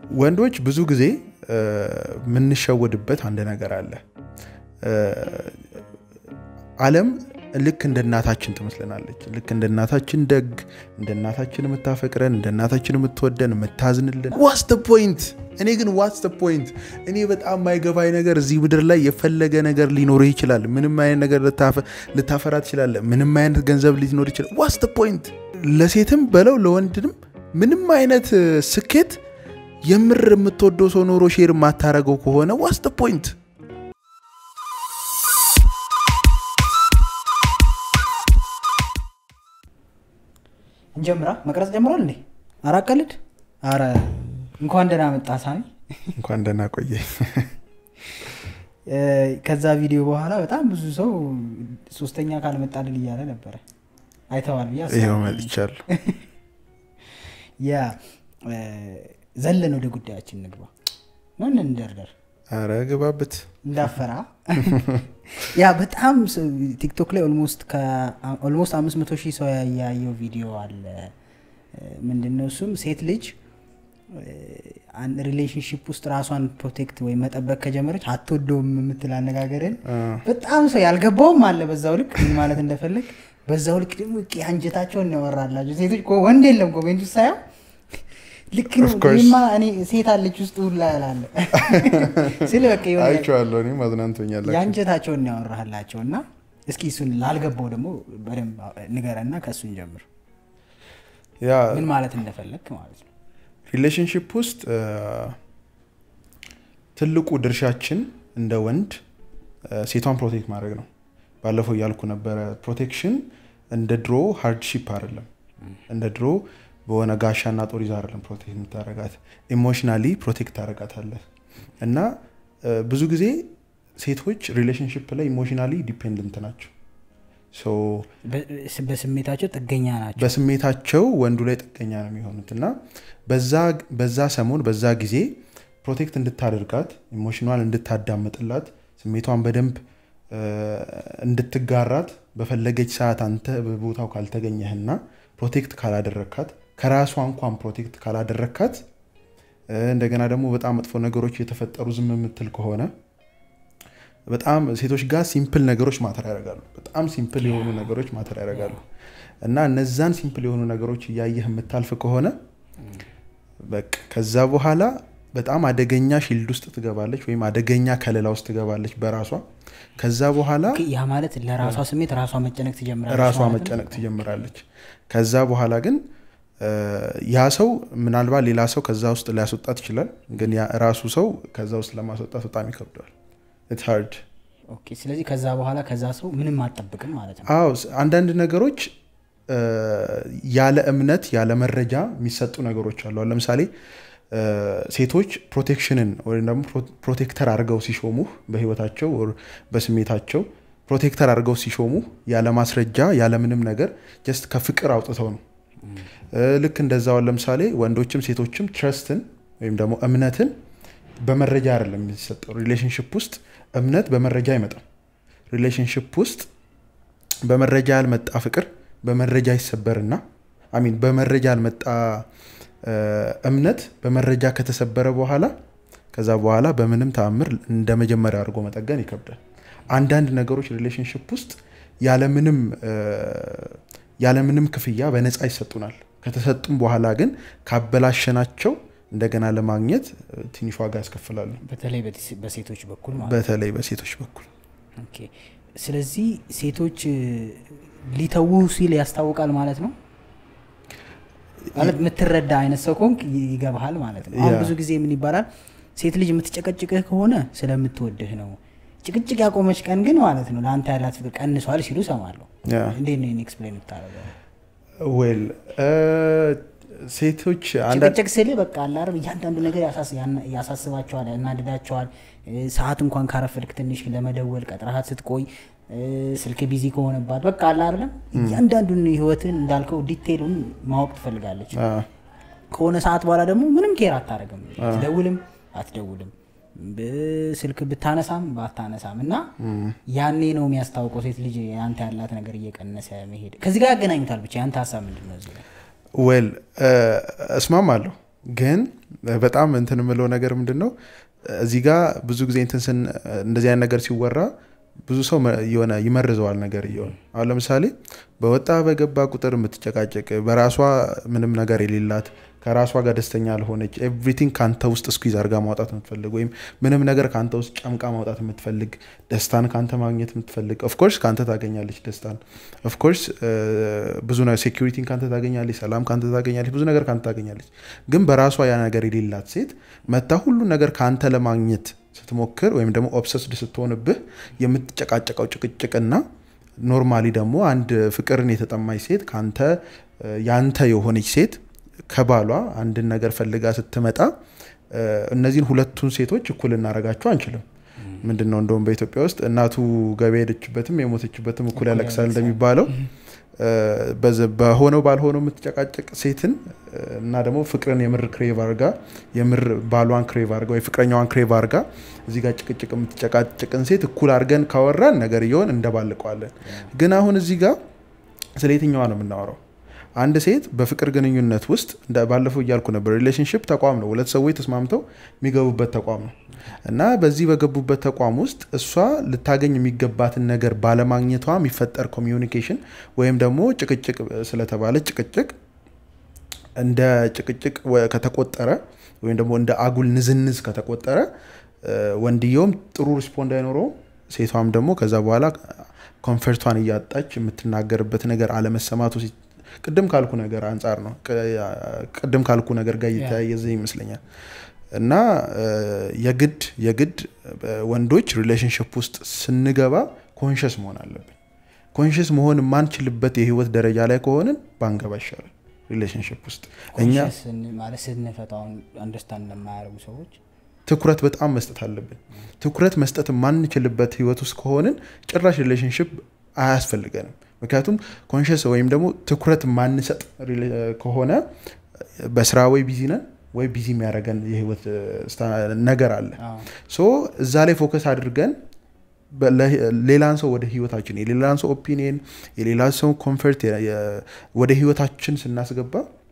ወንዶች ብዙ ጊዜ የምንሸወድበት አንድ ነገር አለ። ዓለም ልክ እንደ እናታችን ትመስለናለች። ልክ እንደ እናታችን ደግ፣ እንደ እናታችን የምታፈቅረን፣ እንደ እናታችን የምትወደን፣ የምታዝንልን። ዋትስ ደ ፖይንት? እኔ ግን ዋትስ ደ ፖይንት? እኔ በጣም ማይገባኝ ነገር እዚህ ምድር ላይ የፈለገ ነገር ሊኖርህ ይችላል። ምንም አይነት ነገር ልታፈራ ትችላለህ። ምንም አይነት ገንዘብ ሊኖር ይችላል። ዋትስ ደ ፖይንት? ለሴትም በለው ለወንድንም ምንም አይነት ስኬት የምር የምትወደው ሰው ኖሮ ሼር የማታረገው ከሆነ ዋትስ ደ ፖይንት? እንጀምራ መቅረጽ ጀምሯል እንዴ? ኧረ አቀልድ። ኧረ እንኳን ደህና መጣ ሳሚ። እንኳን ደህና ቆየ። ከዛ ቪዲዮ በኋላ በጣም ብዙ ሰው ሶስተኛ ካልመጣልን እያለ ነበረ። አይተዋል ብዬ ይኸው አስባለሁ። መጥቻለሁ። ያ ዘለን ወደ ጉዳያችን ንግባ። ምን እንደርደር ኧረ ግባበት። እንዳፈራ ያ በጣም ሰው ቲክቶክ ላይ ኦልሞስት አምስት መቶ ሺህ ሰው ያየው ቪዲዮ አለ። ምንድነው እሱም ሴት ልጅ ሪሌሽንሽፕ ውስጥ ራሷን ፕሮቴክት ወይም መጠበቅ ከጀመረች አትወደውም የምትል አነጋገርን በጣም ሰው ያልገባውም አለ። በዛው ልክ ምን ማለት እንደፈለግ በዛው ልክ ደግሞ ቂ አንጀታቸውን ያወራላቸው ሴቶች እኮ ወንድ የለም ኮሜንት ውስጥ ሳየው ልክ ነው Of course. እኔማ እኔ ሴት አለች ውስጥ ሁላ ያላለ ስለ በቃ የሆነ አይቼዋለሁ። እኔም አዝናንቶኛል። የአንጀታቸውን ያወራላቸው እና እስኪ እሱን ላልገባው ደግሞ በደንብ ንገረና ከእሱን ጀምር ያ ምን ማለት እንደፈለግ ማለት ነው ሪሌሽንሽፕ ውስጥ እ፣ ትልቁ ድርሻችን እንደ ወንድ እ፣ ሴቷን ፕሮቴክት ማድረግ ነው። ባለፈው እያልኩ ነበረ። ፕሮቴክሽን እንደ ድሮ ሃርድሺፕ አይደለም። እንደ ድሮ በሆነ ጋሻና ጦር ይዛ አይደለም ፕሮቴክት የምታረጋት፣ ኢሞሽናሊ ፕሮቴክት ታረጋታለህ። እና እ፣ ብዙ ጊዜ ሴቶች ሪሌሽንሽፕ ላይ ኢሞሽናሊ ዲፔንደንት ናቸው። ሶ በ- በስሜታቸው ጥገኛ ናቸው በስሜታቸው ወንዱ ላይ ጥገኛ ነው የሚሆኑት እና በዛ- በዛ ሰሞን በዛ ጊዜ ፕሮቴክት እንድታደርጋት ኢሞሽኗን እንድታዳምጥላት ስሜቷን በደንብ እ፣ እንድትጋራት በፈለገች ሰዓት አንተ በቦታው ካልተገኘህና ፕሮቴክት ካላደረግካት ከራሷ እንኳን ፕሮቴክት ካላደረግካት እ፣ እንደገና ደግሞ በጣም መጥፎ ነገሮች የተፈጠሩ ዝም የምትል ከሆነ በጣም ሴቶች ጋር ሲምፕል ነገሮች ማተር ያደርጋሉ። በጣም ሲምፕል የሆኑ ነገሮች ማተር ያደርጋሉ እና እነዛን ሲምፕል የሆኑ ነገሮች እያየህ የምታልፍ ከሆነ በቃ ከዛ በኋላ በጣም አደገኛ ሺልድ ውስጥ ትገባለች ወይም አደገኛ ከለላ ውስጥ ትገባለች በራሷ ከዛ በኋላ ያ ማለት ለራሷ ስሜት ራሷ መጨነቅ ትጀምራለች ራሷ ማለት ነው? መጨነቅ ትጀምራለች። ከዛ በኋላ ግን እ፣ ያ ሰው ምናልባት ሌላ ሰው ከዛ ውስጥ ሊያስወጣት ይችላል። ግን ያ ራሱ ሰው ከዛ ውስጥ ለማስወጣት በጣም ይከብደዋል። ኢትስ ሃርድ ኦኬ ስለዚህ ከዛ በኋላ ከዛ ሰው ምንም አጠብቅም ማለት ነው አዎ ስ- አንዳንድ ነገሮች እ፣ ያለ እምነት ያለ መረጃ የሚሰጡ ነገሮች አሉ። አሁን ለምሳሌ እ፣ ሴቶች ፕሮቴክሽንን ወይም ደግሞ ፕሮ- ፕሮቴክተር አድርገው ሲሾሙህ በህይወታቸው ወር በስሜታቸው ፕሮቴክተር አድርገው ሲሾሙህ ያለ ማስረጃ ያለ ምንም ነገር ጀስት ከፍቅር አውጥተው ነው። እ፣ ልክ እንደዛውን ለምሳሌ ወንዶችም ሴቶችም ትረስትን ወይም ደግሞ እምነትን በመረጃ አይደለም የሚሰጠው። ሪሌሽንሽፕ ውስጥ እምነት በመረጃ አይመጣም። ሪሌሽንሽፕ ውስጥ በመረጃ ያልመጣ ፍቅር በመረጃ ይሰበርና አሚን በመረጃ ያልመጣ እ፣ እምነት በመረጃ ከተሰበረ በኋላ ከዛ በኋላ በምንም ተአምር እንደ መጀመሪያ አድርጎ መጠገን ይከብዳል። አንዳንድ ነገሮች ሪሌሽንሽፕ ውስጥ ያለምንም እ፣ ያለምንም ክፍያ በነፃ ይሰጡናል። ከተሰጡም በኋላ ግን ካበላሸናቸው እንደገና ለማግኘት እ፣ ትንሽ ዋጋ ያስከፍላሉ። በተለይ በቲ- በሴቶች በኩል ማለት ነው በተለይ በሴቶች በኩል ኦኬ። ስለዚህ ሴቶች እ፣ ሊተዉ ሲል ያስታውቃል ማለት ነው ማለት የምትረዳ አይነት ሰው ከሆንክ ይ- ይገባሃል ማለት ነው አሁን ያ። ብዙ ጊዜ ምን ይባላል ሴት ልጅ የምትጨቀጭቅህ ከሆነ ስለምትወድህ ነው ጭቅጭቅ ያቆመች ቀን ግን ማለት ነው ለአንተ ያላት ፍቅር ቀንሷል ሲሉ ሰማለሁ ያ። እንዴት ነው ኤክስፕሌን የምታደርገው ዌል ሴቶች አንዳንድ ጭቅጭቅ ስል በቃ አላርም እያንዳንዱ ነገር ያሳስ- ያና- ያሳስባቸዋል ያናድዳቸዋል እ፣ ሰዓት እንኳን ካረፈድክ ትንሽ ለመደወል ቀጥረሃት ስትቆይ እ፣ ስልክ ቢዚ ከሆነባት በቃ አላርለም እያንዳንዱን ህይወትን እንዳልከው ዲቴሉን ማወቅ ትፈልጋለች አ፣ ከሆነ ሰዓት በኋላ ደግሞ ምንም ኬር አታደርግም ትደውልም አትደውልም ብ- ስልክ ብታነሳም ባታነሳም እና ያኔ ነው የሚያስታውቀው ሴት ልጅ ያንተ ያላት ነገር እየቀነሰ መሄድ ከዚህ ጋር ያገናኙታል ብቻ ያንተ ሀሳብ ምንድን ነው እዚህ ላይ? ዌል እስማማለሁ ግን በጣም እንትን የምለው ነገር ምንድን ነው እዚህ ጋር ብዙ ጊዜ እንትን ስን እንደዚህ አይነት ነገር ሲወራ ብዙ ሰው መ- የሆነ ይመርዘዋል ነገር እየሆነ አሁን ለምሳሌ በወጣ በገባ ቁጥር የምትጨቃጨቅ በራሷ ምንም ነገር የሌላት ከራሷ ጋር ደስተኛ ያልሆነች ኤቭሪቲንግ ከአንተ ውስጥ ስኩዝ አድርጋ ማውጣት የምትፈልግ ወይም ምንም ነገር ከአንተ ውስጥ ጨምቃ ማውጣት የምትፈልግ ደስታን ከአንተ ማግኘት የምትፈልግ ኦፍኮርስ ከአንተ ታገኛለች ደስታን ኦፍኮርስ ብዙ ነገር ሴኪሪቲን ከአንተ ታገኛለች ሰላም ከአንተ ታገኛለች ብዙ ነገር ከአንተ ታገኛለች ግን በራሷ ያ ነገር የሌላት ሴት መታ ሁሉን ነገር ከአንተ ለማግኘት ስትሞክር ወይም ደግሞ ኦብሰስድ ስትሆንብህ የምትጨቃጨቀው ጭቅጭቅና ኖርማሊ ደግሞ አንድ ፍቅርን የተጠማች ሴት ከአንተ እ፣ ያንተ የሆነች ሴት ከባሏ አንድን ነገር ፈልጋ ስትመጣ እ፣ እነዚህን ሁለቱን ሴቶች እኩል እናደርጋቸው አንችልም። ምንድን ነው እንደውም በኢትዮጵያ ውስጥ እናቱ ገበያ ሄደችበትም የሞተችበትም እኩል እኩል ያለቅሳል ያለቅሳል። እንደሚባለው እ፣ በዘ- በሆነው ባልሆነው የምትጨቃጨቅ ሴትን እ፣ እና ደግሞ ፍቅርን የምር ክሬቭ አርጋ የምር ባሏን ክሬቭ አርጋ ወይ ፍቅረኛዋን ክሬቭ አርጋ እዚህ ጋር ጭቅጭቅ የምትጨቃጭቅን ሴት እኩል አድርገን ካወራን ነገር እየሆን እንደባልቀዋለን። ግን አሁን እዚህ ጋር ስለ የትኛዋ ነው የምናወራው? አንድ ሴት በፍቅር ግንኙነት ውስጥ እንደ ባለፈው እያልኩ ነበር፣ ሪሌሽንሽፕ ተቋም ነው። ሁለት ሰዎች ተስማምተው የሚገቡበት ተቋም ነው እና በዚህ በገቡበት ተቋም ውስጥ እሷ ልታገኝ የሚገባትን ነገር ባለማግኘቷ የሚፈጠር ኮሚዩኒኬሽን ወይም ደግሞ ጭቅጭቅ ስለተባለ ጭቅጭቅ እንደ ጭቅጭቅ ወ- ከተቆጠረ ወይም ደግሞ እንደ አጉል ንዝንዝ ከተቆጠረ እ፣ ወንድየውም ጥሩ ሪስፖንድ አይኖረውም፣ ሴቷም ደግሞ ከዛ በኋላ ኮንፈርቷን እያጣች የምትናገርበት ነገር አለመሰማቱ ሲ- ቅድም ካልኩ ነገር አንጻር ነው። ቅ- ቅድም ካልኩ ነገር ጋር እየተያየዘ ይመስለኛል። እና እ፣ የግድ የግድ እ፣ ወንዶች ሪሌሽንሽፕ ውስጥ ስንገባ ኮንሽስ መሆን አለብን። ኮንሽስ መሆን የማንችልበት የህይወት ደረጃ ላይ ከሆንን ባንገባ ይሻላል ሪሌሽንሽፕ ውስጥ እኛ ኮንሽስ ማለት ስንፈታውን አንደርስታንድ ለማያደርጉ ሰዎች ትኩረት በጣም መስጠት አለብን። ትኩረት መስጠት የማንችልበት ህይወት ውስጥ ከሆንን ጭራሽ ሪሌሽንሽፕ አያስፈልገንም። ምክንያቱም ኮንሽስ ወይም ደግሞ ትኩረት ማንሰጥ ሪሌ- ከሆነ በስራ ወይ ቢዚ ነን ወይ ቢዚ የሚያደርገን የህይወት እ፣ ስታ- ነገር አለ። አዎ፣ ሶ እዛ ላይ ፎከስ አድርገን በ- ለ- ሌላን ሰው ወደ ህይወታችን የሌላን ሰው ኦፒኒየን የሌላን ሰው ኮንፈርት የ- የ- ወደ ህይወታችን ስናስገባ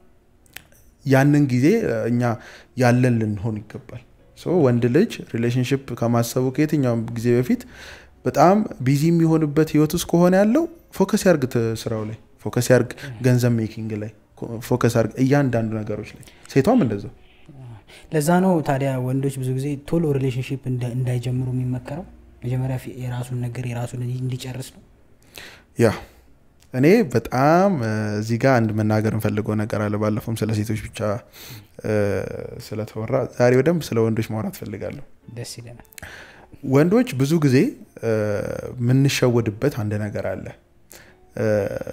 ያንን ጊዜ እ፣ እኛ ያለን ልንሆን ይገባል። ሶ ወንድ ልጅ ሪሌሽንሽፕ ከማሰቡ ከየትኛውም ጊዜ በፊት በጣም ቢዚ የሚሆንበት ህይወት ውስጥ ከሆነ ያለው ፎከስ ያርግ ት- ስራው ላይ ፎከስ ያርግ፣ ገንዘብ ሜኪንግ ላይ ኮ- ፎከስ ያርግ፣ እያንዳንዱ ነገሮች ላይ ሴቷም እንደዛው ለዛ ነው ታዲያ ወንዶች ብዙ ጊዜ ቶሎ ሪሌሽንሽፕ እንዳይጀምሩ የሚመከረው መጀመሪያ ፊ- የራሱን ነገር የራሱን እንዲጨርስ ነው። ያ እኔ በጣም እ፣ እዚህ ጋር አንድ መናገር እንፈልገው ነገር አለ። ባለፈውም ስለ ሴቶች ብቻ እ፣ ስለተወራ ዛሬ በደንብ ስለ ወንዶች ማውራት ፈልጋለሁ። ደስ ይለናል። ወንዶች ብዙ ጊዜ እ፣ የምንሸወድበት አንድ ነገር አለ። እ፣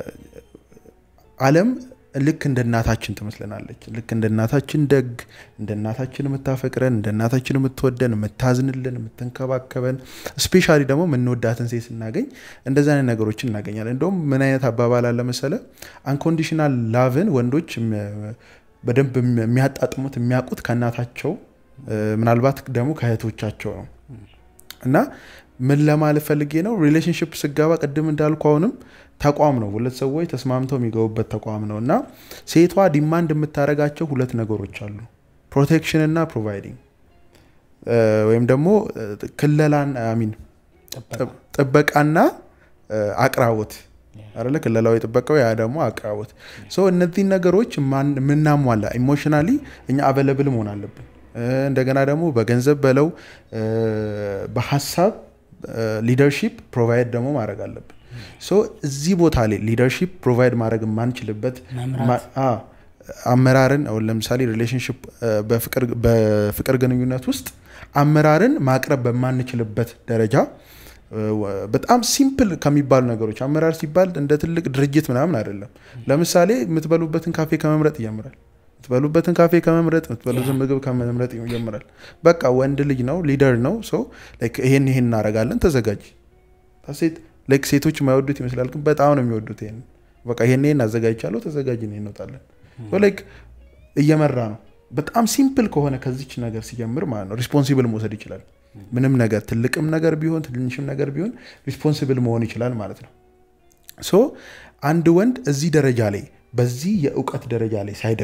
ዓለም ልክ እንደ እናታችን ትመስለናለች። ልክ እንደ እናታችን ደግ፣ እንደ እናታችን የምታፈቅረን፣ እንደ እናታችን የምትወደን፣ የምታዝንልን፣ የምትንከባከበን ስፔሻሊ ደግሞ የምንወዳትን ሴት ስናገኝ እንደዚህ አይነት ነገሮችን እናገኛለን። እንደውም ምን አይነት አባባል አለ መሰለ አንኮንዲሽናል ላቭን ወንዶች እም- በደንብ የሚያጣጥሙት የሚያውቁት ከእናታቸው እ፣ ምናልባት ደግሞ ከእህቶቻቸው ነው። እና ምን ለማለት ፈልጌ ነው ሪሌሽንሽፕ ስገባ ቅድም እንዳልኩ አሁንም ተቋም ነው ሁለት ሰዎች ተስማምተው የሚገቡበት ተቋም ነው እና ሴቷ ዲማንድ የምታደርጋቸው ሁለት ነገሮች አሉ ፕሮቴክሽን እና ፕሮቫይዲንግ ወይም ደግሞ እ፣ ክለላን አሚን ጥበቃ ጥበቃና እ፣ አቅራቦት አለ ክለላዊ ጥበቃው ያ ደግሞ አቅራቦት ሶ እነዚህን ነገሮች ማን- የምናሟላ ኢሞሽናሊ እኛ አቬለብል መሆን አለብን እ፣ እንደገና ደግሞ በገንዘብ በለው እ፣ በሀሳብ ሊደርሺፕ ፕሮቫይድ ደግሞ ማድረግ አለብን ሶ እዚህ ቦታ ላይ ሊደርሺፕ ፕሮቫይድ ማድረግ የማንችልበት መምራት ማ- አ- አመራርን አሁን ለምሳሌ ሪሌሽንሽፕ በፍቅር ግንኙነት ውስጥ አመራርን ማቅረብ በማንችልበት ደረጃ እ፣ ወ- በጣም ሲምፕል ከሚባሉ ነገሮች አመራር ሲባል እንደ ትልቅ ድርጅት ምናምን አይደለም። ለምሳሌ የምትበሉበትን ካፌ ከመምረጥ ይጀምራል። የምትበሉበትን ካፌ ከመምረጥ የምትበሉትን ምግብ ከመምረጥ ይጀምራል። በቃ ወንድ ልጅ ነው፣ ሊደር ነው። ሰው ይሄን ይሄን እናደርጋለን፣ ተዘጋጅ ሴት ላይክ ሴቶች የማይወዱት ይመስላል፣ ግን በጣም ነው የሚወዱት። ይሄን በቃ ይሄን ይሄን አዘጋጅቻለሁ፣ ተዘጋጅ፣ ነው እንወጣለን። ላይክ እየመራ ነው። በጣም ሲምፕል ከሆነ ከዚች ነገር ሲጀምር ማለት ነው ሪስፖንሲብል መውሰድ ይችላል። ምንም ነገር ትልቅም ነገር ቢሆን ትንሽም ነገር ቢሆን ሪስፖንሲብል መሆን ይችላል ማለት ነው። ሶ አንድ ወንድ እዚህ ደረጃ ላይ በዚህ የእውቀት ደረጃ ላይ ሳይደርስ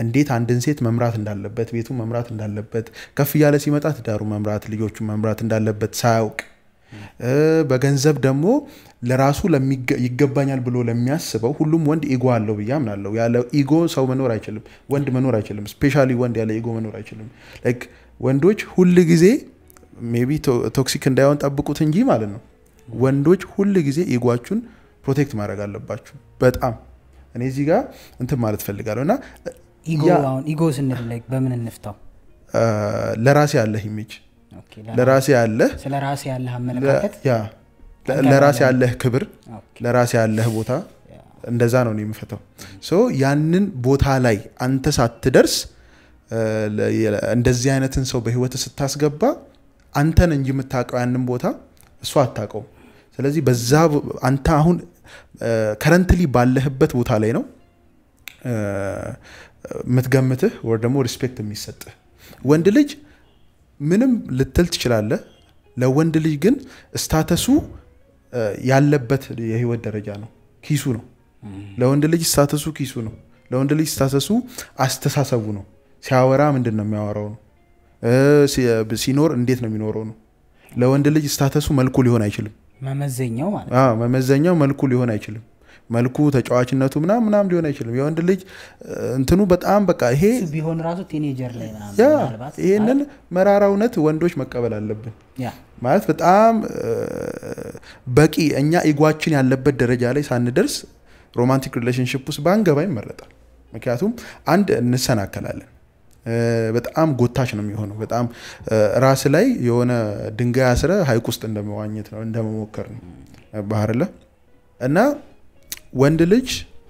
እንዴት አንድን ሴት መምራት እንዳለበት ቤቱ መምራት እንዳለበት ከፍ እያለ ሲመጣ ትዳሩ መምራት ልጆቹን መምራት እንዳለበት ሳያውቅ እ፣ በገንዘብ ደግሞ ለራሱ ለሚገ- ይገባኛል ብሎ ለሚያስበው ሁሉም ወንድ ኢጎ አለው ብዬ አምናለሁ። ያለ ኢጎ ሰው መኖር አይችልም፣ ወንድ መኖር አይችልም። ስፔሻሊ ወንድ ያለ ኢጎ መኖር አይችልም። ላይክ ወንዶች ሁል ጊዜ ሜቢ ቶክሲክ እንዳይሆን ጠብቁት እንጂ ማለት ነው። ወንዶች ሁል ጊዜ ኢጓችሁን ፕሮቴክት ማድረግ አለባችሁ። በጣም እኔ እዚህ ጋር እንትን ማለት ፈልጋለሁ እና ኢጎ ያ- አሁን ኢጎ ስንል like በምን እንፍታው? አ፣ ለራሴ ያለህ ኢሜጅ ኦኬ፣ ለራሴ ያለህ ስለ ራሴ ያለህ ለ- አመለካከት ያ ለ- ለራሴ ያለህ ክብር ኦኬ፣ ለራሴ ያለህ ቦታ እንደዛ ነው እኔ የምፈታው። ሶ ያንን ቦታ ላይ አንተ ሳትደርስ እ፣ ለ- የ- እንደዚህ አይነትን ሰው በህይወት ስታስገባ አንተን እንጂ የምታውቀው ያንን ቦታ እሱ አታውቀውም። ስለዚህ በዛ ቦ- አንተ አሁን ከረንትሊ ባለህበት ቦታ ላይ ነው እ፣ የምትገምትህ ወር ደግሞ ሪስፔክት የሚሰጥህ ወንድ ልጅ ምንም ልትል ትችላለህ። ለወንድ ልጅ ግን ስታተሱ እ፣ ያለበት የህይወት ደረጃ ነው፣ ኪሱ ነው። ለወንድ ልጅ ስታተሱ ኪሱ ነው። ለወንድ ልጅ ስታተሱ አስተሳሰቡ ነው። ሲያወራ ምንድን ነው የሚያወራው ነው። እ፣ ሲ- ሲኖር እንዴት ነው የሚኖረው ነው። ለወንድ ልጅ ስታተሱ መልኩ ሊሆን አይችልም። መመዘኛው ማለት ነው። አዎ፣ መመዘኛው መልኩ ሊሆን አይችልም። መልኩ ተጫዋችነቱ ምናም ምናም ሊሆን አይችልም። የወንድ ልጅ እ፣ እንትኑ በጣም በቃ ይሄ እሱ ቢሆን ራሱ ቲኔጀር ላይ ምናምን ያ ምናልባት ይህንን መራራ እውነት ወንዶች መቀበል አለብን። ያ ማለት በጣም እ፣ በቂ እኛ ኢጓችን ያለበት ደረጃ ላይ ሳንደርስ ሮማንቲክ ሪሌሽንሽፕ ውስጥ ባንገባ ይመረጣል። ምክንያቱም አንድ እንሰናከላለን፣ እ፣ በጣም ጎታች ነው የሚሆነው። በጣም እ፣ ራስ ላይ የሆነ ድንጋይ አስረ ሀይቅ ውስጥ እንደመዋኘት ነው እንደመሞከር ነው ባህር ለ እና ወንድ ልጅ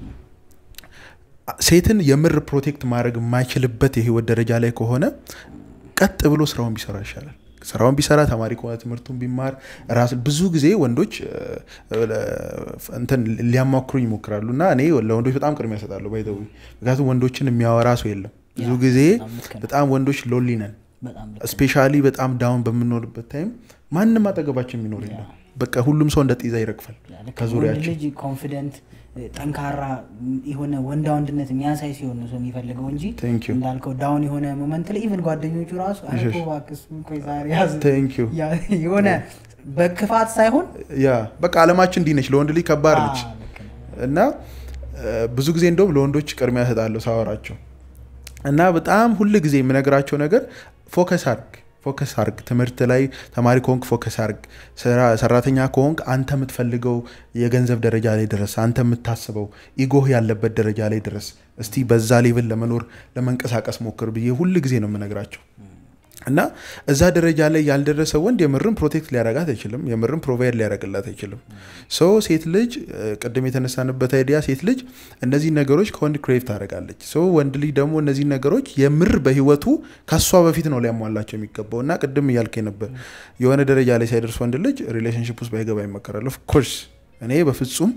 ሴትን የምር ፕሮቴክት ማድረግ የማይችልበት የህይወት ደረጃ ላይ ከሆነ ቀጥ ብሎ ስራውን ቢሰራ ይሻላል። ስራውን ቢሰራ ተማሪ ከሆነ ትምህርቱን ቢማር ራስ ብዙ ጊዜ ወንዶች እ፣ እ፣ እንትን ሊያማክሩኝ ይሞክራሉ እና እኔ ለወንዶች በጣም ቅድሚያ እሰጣለሁ። ባይዘዊ ምክንያቱም ወንዶችን የሚያወራ ሰው የለም። ብዙ ያ፣ ጊዜ በጣም ልክ ነው። በጣም ወንዶች ሎሊ ነን። በጣም ልክ ነው። ስፔሻሊ በጣም ዳውን በምንኖርበት ታይም ማንም አጠገባችን የሚኖር የለም። በቃ ሁሉም ሰው እንደ ጤዛ ይረግፋል ያ፣ ልክ ነው። ወንድ ከዙሪያችን። ልጅ ኮንፊደንት ጠንካራ የሆነ ወንዳ ወንድነት የሚያሳይ ሲሆን ነው ሰው የሚፈልገው እንጂ Thank you. እንዳልከው ዳውን የሆነ ሞመንት ላይ ኢቨን ጓደኞቹ ራሱ ኧረ እሺ። ተው እባክህ እሱን ቆይ ዛሬ ያዝ ቴንክ ዩ ያ፣ የሆነ በክፋት ሳይሆን ያ በቃ አለማችን እንዲህ ነች። ለወንድ ልጅ ከባድ ነች አ፣ ልክ ነው። እና እ፣ ብዙ ጊዜ እንደውም ለወንዶች ቅድሚያ እሰጣለሁ ሳወራቸው እና በጣም ሁል ጊዜ የምነግራቸው ነገር ፎከስ አርግ ፎከስ አርግ ትምህርት ላይ ተማሪ ከሆንክ ፎከስ አርግ ስራ- ሰራተኛ ከሆንክ አንተ የምትፈልገው የገንዘብ ደረጃ ላይ ድረስ አንተ የምታስበው ኢጎህ ያለበት ደረጃ ላይ ድረስ እስቲ በዛ ሌቭል ለመኖር ለመንቀሳቀስ ሞክር ብዬ ሁል ጊዜ ነው የምነግራቸው እና እዛ ደረጃ ላይ ያልደረሰ ወንድ የምርም ፕሮቴክት ሊያረጋት አይችልም። የምርም ፕሮቫይድ ሊያረግላት አይችልም። ሶ ሴት ልጅ እ፣ ቅድም የተነሳንበት አይዲያ ሴት ልጅ እነዚህ ነገሮች ከወንድ ክሬቭ ታደርጋለች። ሶ ወንድ ልጅ ደግሞ እነዚህ ነገሮች የምር በህይወቱ ከሷ በፊት ነው ሊያሟላቸው የሚገባው እና ቅድም እያልከኝ ነበር የሆነ ደረጃ ላይ ሳይደርስ ወንድ ልጅ ሪሌሽንሽፕ ውስጥ ባይገባ ይመከራል። ኦፍኮርስ እኔ በፍጹም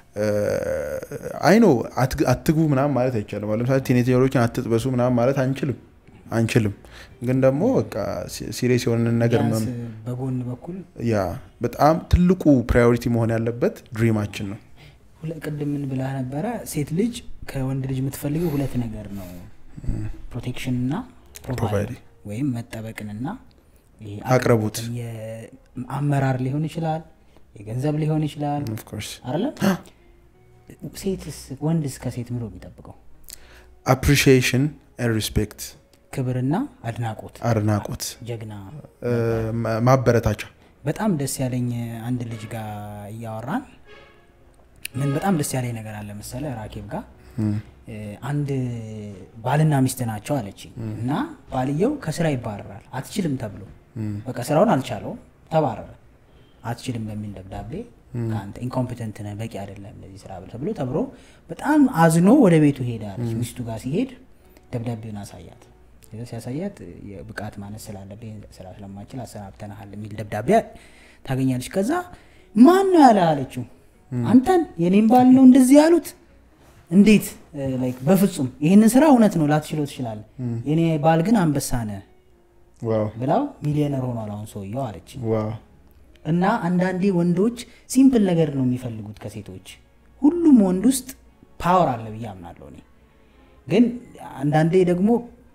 አይኖ አትግቡ ምናምን ማለት አይቻልም። አሁን ለምሳሌ ቲኔጀሮችን አትጥበሱ ምናምን ማለት አንችልም አንችልም ግን ደግሞ በቃ ሲሪየስ የሆነን ነገር ቢያንስ መም- በጎን በኩል ያ በጣም ትልቁ ፕራዮሪቲ መሆን ያለበት ድሪማችን ነው። ሁለ- ቅድም ምን ብላ ነበረ? ሴት ልጅ ከወንድ ልጅ የምትፈልገው ሁለት ነገር ነው፣ ፕሮቴክሽን እና ፕሮቫይድ Provide. ወይም መጠበቅንና ይሄ አቅርቦት። የአመራር ሊሆን ይችላል፣ የገንዘብ ሊሆን ይችላል ኦፍ ኮርስ አይደለ? ሴትስ ወንድስ ከሴት ምሮ የሚጠብቀው አፕሪሺዬሽን ሪስፔክት ክብርና አድናቆት፣ አድናቆት ጀግና። እ፣ ማ- ማበረታቻ በጣም ደስ ያለኝ አንድ ልጅ ጋር እያወራን ምን በጣም ደስ ያለኝ ነገር አለ መሰለ ራኬብ ጋር እም፣ እ፣ አንድ ባልና ሚስት ናቸው አለችኝ እና ባልየው ከስራ ይባረራል አትችልም ተብሎ እም፣ በቃ ስራውን አልቻለውም ተባረረ አትችልም በሚል ደብዳቤ ከአንተ ኢንኮምፒተንት ነህ በቂ አይደለም ለዚህ ስራ ተብሎ ተብሎ በጣም አዝኖ ወደ ቤቱ ሄደ አለች ሚስቱ ጋር ሲሄድ ደብዳቤውን አሳያት ከዛ ሲያሳያት የብቃት ማነስ ስላለብህ ይህን ስራ ስለማችል አሰናብተናሃል የሚል ደብዳቤ ታገኛለች ከዛ ማን ነው ያለ አለችው አንተን የኔም ባል ነው እንደዚህ ያሉት እንዴት እ፣ like በፍጹም ይህንን ስራ እውነት ነው ላትችለው ትችላለህ የኔ ባል ግን አንበሳ ነህ ዋው ብላው ሚሊዮነር ሆኗል አሁን ሰውየው አለች ዋው እና አንዳንዴ ወንዶች ሲምፕል ነገር ነው የሚፈልጉት ከሴቶች ሁሉም ወንድ ውስጥ ፓወር አለ ብዬ አምናለሁ እኔ ግን አንዳንዴ ደግሞ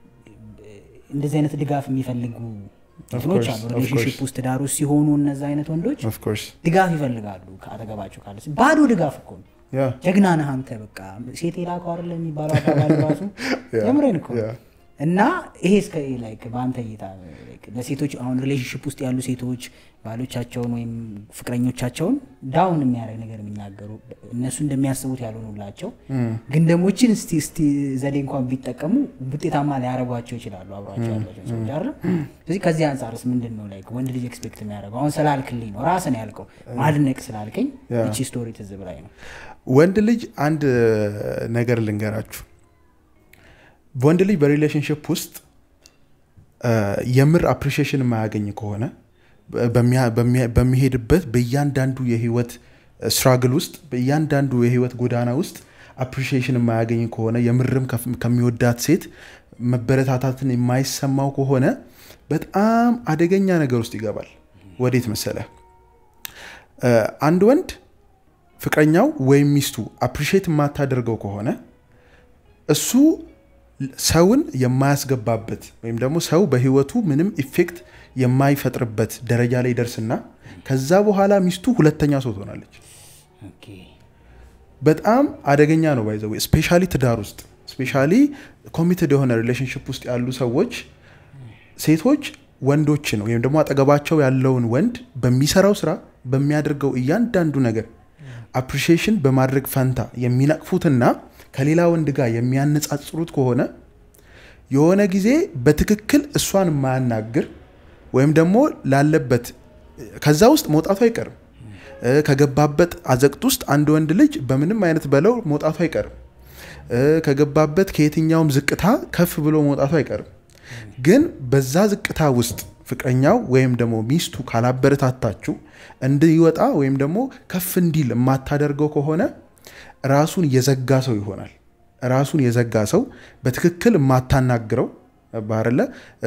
እንደዚህ አይነት ድጋፍ የሚፈልጉ እንትኖች course, አሉ of ሪሌሽንሽፕ course. ውስጥ ዳር ውስጥ ሲሆኑ እነዚ አይነት ወንዶች ኦፍኮርስ ድጋፍ ይፈልጋሉ ከአጠገባቸው ካለ ባዶ ድጋፍ እኮ ነው ያ ጀግና ነህ አንተ በቃ ሴት የላከው አይደለ የሚባለው አባባል ራሱ ያ፣ የምሬን እኮ ያ። እና ይሄ እስከ ላይክ በአንተ እይታ like ለሴቶች አሁን ሪሌሽንሽፕ ውስጥ ያሉ ሴቶች ባሎቻቸውን ወይም ፍቅረኞቻቸውን ዳውን የሚያደርግ ነገር የሚናገሩ እነሱ እንደሚያስቡት ያልሆኑላቸው ግን ደግሞ ችን እስቲ እስቲ ዘዴ እንኳን ቢጠቀሙ ውጤታማ ሊያደርጓቸው ይችላሉ አብሯቸው ያላቸው ሰዎች አይደለም ስለዚህ ከዚህ አንጻርስ ምንድን ነው ላይክ ወንድ ልጅ ኤክስፔክት የሚያደርገው አሁን ስላልክልኝ ነው ራስን ያልከው ማድነቅ ስላልከኝ ያ። እቺ ስቶሪ ትዝ ብላኝ ነው ወንድ ልጅ አንድ ነገር ልንገራችሁ ወንድ ልጅ በሪሌሽንሽፕ ውስጥ አ፣ የምር አፕሪሺዬሽን የማያገኝ ከሆነ በሚያ- በሚያ- በሚሄድበት በእያንዳንዱ የህይወት ስትራግል ውስጥ በእያንዳንዱ የህይወት ጎዳና ውስጥ አፕሪሺዬሽን የማያገኝ ከሆነ የምርም ከፍ- ከሚወዳት ሴት መበረታታትን የማይሰማው ከሆነ በጣም አደገኛ ነገር ውስጥ ይገባል ወዴት መሰለ አ፣ አንድ ወንድ ፍቅረኛው ወይም ሚስቱ አፕሪሼት የማታደርገው ከሆነ እሱ ሰውን የማያስገባበት ወይም ደግሞ ሰው በህይወቱ ምንም ኢፌክት የማይፈጥርበት ደረጃ ላይ ደርስና ከዛ በኋላ ሚስቱ ሁለተኛ ሰው ትሆናለች። ኦኬ በጣም አደገኛ ነው። ባይዘው ስፔሻሊ ትዳር ውስጥ ስፔሻሊ ኮሚትድ የሆነ ሪሌሽንሽፕ ውስጥ ያሉ ሰዎች ሴቶች ወንዶችን ወይም ደግሞ አጠገባቸው ያለውን ወንድ በሚሰራው ስራ በሚያደርገው እያንዳንዱ ነገር አፕሪሺዬሽን በማድረግ ፈንታ የሚነቅፉትና ከሌላ ወንድ ጋር የሚያነጻጽሩት ከሆነ የሆነ ጊዜ በትክክል እሷን የማያናግር ወይም ደግሞ ላለበት ከዛ ውስጥ መውጣቱ አይቀርም። እ፣ ከገባበት አዘቅት ውስጥ አንድ ወንድ ልጅ በምንም አይነት በለው መውጣቱ አይቀርም። እ፣ ከገባበት ከየትኛውም ዝቅታ ከፍ ብሎ መውጣቱ አይቀርም። ግን በዛ ዝቅታ ውስጥ ፍቅረኛው ወይም ደግሞ ሚስቱ ካላበረታታችሁ እንዲወጣ ወይም ደግሞ ከፍ እንዲል የማታደርገው ከሆነ ራሱን የዘጋ ሰው ይሆናል። ራሱን የዘጋ ሰው በትክክል የማታናግረው ባረለ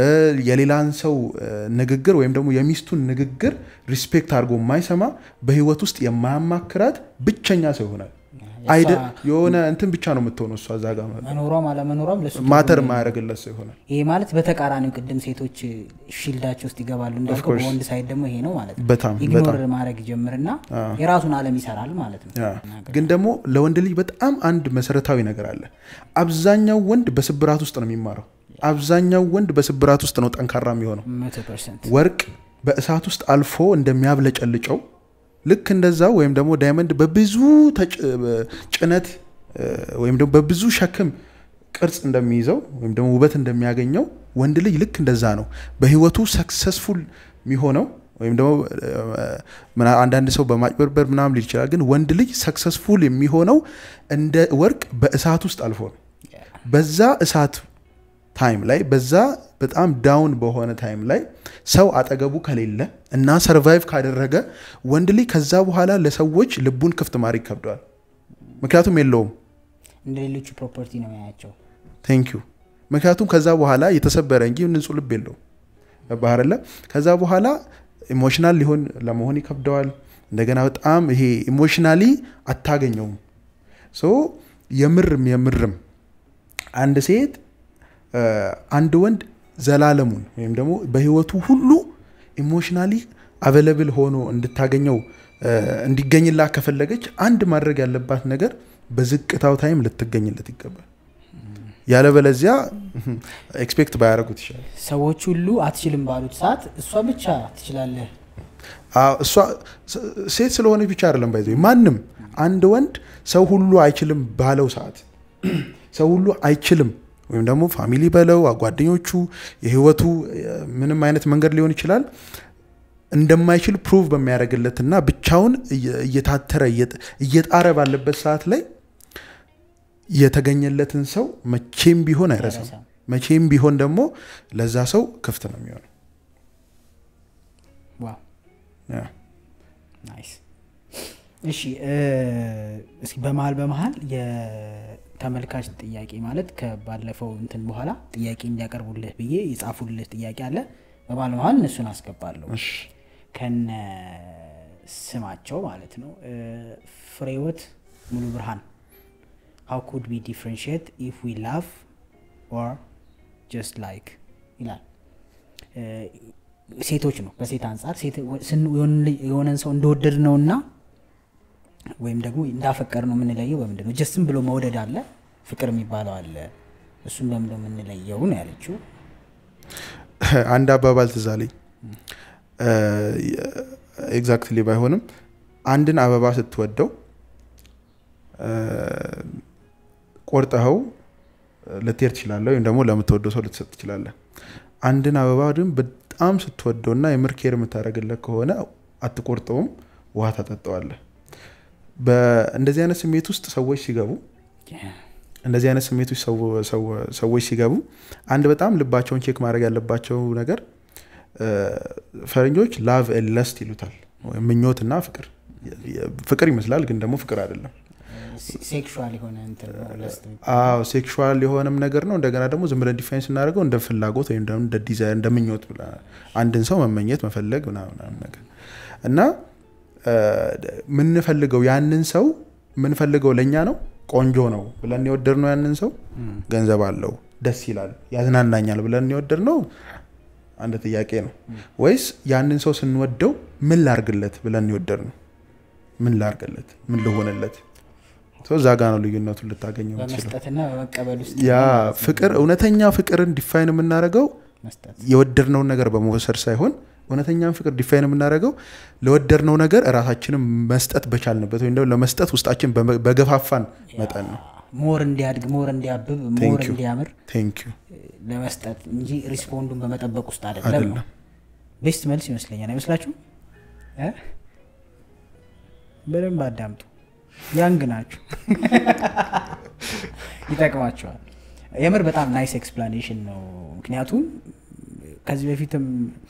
የሌላን ሰው እ፣ ንግግር ወይም ደግሞ የሚስቱን ንግግር ሪስፔክት አድርጎ የማይሰማ በህይወት ውስጥ የማያማክራት ብቸኛ ሰው ይሆናል። አይደ የሆነ እንትን ብቻ ነው የምትሆነው እሷ እዛ ጋር መኖሯም አለመኖሯም ለሱ ማተር የማያደርግለት ሰው ይሆናል። ይሄ ማለት በተቃራኒው ቅድም ሴቶች ሺልዳቸው ውስጥ ይገባሉ እንዳልከው course. በወንድ ሳይድ ደግሞ ይሄ ነው ማለት ነው በጣም ኢግኖር በጣም ማድረግ ይጀምርና የራሱን አለም ይሰራል ማለት ነው ያ። ግን ደግሞ ለወንድ ልጅ በጣም አንድ መሰረታዊ ነገር አለ። አብዛኛው ወንድ በስብራት ውስጥ ነው የሚማረው። አብዛኛው ወንድ በስብራት ውስጥ ነው ጠንካራ የሚሆነው። መቶ ፐርሰንት ወርቅ በእሳት ውስጥ አልፎ እንደሚያብለጨልጨው ልክ እንደዛው ወይም ደግሞ ዳይመንድ በብዙ ተጭ- ጭነት እ፣ ወይም ደግሞ በብዙ ሸክም ቅርጽ እንደሚይዘው ወይም ደግሞ ውበት እንደሚያገኘው ወንድ ልጅ ልክ እንደዛ ነው በህይወቱ ሰክሰስፉል የሚሆነው ወይም ደግሞ እ፣ ምና- አንዳንድ ሰው በማጭበርበር ምናምን ሊል ይችላል። ግን ወንድ ልጅ ሰክሰስፉል የሚሆነው እንደ ወርቅ በእሳት ውስጥ አልፎ ነው። በዛ እሳት ታይም ላይ በዛ በጣም ዳውን በሆነ ታይም ላይ ሰው አጠገቡ ከሌለ እና ሰርቫይቭ ካደረገ ወንድ ልጅ ከዛ በኋላ ለሰዎች ልቡን ክፍት ማድረግ ይከብደዋል። ምክንያቱም የለውም። እንደ ሌሎቹ ፕሮፐርቲ ነው ያያቸው ቴንክ ዩ ምክንያቱም ከዛ በኋላ የተሰበረ እንጂ ንጹህ ልብ የለውም። ባህርለ ከዛ በኋላ ኢሞሽናል ሊሆን ለመሆን ይከብደዋል። እንደገና በጣም ይሄ ኢሞሽናሊ አታገኘውም። ሶ የምርም የምርም አንድ ሴት እ፣ አንድ ወንድ ዘላለሙን ወይም ደግሞ በህይወቱ ሁሉ ኢሞሽናሊ አቬለብል ሆኖ እንድታገኘው እ፣ እንዲገኝላት ከፈለገች አንድ ማድረግ ያለባት ነገር በዝቅታው ታይም ልትገኝለት ይገባል። ያለበለዚያ ኤክስፔክት ባያደርጉት ይሻላል። ሰዎች ሁሉ አትችልም ባሉት ሰዓት እሷ ብቻ ትችላለህ አዎ፣ እሷ ስ- ሴት ስለሆነች ብቻ አይደለም ባይዘ ማንም አንድ ወንድ ሰው ሁሉ አይችልም ባለው ሰዓት ሰው ሁሉ አይችልም ወይም ደግሞ ፋሚሊ በለው ጓደኞቹ የህይወቱ እ፣ ምንም አይነት መንገድ ሊሆን ይችላል እንደማይችል ፕሩቭ በሚያደርግለትና ብቻውን እየ- እየታተረ እየጥ- እየጣረ ባለበት ሰዓት ላይ የተገኘለትን ሰው መቼም ቢሆን አይረሳም። አይረሳም። መቼም ቢሆን ደግሞ ለዛ ሰው ክፍት ነው የሚሆነው። ዋው ያ። ናይስ እሺ እ፣ እስኪ በመሀል በመሀል የተመልካች ጥያቄ ማለት ከባለፈው እንትን በኋላ ጥያቄ እንዲያቀርቡልህ ብዬ የጻፉልህ ጥያቄ አለ በመሀል በመሀል እነሱን አስገባለሁ እሺ። ከነ ስማቸው ማለት ነው እ፣ ፍሬህይወት ሙሉ ብርሃን ሃው ኩድ ቢ ዲፍረንሽት ኢፍ ዊ ላቭ ኦር ጀስት ላይክ ይላል እ፣ ሴቶች ነው በሴት አንጻር ሴት- ስን- የሆነ- የሆነን ሰው እንደወደድ ነው እና ወይም ደግሞ እንዳፈቀር ነው የምንለየው በምንድን ነው ጀስትም ብሎ መውደድ አለ ፍቅር የሚባለው አለ እሱም በምንድን ነው የምንለየው ነው ያለችው አንድ አባባል ትዝ አለኝ ኤግዛክትሊ ባይሆንም አንድን አበባ ስትወደው እ፣ ቆርጠኸው ልትሄድ ትችላለህ ወይም ደግሞ ለምትወደው ሰው ልትሰጥ ትችላለህ አንድን አበባ ግን በጣም ስትወደው እና የምር ኬር የምታደርግለት ከሆነ አትቆርጠውም ውሃ ታጠጣዋለህ በእንደዚህ አይነት ስሜት ውስጥ ሰዎች ሲገቡ እንደዚህ አይነት ስሜቶች ሰው- ሰው- ሰዎች ሲገቡ አንድ በጣም ልባቸውን ቼክ ማድረግ ያለባቸው ነገር እ፣ ፈረንጆች ላቭ ለስት ይሉታል ወይም ምኞትና ፍቅር ፍቅር ይመስላል ግን ደግሞ ፍቅር አይደለም ሴክሹዋል የሆነ እንትን ነው ለስት አዎ ሴክሹዋል የሆነም ነገር ነው እንደገና ደግሞ ዝም ብለን ዲፋይን ስናደርገው እንደ ፍላጎት ወይም ደግሞ እንደ ዲዛይር እንደ ምኞት ብላ- አንድን ሰው መመኘት መፈለግ ምናምን ምናምን ነገር እና እ፣ የምንፈልገው ያንን ሰው የምንፈልገው ለእኛ ነው ቆንጆ ነው ብለን የወደድ ነው ያንን ሰው ገንዘብ አለው ደስ ይላል ያዝናናኛል ብለን የወደድ ነው አንድ ጥያቄ ነው ወይስ ያንን ሰው ስንወደው ምን ላርግለት ብለን የወደድ ነው ምን ላርግለት ምን ልሆንለት ሰው እዛ ጋ ነው ልዩነቱን ልታገኘው የምትችለው በመስጠትና በመቀበል ውስጥ ያ ፍቅር እውነተኛ ፍቅርን ዲፋይን የምናደርገው መስጠት የወደድነውን ነገር በመውሰድ ሳይሆን እውነተኛን ፍቅር ዲፋይን የምናደርገው ለወደድነው ነገር እራሳችንን መስጠት በቻልንበት ወይም ደግሞ ለመስጠት ውስጣችን በመ- በገፋፋን መጠን ነው ሞር እንዲያድግ ሞር እንዲያብብ ሞር Thank you. እንዲያምር ቴንክ ዩ ለመስጠት እንጂ ሪስፖንዱን በመጠበቅ ውስጥ አይደለም አይደለም ነው ቤስት መልስ ይመስለኛል አይመስላችሁም እ? በደንብ አዳምጡ ያንግ ናችሁ ይጠቅማቸዋል የምር በጣም ናይስ ኤክስፕላኔሽን ነው ምክንያቱም ከዚህ በፊትም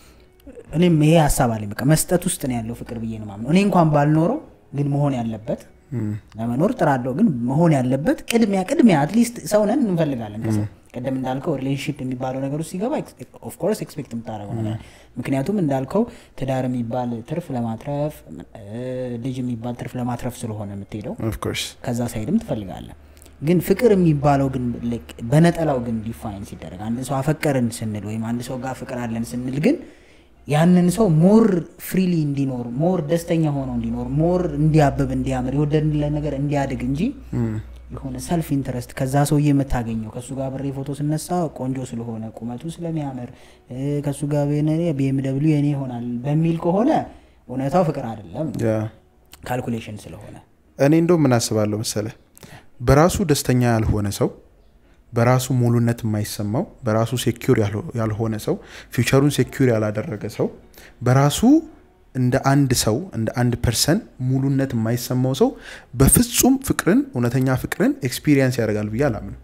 እኔም ይሄ ሀሳብ አለኝ በቃ መስጠት ውስጥ ነው ያለው ፍቅር ብዬ ነው ማምነው እኔ እንኳን ባልኖረው ግን መሆን ያለበት ለመኖር ጥራለሁ ግን መሆን ያለበት ቅድሚያ ቅድሚያ አትሊስት ሰውነን እንፈልጋለን ከሰው ቅድም እንዳልከው ሪሌሽንሽፕ የሚባለው ነገር ውስጥ ሲገባ ኦፍኮርስ ኤክስፔክት የምታደረገው ነገር ምክንያቱም እንዳልከው ትዳር የሚባል ትርፍ ለማትረፍ እ፣ ልጅ የሚባል ትርፍ ለማትረፍ ስለሆነ የምትሄደው ኦፍኮርስ ከዛ ሳይድም ትፈልጋለን ግን ፍቅር የሚባለው ግን ልክ በነጠላው ግን ዲፋይን ሲደረግ አንድ ሰው አፈቀርን ስንል ወይም አንድ ሰው ጋር ፍቅር አለን ስንል ግን ያንን ሰው ሞር ፍሪሊ እንዲኖር ሞር ደስተኛ ሆኖ እንዲኖር ሞር እንዲያብብ እንዲያምር የወደድንለት ነገር እንዲያድግ እንጂ የሆነ ሰልፍ ኢንተረስት ከዛ ሰውዬ የምታገኘው ከእሱ ጋር ብሬ ፎቶ ስነሳ ቆንጆ ስለሆነ ቁመቱ ስለሚያምር እ፣ ከእሱ ጋር ቢኤም ደብሊው የኔ ይሆናል በሚል ከሆነ እውነታው ፍቅር አይደለም ነው ያ ካልኩሌሽን ስለሆነ እኔ እንደው ምን አስባለሁ መሰለ በራሱ ደስተኛ ያልሆነ ሰው በራሱ ሙሉነት የማይሰማው በራሱ ሴኪር ያልሆነ ሰው ፊውቸሩን ሴኪር ያላደረገ ሰው በራሱ እንደ አንድ ሰው እንደ አንድ ፐርሰን ሙሉነት የማይሰማው ሰው በፍጹም ፍቅርን እውነተኛ ፍቅርን ኤክስፒሪየንስ ያደርጋል ብዬ አላምንም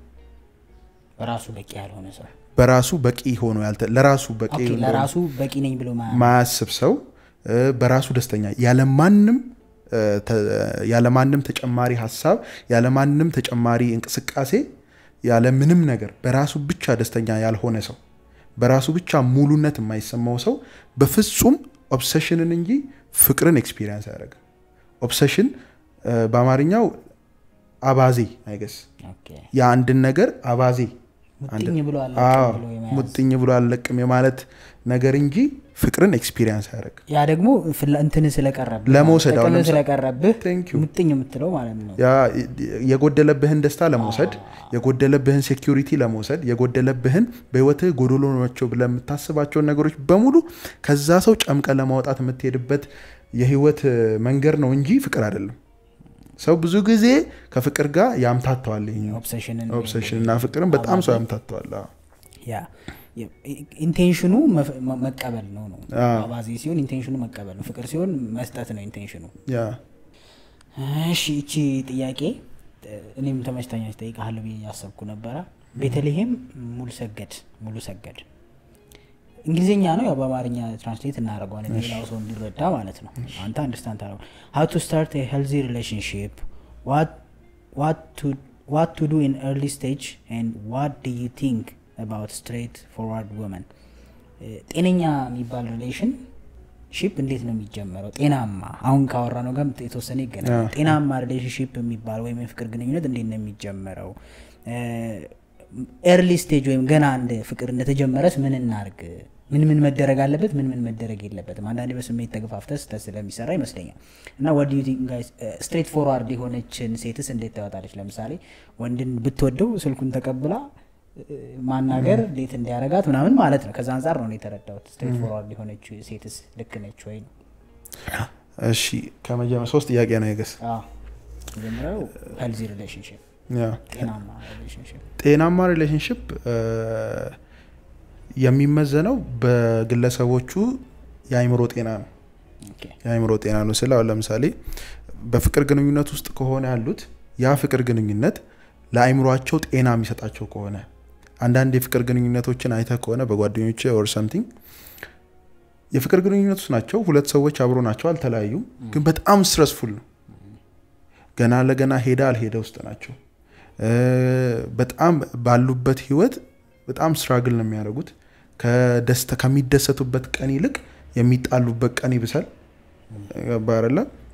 በራሱ በቂ ያልሆነ ሰው በራሱ በቂ ሆኖ ያልተ ለራሱ በቂ ኦኬ፣ እንደሆነ ለራሱ በቂ ነኝ ብሎ ማ- ማያስብ ሰው እ፣ በራሱ ደስተኛ ያለማንም እ፣ ተ- ያለማንም ተጨማሪ ሀሳብ ያለማንም ተጨማሪ እንቅስቃሴ ያለምንም ነገር በራሱ ብቻ ደስተኛ ያልሆነ ሰው በራሱ ብቻ ሙሉነት የማይሰማው ሰው በፍጹም ኦብሰሽንን እንጂ ፍቅርን ኤክስፒሪየንስ አያደርግም ኦብሰሽን እ፣ በአማርኛው አባዜ አይገስ ኦኬ፣ የአንድን ነገር አባዜ ሙጥኝ ብሎ አለ አዎ፣ ብሎ የመያዝ። ሙጥኝ ብሎ አለቅም የማለት ነገር እንጂ ፍቅርን ኤክስፒሪየንስ አያደርግም ያ ደግሞ ፍላ- እንትን ስለቀረብህ ለመውሰድ አሁን ጥቅም ለምሳሌ- ስለቀረብህ Thank you። ሙጥኝ የምትለው ማለት ነው ያ የጎደለብህን ደስታ ለመውሰድ የጎደለብህን ሴኪሪቲ ለመውሰድ የጎደለብህን በህይወትህ ጎዶሎ ናቸው ብለህ የምታስባቸውን ነገሮች በሙሉ ከዛ ሰው ጨምቀ ለማውጣት የምትሄድበት የህይወት መንገድ ነው እንጂ ፍቅር አይደለም ሰው ብዙ ጊዜ ከፍቅር ጋር ያምታተዋል ይሄኛው ኦብሴሽንን ኦብሴሽን እና ፍቅርን በጣም ሰው ያምታተዋል አዎ። ያ ኢንቴንሽኑ መፍ- መ- መቀበል ነው ነው አዎ። አባዜ ሲሆን ኢንቴንሽኑ መቀበል ነው ፍቅር ሲሆን መስጠት ነው ኢንቴንሽኑ ያ እሺ እቺ ጥያቄ እኔም ተመችታኛ ጠይቃለሁ ብዬ እያሰብኩ ነበረ ቤተልሔም ሙሉ ሰገድ ሙሉ ሰገድ እንግሊዝኛ ነው ያው በአማርኛ ትራንስሌት እናደርገዋለን ሌላው ሰው እንዲረዳ ማለት ነው አንተ አንደርስታንድ ታደረገ ሀው ቱ ስታርት ሄልዚ ሪሌሽንሽፕ ዋት ቱ ዱ ኢን ኤርሊ ስቴጅ ኤንድ ዋት ዱ ዩ ቲንክ አባውት ስትሬት ፎርዋርድ ወመን ጤነኛ የሚባል ሪሌሽን ሪሌሽንሽፕ እንዴት ነው የሚጀመረው? ጤናማ አሁን ካወራ ነው ጋር የተወሰነ ይገናኛል። ጤናማ ሪሌሽንሽፕ የሚባል ወይም የፍቅር ግንኙነት እንዴት ነው የሚጀመረው? ኤርሊ ስቴጅ ወይም ገና አንድ ፍቅር እንደተጀመረስ ምን እናርግ? ምን ምን መደረግ አለበት? ምን ምን መደረግ የለበትም? አንዳንዴ በስሜት ተገፋፍተ ስህተት ስለሚሰራ ይመስለኛል። እና ወዲ ስትሬት ፎርዋርድ የሆነችን ሴትስ እንዴት ታወጣለች? ለምሳሌ ወንድን ብትወደው ስልኩን ተቀብላ ማናገር እንዴት እንዲያረጋት ምናምን ማለት ነው። ከዛ አንጻር ነው የተረዳሁት። ስትሬት ፎርዋርድ የሆነች ሴትስ ልክ ነች ወይ ነው። እሺ ከመጀመር ሶስት ጥያቄ ነው የገስ መጀመሪያው ሄልዚ ሪሌሽንሽፕ ጤናማ ሪሌሽንሽፕ ጤናማ ሪሌሽንሽፕ የሚመዘነው በግለሰቦቹ የአይምሮ ጤና ነው። የአይምሮ ጤና ነው ስለ አሁን ለምሳሌ በፍቅር ግንኙነት ውስጥ ከሆነ ያሉት ያ ፍቅር ግንኙነት ለአይምሯቸው ጤና የሚሰጣቸው ከሆነ አንዳንድ የፍቅር ግንኙነቶችን አይተ ከሆነ በጓደኞች ኦር ሰምቲንግ የፍቅር ግንኙነት ውስጥ ናቸው። ሁለት ሰዎች አብሮ ናቸው፣ አልተለያዩም፣ ግን በጣም ስትረስፉል ነው። ገና ለገና ሄዳ አልሄደ ውስጥ ናቸው። በጣም ባሉበት ህይወት በጣም ስትራግል ነው የሚያደርጉት። ከደስተ ከሚደሰቱበት ቀን ይልቅ የሚጣሉበት ቀን ይብሳል። ባረለ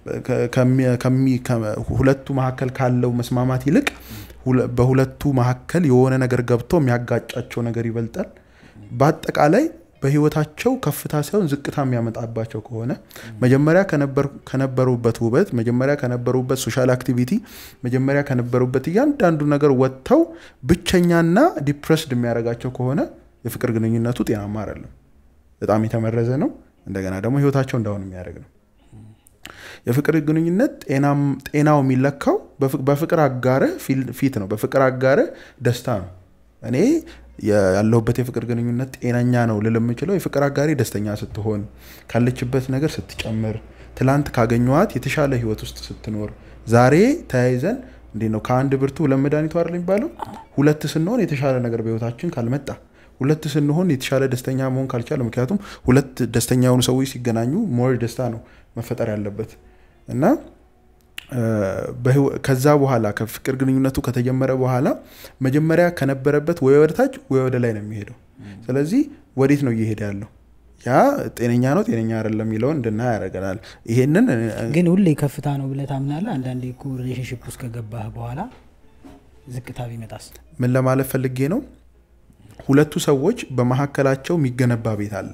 ሁለቱ መካከል ካለው መስማማት ይልቅ በሁለቱ መካከል የሆነ ነገር ገብቶ የሚያጋጫቸው ነገር ይበልጣል። በአጠቃላይ በህይወታቸው ከፍታ ሳይሆን ዝቅታ የሚያመጣባቸው ከሆነ መጀመሪያ ከነበሩበት ውበት፣ መጀመሪያ ከነበሩበት ሶሻል አክቲቪቲ፣ መጀመሪያ ከነበሩበት እያንዳንዱ ነገር ወጥተው ብቸኛና ዲፕረስድ የሚያደርጋቸው ከሆነ የፍቅር ግንኙነቱ ጤናማ አይደለም። በጣም የተመረዘ ነው። እንደገና ደግሞ ህይወታቸው እንዳሁን የሚያደርግ ነው። የፍቅር ግንኙነት ጤናው የሚለካው በፍቅር አጋርህ ፊት ነው። በፍቅር አጋርህ ደስታ ነው። እኔ ያለሁበት የፍቅር ግንኙነት ጤነኛ ነው ልል የምችለው የፍቅር አጋሪ ደስተኛ ስትሆን፣ ካለችበት ነገር ስትጨምር፣ ትላንት ካገኘዋት የተሻለ ህይወት ውስጥ ስትኖር፣ ዛሬ ተያይዘን እንዴት ነው ከአንድ ብርቱ ሁለት መድኃኒቱ አይደል የሚባለው? ሁለት ስንሆን የተሻለ ነገር በህይወታችን ካልመጣ ሁለት ስንሆን የተሻለ ደስተኛ መሆን ካልቻለ፣ ምክንያቱም ሁለት ደስተኛ የሆኑ ሰዎች ሲገናኙ ሞር ደስታ ነው መፈጠር ያለበት እና ከዛ በኋላ ከፍቅር ግንኙነቱ ከተጀመረ በኋላ መጀመሪያ ከነበረበት ወይ ወደ ታች ወይ ወደ ላይ ነው የሚሄደው። ስለዚህ ወዴት ነው እየሄደ ያለው? ያ ጤነኛ ነው ጤነኛ አይደለም የሚለውን እንድናይ ያደርገናል። ይሄንን ግን ሁሌ ከፍታ ነው ብለህ ታምናለህ? አንዳንዴ እኮ ሪሌሽንሽፕ ውስጥ ከገባህ በኋላ ዝቅታ ቢመጣስ? ምን ለማለት ፈልጌ ነው? ሁለቱ ሰዎች በመካከላቸው የሚገነባ ቤት አለ፣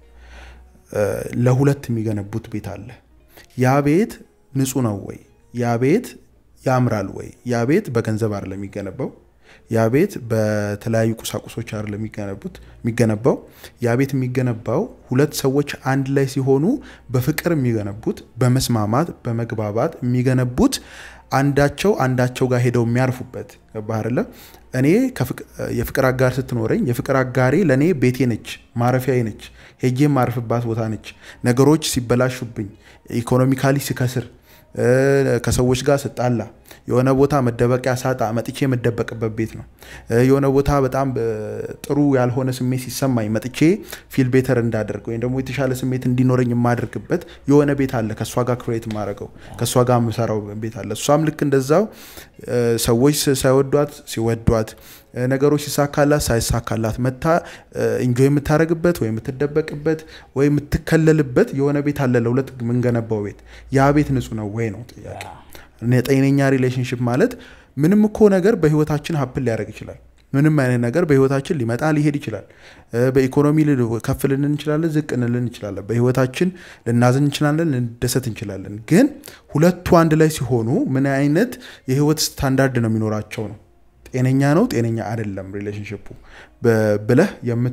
ለሁለት የሚገነቡት ቤት አለ። ያ ቤት ንጹህ ነው ወይ? ያ ቤት ያምራል ወይ? ያ ቤት በገንዘብ አይደለም የሚገነባው። ያ ቤት በተለያዩ ቁሳቁሶች አይደለም የሚገነቡት የሚገነባው። ያ ቤት የሚገነባው ሁለት ሰዎች አንድ ላይ ሲሆኑ በፍቅር የሚገነቡት በመስማማት በመግባባት የሚገነቡት አንዳቸው አንዳቸው ጋር ሄደው የሚያርፉበት ገባህ አይደለ? እኔ የፍቅር አጋር ስትኖረኝ የፍቅር አጋሬ ለእኔ ቤቴ ነች፣ ማረፊያዬ ነች፣ ሄጄ የማርፍባት ቦታ ነች። ነገሮች ሲበላሹብኝ፣ ኢኮኖሚካሊ ሲከስር፣ ከሰዎች ጋር ስጣላ፣ የሆነ ቦታ መደበቂያ ሳጣ መጥቼ የምደበቅበት ቤት ነው። የሆነ ቦታ በጣም ጥሩ ያልሆነ ስሜት ሲሰማኝ መጥቼ ፊል ቤተር እንዳደርግ ወይም ደግሞ የተሻለ ስሜት እንዲኖረኝ የማደርግበት የሆነ ቤት አለ። ከእሷ ጋር ክሬት የማደርገው ከእሷ ጋር የምሰራው ቤት አለ። እሷም ልክ እንደዛው ሰዎች ሳይወዷት ሲወዷት፣ ነገሮች ሲሳካላት ሳይሳካላት መታ ኢንጆይ የምታደርግበት ወይ የምትደበቅበት ወይ የምትከለልበት የሆነ ቤት አለ። ለሁለት የምንገነባው ቤት ያ ቤት ንጹህ ነው ወይ ነው ጥያቄ። ጤነኛ ሪሌሽንሽፕ ማለት ምንም እኮ ነገር በህይወታችን ሀፕል ሊያደርግ ይችላል። ምንም አይነት ነገር በህይወታችን ሊመጣ ሊሄድ ይችላል። በኢኮኖሚ ከፍ ልንን እንችላለን፣ ዝቅ እንልን እንችላለን። በህይወታችን ልናዝን እንችላለን፣ ልንደሰት እንችላለን። ግን ሁለቱ አንድ ላይ ሲሆኑ ምን አይነት የህይወት ስታንዳርድ ነው የሚኖራቸው ነው ጤነኛ ነው ጤነኛ አይደለም ሪሌሽንሽፑ ብለህ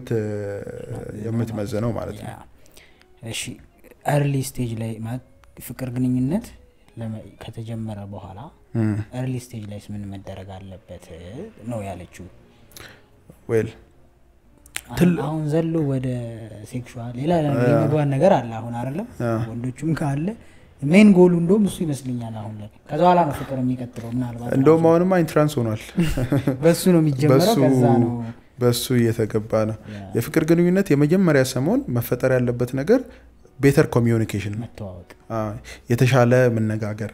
የምትመዘነው ማለት ነው። እሺ ኤርሊ ስቴጅ ላይ ማለት ፍቅር ግንኙነት ከተጀመረ በኋላ ኤርሊ ስቴጅ ላይ ምን መደረግ አለበት ነው ያለችው። ዌል አሁን ዘሎ ወደ ሴክሹዋል ሌላ የመግባት ነገር አለ አሁን አይደለም ወንዶቹም ካለ ሜን ጎሉ እንደውም እሱ ይመስልኛል አሁን ላይ ከዛ በኋላ ነው ፍቅር የሚቀጥለው ምናልባት እንደውም አሁንማ ኢንትራንስ ሆኗል በሱ ነው የሚጀመረው ከዛ ነው በሱ እየተገባ ነው የፍቅር ግንኙነት የመጀመሪያ ሰሞን መፈጠር ያለበት ነገር ቤተር ኮሚዩኒኬሽን ነው መተዋወቅ የተሻለ መነጋገር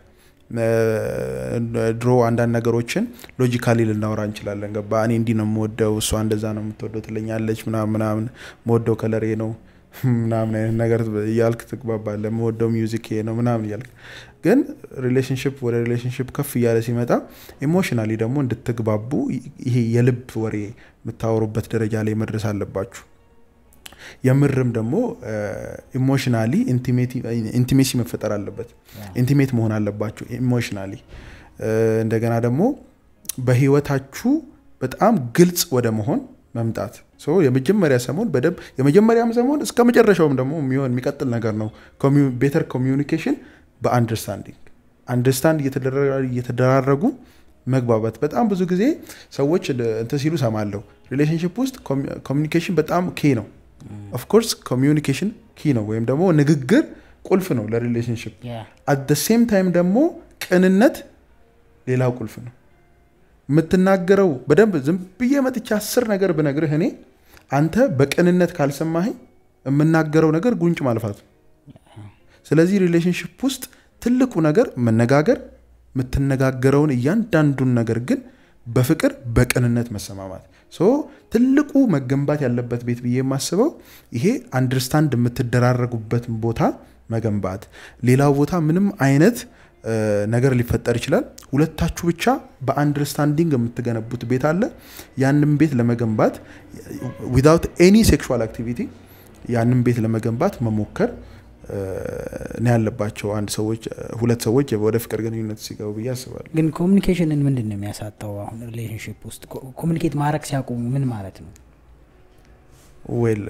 ድሮ አንዳንድ ነገሮችን ሎጂካሊ ልናወራ እንችላለን። ገባ እኔ እንዲህ ነው የምወደው፣ እሷ እንደዛ ነው የምትወደው ትለኛለች፣ ምናምን ምናምን፣ መወደው ከለሬ ነው፣ ምናምን አይነት ነገር እያልክ ትግባባለ የምወደው ሚውዚክ ይሄ ነው ምናምን እያልክ ግን ሪሌሽንሽፕ ወደ ሪሌሽንሽፕ ከፍ እያለ ሲመጣ ኢሞሽናሊ ደግሞ እንድትግባቡ ይሄ የልብ ወሬ የምታወሩበት ደረጃ ላይ መድረስ አለባችሁ የምርም ደግሞ ኢሞሽናሊ ኢንቲሜሲ መፈጠር አለበት ኢንቲሜት መሆን አለባችሁ ኢሞሽናሊ እንደገና ደግሞ በህይወታችሁ በጣም ግልጽ ወደ መሆን መምጣት የመጀመሪያ ሰሞን በደንብ የመጀመሪያም ሰሞን እስከ መጨረሻውም ደግሞ የሚሆን የሚቀጥል ነገር ነው ቤተር ኮሚዩኒኬሽን በአንደርስታንዲንግ አንደርስታንድ እየተደራረጉ መግባባት በጣም ብዙ ጊዜ ሰዎች እንትን ሲሉ ሰማለሁ ሪሌሽንሽፕ ውስጥ ኮሚኒኬሽን በጣም ኬ ነው ኦፍኮርስ ኮሚዩኒኬሽን ኪ ነው ወይም ደግሞ ንግግር ቁልፍ ነው ለሪሌሽንሽፕ አት ሴም ታይም ደግሞ ቅንነት ሌላው ቁልፍ ነው የምትናገረው በደንብ ዝም ብዬ መጥቻ አስር ነገር ብነግርህ እኔ አንተ በቅንነት ካልሰማኸኝ የምናገረው ነገር ጉንጭ ማልፋት ስለዚህ ሪሌሽንሽፕ ውስጥ ትልቁ ነገር መነጋገር የምትነጋገረውን እያንዳንዱን ነገር ግን በፍቅር በቅንነት መሰማማት ሶ ትልቁ መገንባት ያለበት ቤት ብዬ የማስበው ይሄ አንደርስታንድ የምትደራረጉበትን ቦታ መገንባት ሌላው ቦታ ምንም አይነት ነገር ሊፈጠር ይችላል ሁለታችሁ ብቻ በአንደርስታንዲንግ የምትገነቡት ቤት አለ ያንን ቤት ለመገንባት ዊዛውት ኤኒ ሴክሹዋል አክቲቪቲ ያንን ቤት ለመገንባት መሞከር ነው ያለባቸው አንድ ሰዎች ሁለት ሰዎች ወደ ፍቅር ግንኙነት ሲገቡ ብዬ አስባለሁ ግን ኮሚኒኬሽንን ምንድን ነው የሚያሳጣው አሁን ሪሌሽንሽፕ ውስጥ ኮሚኒኬት ማድረግ ሲያቆሙ ምን ማለት ነው ዌል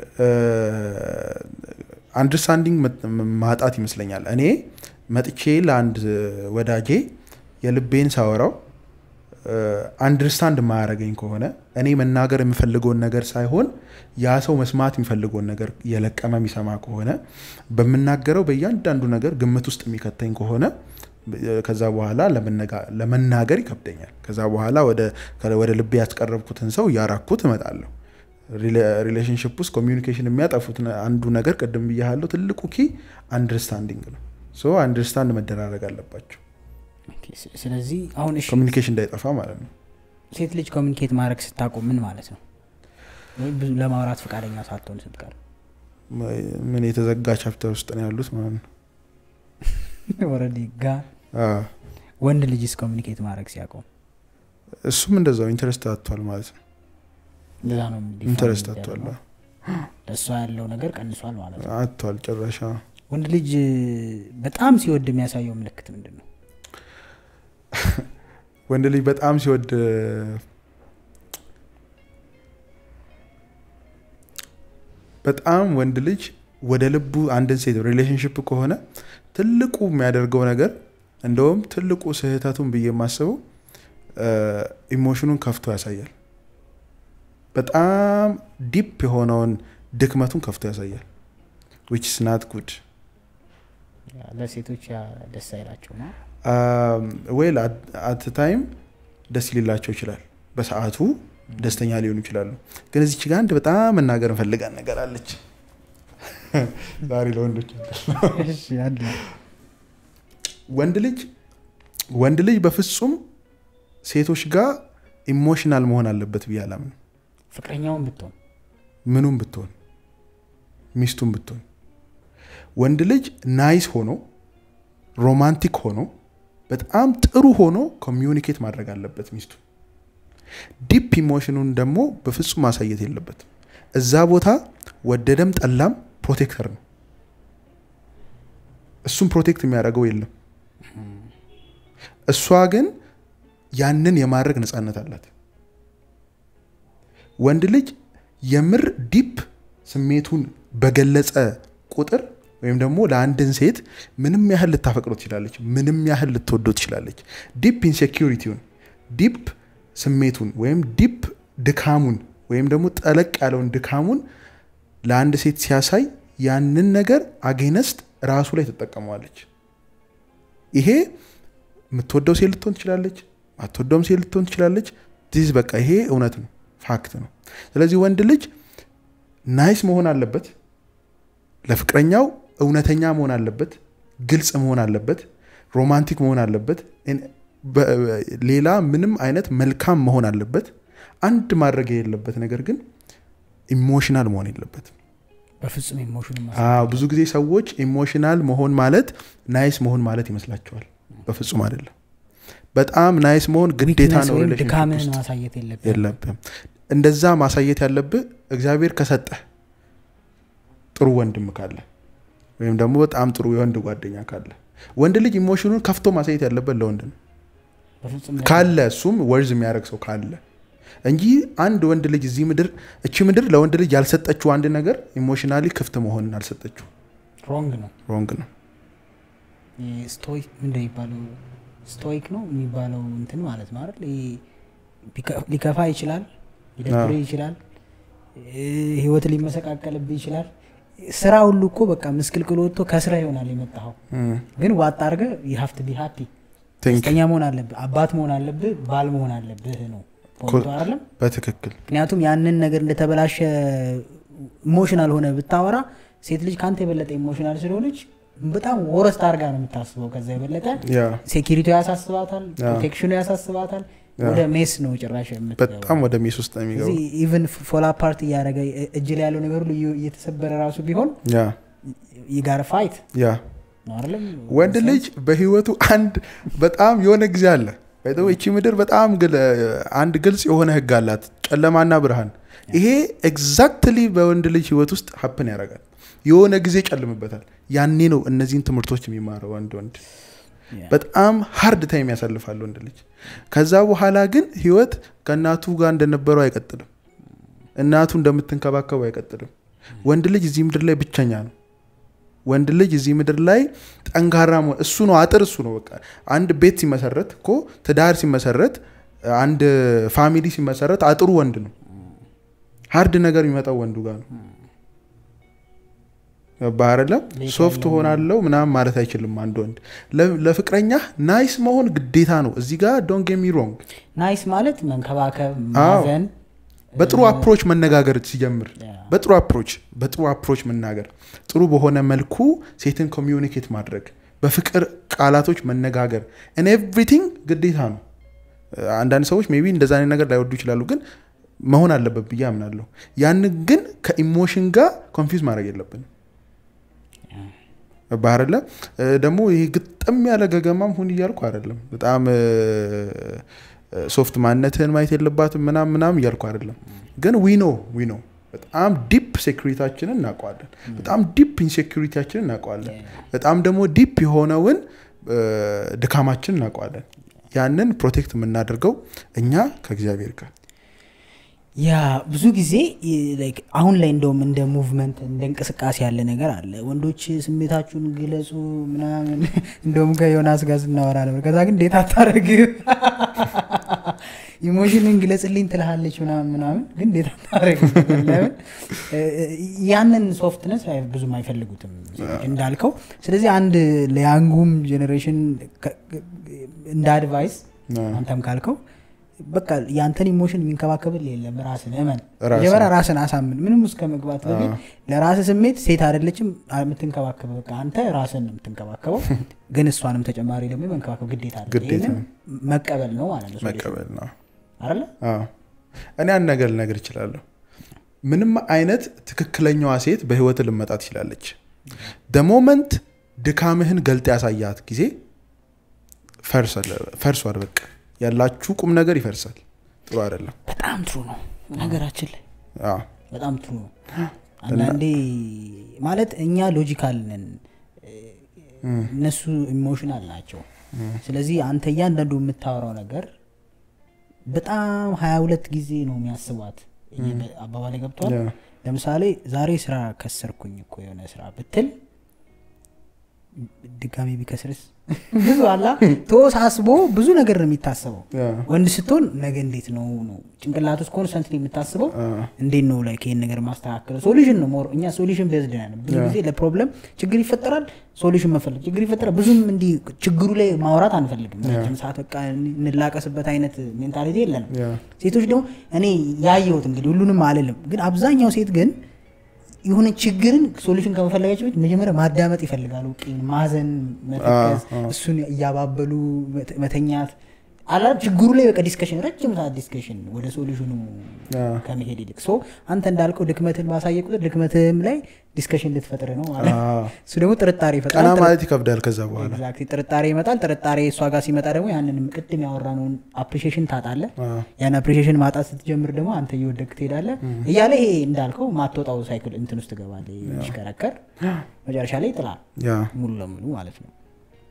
አንደርስታንዲንግ ማጣት ይመስለኛል እኔ መጥቼ ለአንድ ወዳጄ የልቤን ሳወራው አንደርስታንድ የማያደረገኝ ከሆነ እኔ መናገር የምፈልገውን ነገር ሳይሆን ያ ሰው መስማት የሚፈልገውን ነገር የለቀመ የሚሰማ ከሆነ በምናገረው በእያንዳንዱ ነገር ግምት ውስጥ የሚከተኝ ከሆነ ከዛ በኋላ ለመናገር ይከብደኛል ከዛ በኋላ ወደ ልቤ ያስቀረብኩትን ሰው እያራኩት እመጣለሁ ሪሌሽንሽፕ ውስጥ ኮሚኒኬሽን የሚያጠፉት አንዱ ነገር ቅድም ብያለሁ ትልቁ ኪ አንደርስታንዲንግ ነው ሶ አንደርስታንድ መደራረግ አለባቸው ስለዚህ አሁን እሺ ኮሚኒኬሽን እንዳይጠፋ ማለት ነው ሴት ልጅ ኮሚኒኬት ማድረግ ስታቆም ምን ማለት ነው ብዙ ለማውራት ፈቃደኛ ሳትሆን ስትቀር ምን የተዘጋ ቻፕተር ውስጥ ነው ያሉት ማለት ነው ወረዲ ጋ ወንድ ልጅስ ኮሚኒኬት ማድረግ ሲያቆም እሱም እንደዛው ኢንተረስት አጥቷል ማለት ነው እንደዛ ነው ኢንተረስት አጥቷል ለእሷ ያለው ነገር ቀንሷል ማለት ነው አጥቷል ጨረሻ ወንድ ልጅ በጣም ሲወድ የሚያሳየው ምልክት ምንድን ነው ወንድ ልጅ በጣም ሲወድ በጣም ወንድ ልጅ ወደ ልቡ አንድን ሴት ሪሌሽንሽፕ ከሆነ ትልቁ የሚያደርገው ነገር እንደውም ትልቁ ስህተቱን ብዬ የማስበው ኢሞሽኑን ከፍቶ ያሳያል በጣም ዲፕ የሆነውን ድክመቱን ከፍቶ ያሳያል ዊች ስናት ጉድ ለሴቶች ደስ አይላቸው ነው ዌል አት ታይም ደስ ሊላቸው ይችላል በሰዓቱ ደስተኛ ሊሆኑ ይችላሉ ግን እዚች ጋ አንድ በጣም መናገር እንፈልጋን ነገር አለች ዛሬ ለወንዶች ወንድ ልጅ ወንድ ልጅ በፍጹም ሴቶች ጋር ኢሞሽናል መሆን አለበት ብዬ አላምንም ፍቅረኛውን ብትሆን ምኑም ብትሆን ሚስቱም ብትሆን ወንድ ልጅ ናይስ ሆኖ ሮማንቲክ ሆኖ በጣም ጥሩ ሆኖ ኮሚዩኒኬት ማድረግ አለበት ሚስቱ ዲፕ ኢሞሽኑን ደግሞ በፍጹም ማሳየት የለበትም እዛ ቦታ ወደደም ጠላም ፕሮቴክተር ነው እሱም ፕሮቴክት የሚያደርገው የለም እሷ ግን ያንን የማድረግ ነፃነት አላት ወንድ ልጅ የምር ዲፕ ስሜቱን በገለጸ ቁጥር ወይም ደግሞ ለአንድን ሴት ምንም ያህል ልታፈቅሮ ትችላለች ምንም ያህል ልትወዶ ትችላለች ዲፕ ኢንሴኪሪቲውን ዲፕ ስሜቱን ወይም ዲፕ ድካሙን ወይም ደግሞ ጠለቅ ያለውን ድካሙን ለአንድ ሴት ሲያሳይ ያንን ነገር አጌነስት ራሱ ላይ ትጠቀመዋለች ይሄ የምትወደው ሴት ልትሆን ትችላለች አትወደውም ሴት ልትሆን ትችላለች ዲስ በቃ ይሄ እውነት ነው ፋክት ነው ስለዚህ ወንድ ልጅ ናይስ መሆን አለበት ለፍቅረኛው እውነተኛ መሆን አለበት ግልጽ መሆን አለበት ሮማንቲክ መሆን አለበት ሌላ ምንም አይነት መልካም መሆን አለበት አንድ ማድረግ የሌለበት ነገር ግን ኢሞሽናል መሆን የለበትም በፍጹም ኢሞሽን አዎ ብዙ ጊዜ ሰዎች ኢሞሽናል መሆን ማለት ናይስ መሆን ማለት ይመስላቸዋል በፍጹም አይደለም በጣም ናይስ መሆን ግዴታ ነው ወይም ሪሌሽንሺፕ ድካምህን ውስጥ ማሳየት የለብህም የለብም እንደዛ ማሳየት ያለብህ እግዚአብሔር ከሰጠህ ጥሩ ወንድም ካለ ወይም ደግሞ በጣም ጥሩ የወንድ ጓደኛ ካለ ወንድ ልጅ ኢሞሽኑን ከፍቶ ማሳየት ያለበት ለወንድ ነው በፍጹም ካለ እሱም ወርዝ የሚያደርግ ሰው ካለ እንጂ አንድ ወንድ ልጅ እዚህ ምድር እቺ ምድር ለወንድ ልጅ ያልሰጠችው አንድ ነገር ኢሞሽናሊ ክፍት መሆንን አልሰጠችው ሮንግ ነው ሮንግ ነው ስቶይክ ምንድን የሚባለው ስቶይክ ነው የሚባለው እንትን ማለት ነው አይደል ይሄ ቢከ- ሊከፋ ይችላል ሊደብር ይችላል እ፣ ህይወት ሊመሰቃቀልብህ ይችላል ስራ ሁሉ እኮ በቃ ምስቅልቅል ወጥቶ ከስራ ይሆናል የመጣኸው ግን ዋጣ አድርገ ሀፍት ቢ ሀፒ ቲንክ ደስተኛ መሆን አለብህ አባት መሆን አለብህ ባል መሆን አለብህ ነው ፖይንቱ አይደለም በትክክል ምክንያቱም ያንን ነገር እንደተበላሸ ኢሞሽናል ሆነ ብታወራ ሴት ልጅ ከአንተ የበለጠ ኢሞሽናል ስለሆነች በጣም ወረስት አድርጋ ነው የምታስበው ከዛ የበለጠ ያ ሴኪሪቲ ያሳስባታል ፕሮቴክሽኑ ያሳስባታል ወደ ሜስ ነው ጭራሽ የምትገባው በጣም ወደ ሜስ ውስጥ ነው የሚገባው እዚህ ኢቨን ፎላ ፓርት እያደረገ እጅ ላይ ያለው ነገር ሁሉ እየ- እየተሰበረ ራሱ ቢሆን ያ ይጋር ፋይት ያ ነው አይደለም ወንድ ልጅ በህይወቱ አንድ በጣም የሆነ ጊዜ አለ ባይዘው ይቺ ምድር በጣም ግል- አንድ ግልጽ የሆነ ህግ አላት ጨለማና ብርሃን ይሄ ኤግዛክትሊ በወንድ ልጅ ህይወት ውስጥ ሀፕን ያደርጋል የሆነ ጊዜ ጨልምበታል ያኔ ነው እነዚህን ትምህርቶች የሚማረው ወንድ ወንድ Yeah. በጣም ሀርድ ታይም ያሳልፋል ወንድ ልጅ ከዛ በኋላ ግን ህይወት ከእናቱ ጋር እንደነበረው አይቀጥልም እናቱ እንደምትንከባከቡ አይቀጥልም ወንድ ልጅ እዚህ ምድር ላይ ብቸኛ ነው ወንድ ልጅ እዚህ ምድር ላይ ጠንካራ መሆን እሱ ነው አጥር እሱ ነው በቃ አንድ ቤት ሲመሰረት እኮ ትዳር ሲመሰረት አንድ ፋሚሊ ሲመሰረት አጥሩ ወንድ ነው ሀርድ ነገር የሚመጣው ወንዱ ጋር ነው ገባህ አይደለም ቤት ሶፍት ያለው ሆናለው ምናምን ማለት አይችልም አንድ ወንድ ለ- ለፍቅረኛ ናይስ መሆን ግዴታ ነው እዚህ ጋር ዶንት ጌት ሚ ሮንግ ናይስ ማለት መንከባከብ አዎ። ማዘን በጥሩ አፕሮች መነጋገር ሲጀምር ያ። በጥሩ አፕሮች በጥሩ አፕሮች መናገር ጥሩ በሆነ መልኩ ሴትን ኮሚዩኒኬት ማድረግ በፍቅር ቃላቶች መነጋገር እን ኤቭሪቲንግ ግዴታ ነው አንዳንድ ሰዎች ሜይ ቢ እንደዛ አይነት ነገር ላይወዱ ይችላሉ ግን መሆን አለበት ብዬ አምናለሁ ያንን ግን ከኢሞሽን ጋር ኮንፊውዝ ማድረግ የለብንም ባህርለ ደግሞ ይሄ ግጥም ያለ ገገማም ሁን እያልኩ አይደለም በጣም ሶፍት ማንነትህን ማየት የለባትም ምናም ምናም እያልኩ አይደለም ግን ዊኖ ዊኖ በጣም ዲፕ ሴኩሪታችንን እናውቀዋለን በጣም ዲፕ ኢንሴኩሪቲያችንን እናውቀዋለን በጣም ደግሞ ዲፕ የሆነውን እ፣ ድካማችን እናውቀዋለን ያንን ፕሮቴክት የምናደርገው እኛ ከእግዚአብሔር ጋር ያ ብዙ ጊዜ ይ- like አሁን ላይ እንደውም እንደ ሙቭመንት እንደ እንቅስቃሴ ያለ ነገር አለ ወንዶች ስሜታችሁን ግለጹ ምናምን እንደውም ከዮናስ ጋር ስናወራ ነበር ከዛ ግን እንዴት አታረግ ኢሞሽንን ግለጽልኝ ትልሃለች ምናምን ምናምን ግን እንዴት አታረግ ለምን እ፣ ያንን ሶፍትነስ ብዙም አይፈልጉትም ሴቶች እንዳልከው ስለዚህ አንድ ለያንጉም ጄኔሬሽን እንደ አድቫይስ አዎ። አንተም ካልከው በቃ ያንተን ኢሞሽን የሚንከባከብል የለም ራስን እመን ራስን። መጀመሪያ ራስን አሳምን ምንም ውስጥ ከመግባት በፊት ለራስ ስሜት ሴት አይደለችም የምትንከባከበው በቃ አንተ ራስን ነው የምትንከባከበው ግን እሷንም ተጨማሪ ደግሞ የመንከባከብ ግዴታ አለ ግዴታ ይህንን መቀበል ነው ማለት ነው መቀበል ነው አይደለ አዎ። እኔ አንድ ነገር ልነግር እችላለሁ ምንም አይነት ትክክለኛዋ ሴት በህይወት ልመጣ ትችላለች ደሞመንት ድካምህን ገልጥ ያሳያት ጊዜ ፈርሷል- ፈርሷል በቃ ያላችሁ ቁም ነገር ይፈርሳል ጥሩ አይደለም በጣም ትሩ ነው ነገራችን ላይ አዎ። በጣም ትሩ ነው አንዳንዴ ማለት እኛ ሎጂካል ነን እነሱ ኢሞሽናል ናቸው ስለዚህ አንተ እያንዳንዱ የምታወራው ነገር በጣም ሀያ ሁለት ጊዜ ነው የሚያስቧት አባባላይ ገብቷል ያ። ለምሳሌ ዛሬ ስራ ከሰርኩኝ እኮ የሆነ ስራ ብትል ድጋሜ ቢከስርስ ብዙ አላ ተወሳስቦ ብዙ ነገር ነው የሚታሰበው ያ። ወንድ ስትሆን ነገ እንዴት ነው ነው ጭንቅላት ውስጥ ኮንስተንት የምታስበው አ፣ እንዴት ነው ላይ ይህን ነገር ማስተካከለው ሶሉሽን ነው ሞር እኛ ሶሉሽን ቤዝድ ነን ብዙ ጊዜ ለፕሮብለም ችግር ይፈጠራል ሶሉሽን መፈለግ ችግር ይፈጠራል ብዙም እንዲህ ችግሩ ላይ ማውራት አንፈልግም ረጅም ሰዓት በቃ እንላቀስበት አይነት ሜንታሊቲ የለንም ያ። ሴቶች ደግሞ እኔ ያየሁት እንግዲህ ሁሉንም አልልም ግን አብዛኛው ሴት ግን የሆነ ችግርን ሶሉሽን ከመፈለጋቸው በፊት መጀመሪያ ማዳመጥ ይፈልጋሉ ቂም ማዘን መተከዝ አ፣ አ። እሱን እያባበሉ መተ- መተኛት አላ ችግሩ ላይ በቃ ዲስከሽን ረጅም ሰዓት ዲስከሽን ወደ ሶሉሽኑ ከመሄድ ይልቅ ሶ አንተ እንዳልከው ድክመትን ባሳየ ቁጥር ድክመትም ላይ ዲስከሽን ልትፈጥር ነው ማለት እሱ ደግሞ ጥርጣሬ ቀና ይፈጥራል ማለት ይከብዳል ከዛ በኋላ ኤግዛክትሊ ጥርጣሬ ይመጣል ጥርጣሬ እሷ ጋር ሲመጣ ደግሞ ያንንም ቅድም ያወራነውን አፕሪሺዬሽን ታጣለ ያን አፕሪሺዬሽን ማጣት ስትጀምር ደግሞ አንተ እየወደቅ ትሄዳለ እያለ ይሄ እንዳልከው ማትወጣው ሳይክል እንትን ውስጥ ትገባለ የሚሽከረከር መጨረሻ ላይ ይጥላል ያ ሙሉ ለሙሉ ማለት ነው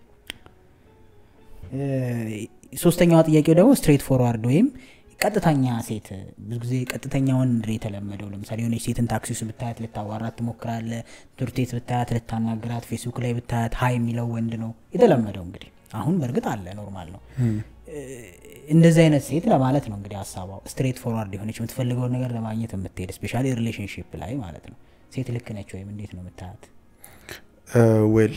እ፣ ሶስተኛዋ ጥያቄው ደግሞ ስትሬት ፎርዋርድ ወይም ቀጥተኛ ሴት ብዙ ጊዜ ቀጥተኛ ወንድ ነው የተለመደው ለምሳሌ የሆነች ሴትን ታክሲ ውስጥ ብታያት ልታዋራት ትሞክራለ ትምህርት ቤት ብታያት ልታናግራት ፌስቡክ ላይ ብታያት ሀይ የሚለው ወንድ ነው የተለመደው እንግዲህ አሁን በእርግጥ አለ ኖርማል ነው እ፣ እንደዚህ አይነት ሴት ለማለት ነው እንግዲህ ሀሳቧ ስትሬት ፎርዋርድ የሆነች የምትፈልገውን ነገር ለማግኘት የምትሄድ ስፔሻሊ ሪሌሽንሽፕ ላይ ማለት ነው ሴት ልክ ነች ወይም እንዴት ነው የምታያት ዌል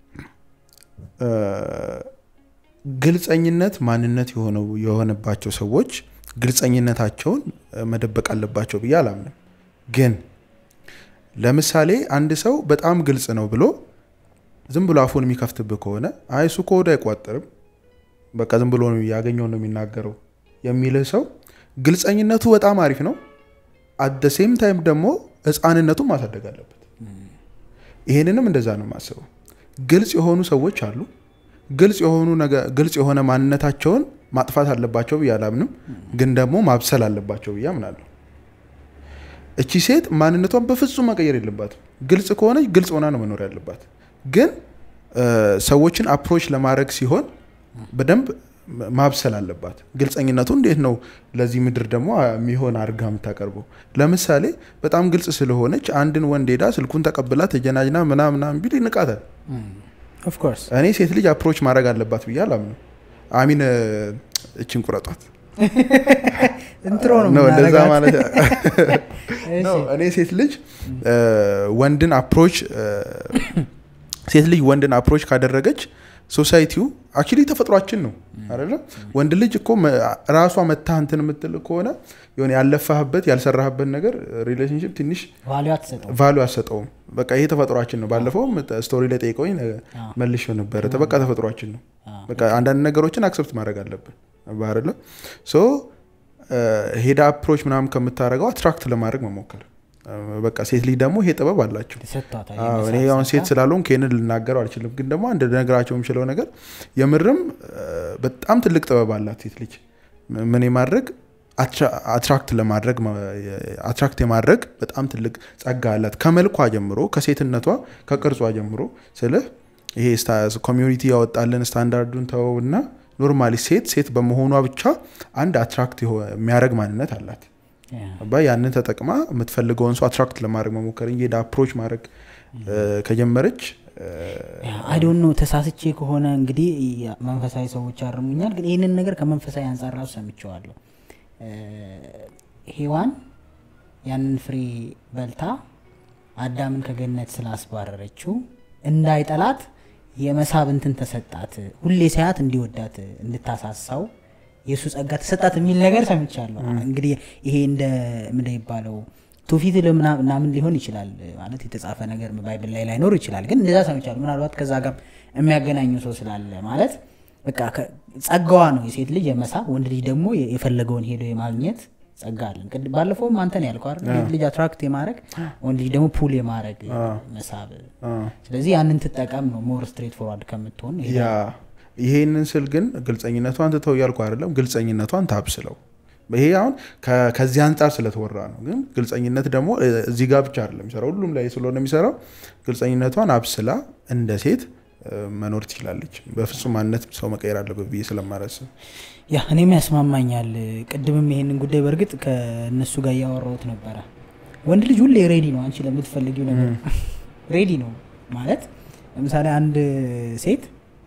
ግልጸኝነት ማንነት የሆነው የሆነባቸው ሰዎች ግልጸኝነታቸውን እ፣ መደበቅ አለባቸው ብዬ አላምንም። ግን ለምሳሌ አንድ ሰው በጣም ግልጽ ነው ብሎ ዝም ብሎ አፉን የሚከፍትብህ ከሆነ አይ እሱ ከወደ አይቋጠርም በቃ ዝም ብሎ ነው ያገኘውን ነው የሚናገረው የሚልህ ሰው ግልጸኝነቱ በጣም አሪፍ ነው። አደ ሴም ታይም ደግሞ ህፃንነቱን ማሳደግ አለበት። ይሄንንም እንደዛ ነው የማስበው። ግልጽ የሆኑ ሰዎች አሉ። ግልጽ የሆኑ ነገ- ግልጽ የሆነ ማንነታቸውን ማጥፋት አለባቸው ብዬ አላምንም፣ ግን ደግሞ ማብሰል አለባቸው ብዬ አምናለሁ። እቺ ሴት ማንነቷን በፍጹም መቀየር የለባትም። ግልጽ ከሆነች ግልጽ ሆና ነው መኖር ያለባት። ግን እ፣ ሰዎችን አፕሮች ለማድረግ ሲሆን በደንብ ማብሰል አለባት። ግልጸኝነቱ እንዴት ነው ለዚህ ምድር ደግሞ የሚሆን አድርጋ የምታቀርበው? ለምሳሌ በጣም ግልጽ ስለሆነች አንድን ወንድ ሄዳ ስልኩን ተቀብላ ተጀናጅና ምናምናም ቢል ይንቃታል። ኦፍኮርስ እኔ ሴት ልጅ አፕሮች ማድረግ አለባት ብዬ አላምንም። አሚን እ፣ እችን ቁረጧት እንትሮ ነው ነው እንደዛ የምናደርጋት። ማለት እሺ። ነው። እኔ ሴት ልጅ እ፣ ወንድን አፕሮች እ፣ ሴት ልጅ ወንድን አፕሮች ካደረገች ሶሳይቲው አክቹሊ ተፈጥሯችን ነው አይደለ? ወንድ ልጅ እኮ መ- ራሷ መታ እንትን የምትል ከሆነ የሆነ ያለፋህበት ያልሰራህበት ነገር ሪሌሽንሽፕ ትንሽ ቫሊዩ አትሰጠው ቫሉ አሰጠውም። በቃ ይሄ ተፈጥሯችን ነው። ባለፈውም ስቶሪ ላይ ጠይቀውኝ መልሽ ነበረ። በቃ ተፈጥሯችን ነው። በቃ አንዳንድ ነገሮችን አክሰፕት ማድረግ አለብን ባህርለ ሶ ሄዳ አፕሮች ምናምን ከምታደርገው አትራክት ለማድረግ መሞከር በቃ ሴት ልጅ ደግሞ ይሄ ጥበብ አላቸው። ተሰጥቷታል አዎ፣ እኔ አሁን ሴት ስላልሆን ይህንን ልናገረው አልችልም፣ ግን ደግሞ አንድ ነገራቸው የምችለው ነገር የምርም እ፣ በጣም ትልቅ ጥበብ አላት ሴት ልጅ ምን የማድረግ አትራክት ለማድረግ አትራክት የማድረግ በጣም ትልቅ ጸጋ አላት። ከመልኳ ጀምሮ ከሴትነቷ ከቅርጿ ጀምሮ ስልህ ይሄ ኮሚዩኒቲ ያወጣልን ስታንዳርዱን ተወው እና ኖርማሊ ሴት ሴት በመሆኗ ብቻ አንድ አትራክት የሚያደርግ ማንነት አላት። አባ ያንን ተጠቅማ የምትፈልገውን ሰው አትራክት ለማድረግ መሞከር እንጂ ሄዳ አፕሮች ማድረግ እ፣ ከጀመረች አይዶን ነው ተሳስቼ ከሆነ እንግዲህ መንፈሳዊ ሰዎች ያርሙኛል። ግን ይህንን ነገር ከመንፈሳዊ አንጻር ራሱ ሰምቼዋለሁ። እ፣ ሔዋን ያንን ፍሬ በልታ አዳምን ከገነት ስላስባረረችው እንዳይጠላት የመሳብ እንትን ተሰጣት። ሁሌ ሳያት እንዲወዳት እንድታሳሳው የእሱ ጸጋ ተሰጣት የሚል ነገር ሰምቻለሁ። እንግዲህ ይሄ እንደ ምንድን ይባለው ትውፊት ልምና- ምናምን ሊሆን ይችላል ማለት የተጻፈ ነገር ባይብል ላይ ላይኖር ይችላል። ግን እንደዛ ሰምቻለሁ። ምናልባት ከዛ ጋር የሚያገናኙ ሰው ስላለ ማለት በቃ ከ- ጸጋዋ ነው የሴት ልጅ የመሳብ ወንድ ልጅ ደግሞ የ- የፈለገውን ሄዶ የማግኘት ጸጋ አለን። ቅድ- ባለፈውም አንተን ያልከው አይደል? ሴት ልጅ አትራክት የማድረግ ወንድ ልጅ ደግሞ ፑል የማድረግ መሳብ። ስለዚህ ያንን ትጠቀም ነው ሞር ስትሬት ፎርዋርድ ከምትሆን ይሄ ያ ይሄንን ስል ግን ግልጸኝነቷን ትተው እያልኩ አይደለም። ግልጸኝነቷን ታብስለው። ይሄ አሁን ከ- ከዚህ አንጻር ስለተወራ ነው። ግን ግልጸኝነት ደግሞ እ፣ እዚህ ጋር ብቻ አይደለም የሚሰራው፣ ሁሉም ላይ ስለሆነ የሚሰራው ግልጸኝነቷን አብስላ እንደ ሴት እ፣ መኖር ትችላለች። በፍጹም ማንነት ሰው መቀየር አለበት ብዬ ስለማላስብ ያ እኔም ያስማማኛል። ቅድምም ይሄንን ጉዳይ በእርግጥ ከእነሱ ጋር እያወራሁት ነበረ። ወንድ ልጅ ሁሌ ሬዲ ነው፣ አንቺ ለምትፈልጊው ነገር ሬዲ ነው ማለት ለምሳሌ አንድ ሴት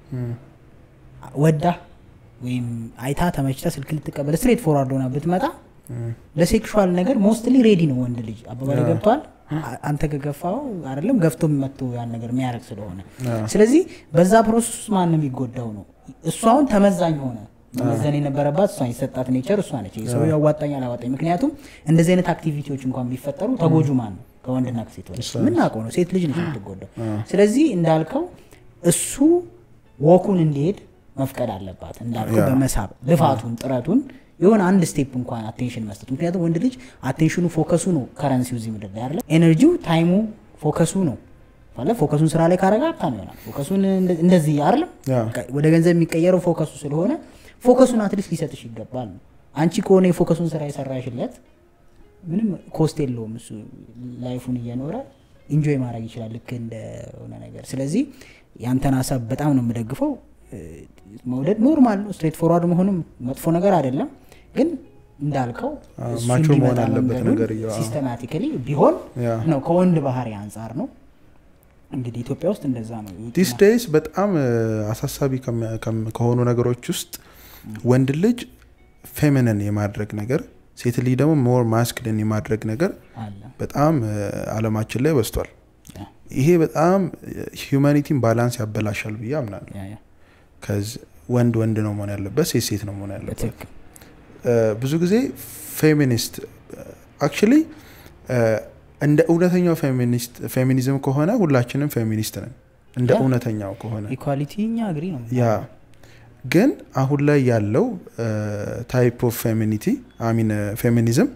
ወዳ ወይም አይታ ተመችታ ስልክ ልትቀበል ስትሬት ፎርዋርድ ሆና ብትመጣ ለሴክሹዋል ነገር ሞስትሊ ሬዲ ነው ወንድ ልጅ። አባባል ገብቷል። አ- አንተ ከገፋው አይደለም ገፍቶ መጥቶ ያን ነገር የሚያደርግ ስለሆነ ስለዚህ በዛ ፕሮሰስ ውስጥ ማን ነው የሚጎዳው ነው። እሱ አሁን ተመዛኝ ሆነ። መመዘን የነበረባት እሷ የሰጣት ኔቸር እሷ ነች። ሰው ያዋጣኝ አላዋጣኝ። ምክንያቱም እንደዚህ አይነት አክቲቪቲዎች እንኳን ቢፈጠሩ ተጎጁ ማን ነው? ከወንድና ከሴት ወደ የምናውቀው ነው። ሴት ልጅ ነች የምትጎዳው። ስለዚህ እንዳልከው እሱ ወኩን እንዲሄድ መፍቀድ አለባት እንዳልኩ በመሳብ ልፋቱን ጥረቱን የሆነ አንድ ስቴፕ እንኳን አቴንሽን መስጠት ምክንያቱም ወንድ ልጅ አቴንሽኑ ፎከሱ ነው ከረንሲው እዚህ ምድር ላይ አይደለ ኤነርጂው ታይሙ ፎከሱ ነው ማለት ፎከሱን ስራ ላይ ካረጋ ሀብታም ይሆናል ፎከሱን እንደ- እንደዚህ አይደለም ያ። በቃ ወደ ገንዘብ የሚቀየረው ፎከሱ ስለሆነ ፎከሱን አትሊስት ሊሰጥሽ ይገባል ነው አንቺ ከሆነ የፎከሱን ስራ የሰራሽለት ምንም ኮስት የለውም እሱ ላይፉን እየኖረ ኢንጆይ ማድረግ ይችላል ልክ እንደሆነ ነገር ስለዚህ ያንተን ሀሳብ በጣም ነው የምደግፈው እ፣ መውደድ ኖርማል ነው ስትሬት ፎርዋርድ መሆንም መጥፎ ነገር አይደለም ግን እንዳልከው አዎ፣ እሱ ማቹር እንዲመጣ መሆን አለበት መንገዱን ነገርየው፣ አዎ። ሲስተማቲካሊ ቢሆን ያ። ነው ከወንድ ባህሪ አንጻር ነው እንግዲህ ኢትዮጵያ ውስጥ እንደዛ ነው ዲስ ዴይስ በጣም እ፣ አሳሳቢ ከሚ- ከም- ከሆኑ ነገሮች ውስጥ ወንድ ልጅ ፌሚኒን የማድረግ ነገር ሴት ልጅ ደግሞ ሞር ማስክልን የማድረግ ነገር አለ በጣም እ፣ አለማችን ላይ በዝቷል ያ፣ ይሄ በጣም ሂዩማኒቲን ባላንስ ያበላሻል ብዬ አምናለሁ ያ፣ ያ፣ ከዚ ወንድ ወንድ ነው መሆን ያለበት ሴት ሴት ነው መሆን ያለበት በትክክል እ፣ ብዙ ጊዜ ፌሚኒስት አክቹሊ እንደ እውነተኛው ፌሚኒስት ፌሚኒዝም ከሆነ ሁላችንም ፌሚኒስት ነን እንደ ያ። እውነተኛው ከሆነ ኢኳሊቲ እኛ አግሪ ነው ያ ግን አሁን ላይ ያለው ታይፕ ኦፍ ፌሚኒቲ አሚን ፌሚኒዝም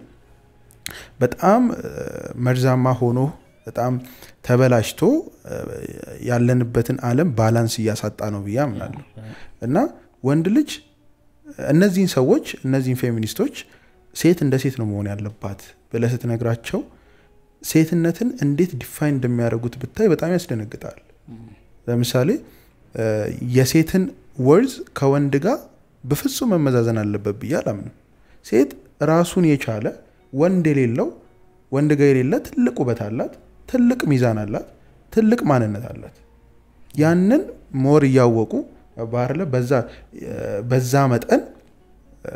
በጣም እ፣ መርዛማ ሆኖ በጣም ተበላሽቶ እ፣ ያለንበትን ዓለም ባላንስ እያሳጣ ነው ብዬ አምናለሁ እና ወንድ ልጅ እነዚህን ሰዎች እነዚህን ፌሚኒስቶች ሴት እንደ ሴት ነው መሆን ያለባት ብለህ ስትነግራቸው ሴትነትን እንዴት ዲፋይን እንደሚያደርጉት ብታይ በጣም ያስደነግጣል። ለምሳሌ እ፣ የሴትን ወርዝ ከወንድ ጋር በፍጹም መመዛዘን አለበት ብዬ አላምንም። ሴት ራሱን የቻለ ወንድ የሌለው ወንድ ጋር የሌለ ትልቅ ውበት አላት፣ ትልቅ ሚዛን አላት፣ ትልቅ ማንነት አላት። ያንን ሞር እያወቁ ባህር በዛ በዛ መጠን እ፣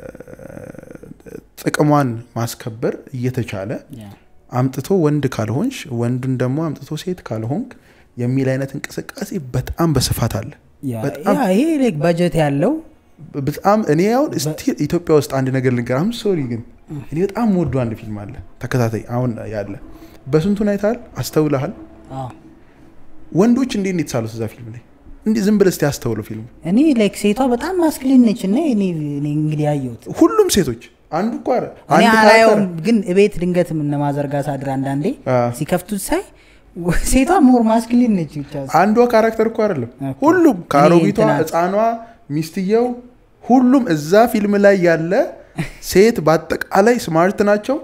ጥቅሟን ማስከበር እየተቻለ ያ፣ አምጥቶ ወንድ ካልሆንሽ ወንዱን ደግሞ አምጥቶ ሴት ካልሆንክ የሚል አይነት እንቅስቃሴ በጣም በስፋት አለ። ያ፣ በጣም ያ፣ ይሄ ላይክ በጀት ያለው በጣም እኔ አሁን ስቲል ኢትዮጵያ ውስጥ አንድ ነገር ልንገር። አም ሶሪ ግን እኔ በጣም ወዶ አንድ ፊልም አለ ተከታታይ አሁን ያለ በስንቱን አይተሃል? አስተውለሃል? አዎ። ወንዶች እንዴት ነው የተሳሉት እዛ ፊልም ላይ? እንዲህ ዝም ብለህ እስቲ አስተውለው ፊልሙ። እኔ ላይክ ሴቷ በጣም ማስክሊን ነች እና እኔ እኔ እንግዲህ ያየሁት ሁሉም ሴቶች አንዱ እኮ አረ እኔ አንድ አላየውም ካራክተር ግን እቤት ድንገት እነማዘርጋ ሳድር አንዳንዴ አ፣ ሲከፍቱት ሳይ ሴቷ ሞር ማስክሊን ነች ብቻ አንዷ ካራክተር እኮ አይደለም ኦኬ። ሁሉም ከአሮጊቷ እንትና- ህፃኗ ሚስትየው ሁሉም እዛ ፊልም ላይ ያለ ሴት በአጠቃላይ ስማርት ናቸው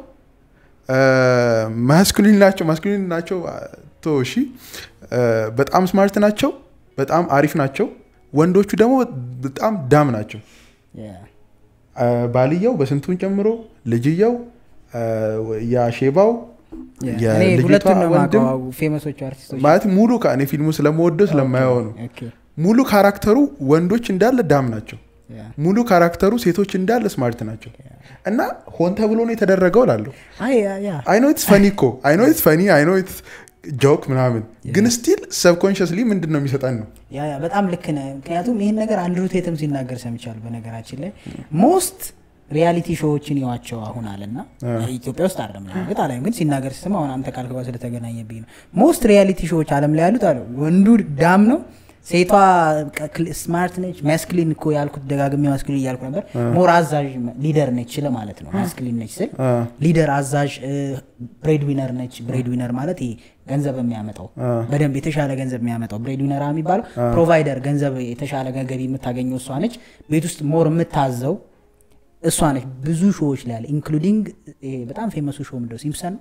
ማስኩሊን ናቸው ማስኩሊን ናቸው ቶ እሺ እ፣ በጣም ስማርት ናቸው በጣም አሪፍ ናቸው ወንዶቹ ደግሞ በጣም ዳም ናቸው ያ፣ እ፣ ባልየው በስንቱን ጨምሮ ልጅየው እ፣ ያሼባው ያ። እኔ የልጅቷ ሁለቱን ነው ወንድም የማውቀው ፌመሶቹ አርቲስቶች ማለት ሙሉ ከ- እኔ ፊልሙ ስለመወደው ስለማየው ነው ኦኬ፣ ሙሉ ካራክተሩ ወንዶች እንዳለ ዳም ናቸው ያ። ሙሉ ካራክተሩ ሴቶች እንዳለ ስማርት ናቸው እና ሆን ተብሎ ነው የተደረገው ላለሁ አይ ያ ያ አይኖ ኢትስ ፈኒ እኮ አይኖ ኢትስ ፈኒ አይኖ ኢትስ ጆክ ምናምን ግን ስቲል ሰብኮንሽስሊ ምንድን ነው የሚሰጠን ነው ያ ያ በጣም ልክ ነህ። ምክንያቱም ይህን ነገር አንድሩ ቴትም ሲናገር ሰምቻለሁ። በነገራችን ላይ ሞስት ሪያሊቲ ሾዎችን ይዋቸው አሁን አለና ኢትዮጵያ ውስጥ አይደለም እርግጥ አላይም፣ ግን ሲናገር ስሰማ አሁን አንተ ካልክ ጋር ስለተገናኘብኝ ነው። ሞስት ሪያሊቲ ሾዎች አለም ላይ ያሉት አለ ወንዱ ዳም ነው፣ ሴቷ ስማርት ነች። ማስክሊን እኮ ያልኩት ደጋግሜ ማስክሊን እያልኩ ነበር። ሞር አዛዥ ሊደር ነች ስለ ማለት ነው። ማስክሊን ነች ስል አ፣ ሊደር አዛዥ ብሬድ ዊነር ነች። ብሬድ ዊነር ማለት ይሄ ገንዘብ የሚያመጣው አ፣ በደንብ የተሻለ ገንዘብ የሚያመጣው ብሬድ ዊነር የሚባለው ፕሮቫይደር፣ ገንዘብ የተሻለ ገቢ የምታገኘው እሷ ነች። ቤት ውስጥ ሞር የምታዘው እሷ ነች። ብዙ ሾዎች ላይ ያለ ኢንክሉዲንግ በጣም ፌመሱ ሾው ምንድነው ሲምፕሰን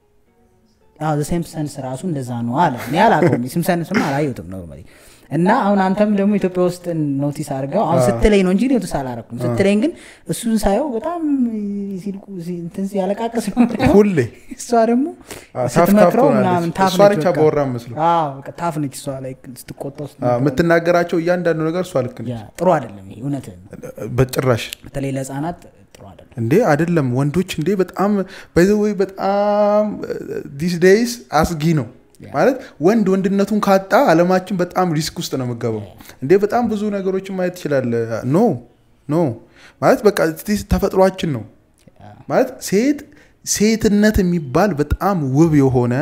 ሲምፕሰንስ ራሱ እንደዛ ነው አለ። እኔ አላውቀውም ሲምፕሰንስም አላየሁትም ኖርማሊ እና አሁን አንተም ደግሞ ኢትዮጵያ ውስጥ ኖቲስ አድርገው አሁን ስትለኝ ነው እንጂ ኖቲስ አላረኩም። ስትለኝ ግን እሱን ሳየው በጣም ሲልቁ ሲ- እንትን ሲያለቃቅስ ነው የማየው። ሁሌ እሷ ደግሞ አ፣ ታፍ ታፍ ስትመክረው ትሆናለች። ምናምን ታፍ እሷ ነች ነች በቃ። አባወራ መስሎ አዎ፣ በቃ ታፍ ነች እሷ ላይ ስትቆጣው አ፣ ስትመክረው። የምትናገራቸው እያንዳንዱ ነገር እሷ ልክ ነች ያ ጥሩ አይደለም ይሄ እውነትህን ነው። በጭራሽ በተለይ ለህፃናት ጥሩ አይደለም። እንዴ አይደለም ወንዶች እንዴ በጣም ወይ በጣም ዲስ ዴይስ አስጊ ነው ማለት ወንድ ወንድነቱን ካጣ አለማችን በጣም ሪስክ ውስጥ ነው የምገባው እንዴ በጣም ብዙ ነገሮችን ማየት ትችላለ ኖ ኖ ማለት በቃ this ተፈጥሯችን ነው ማለት ሴት ሴትነት የሚባል በጣም ውብ የሆነ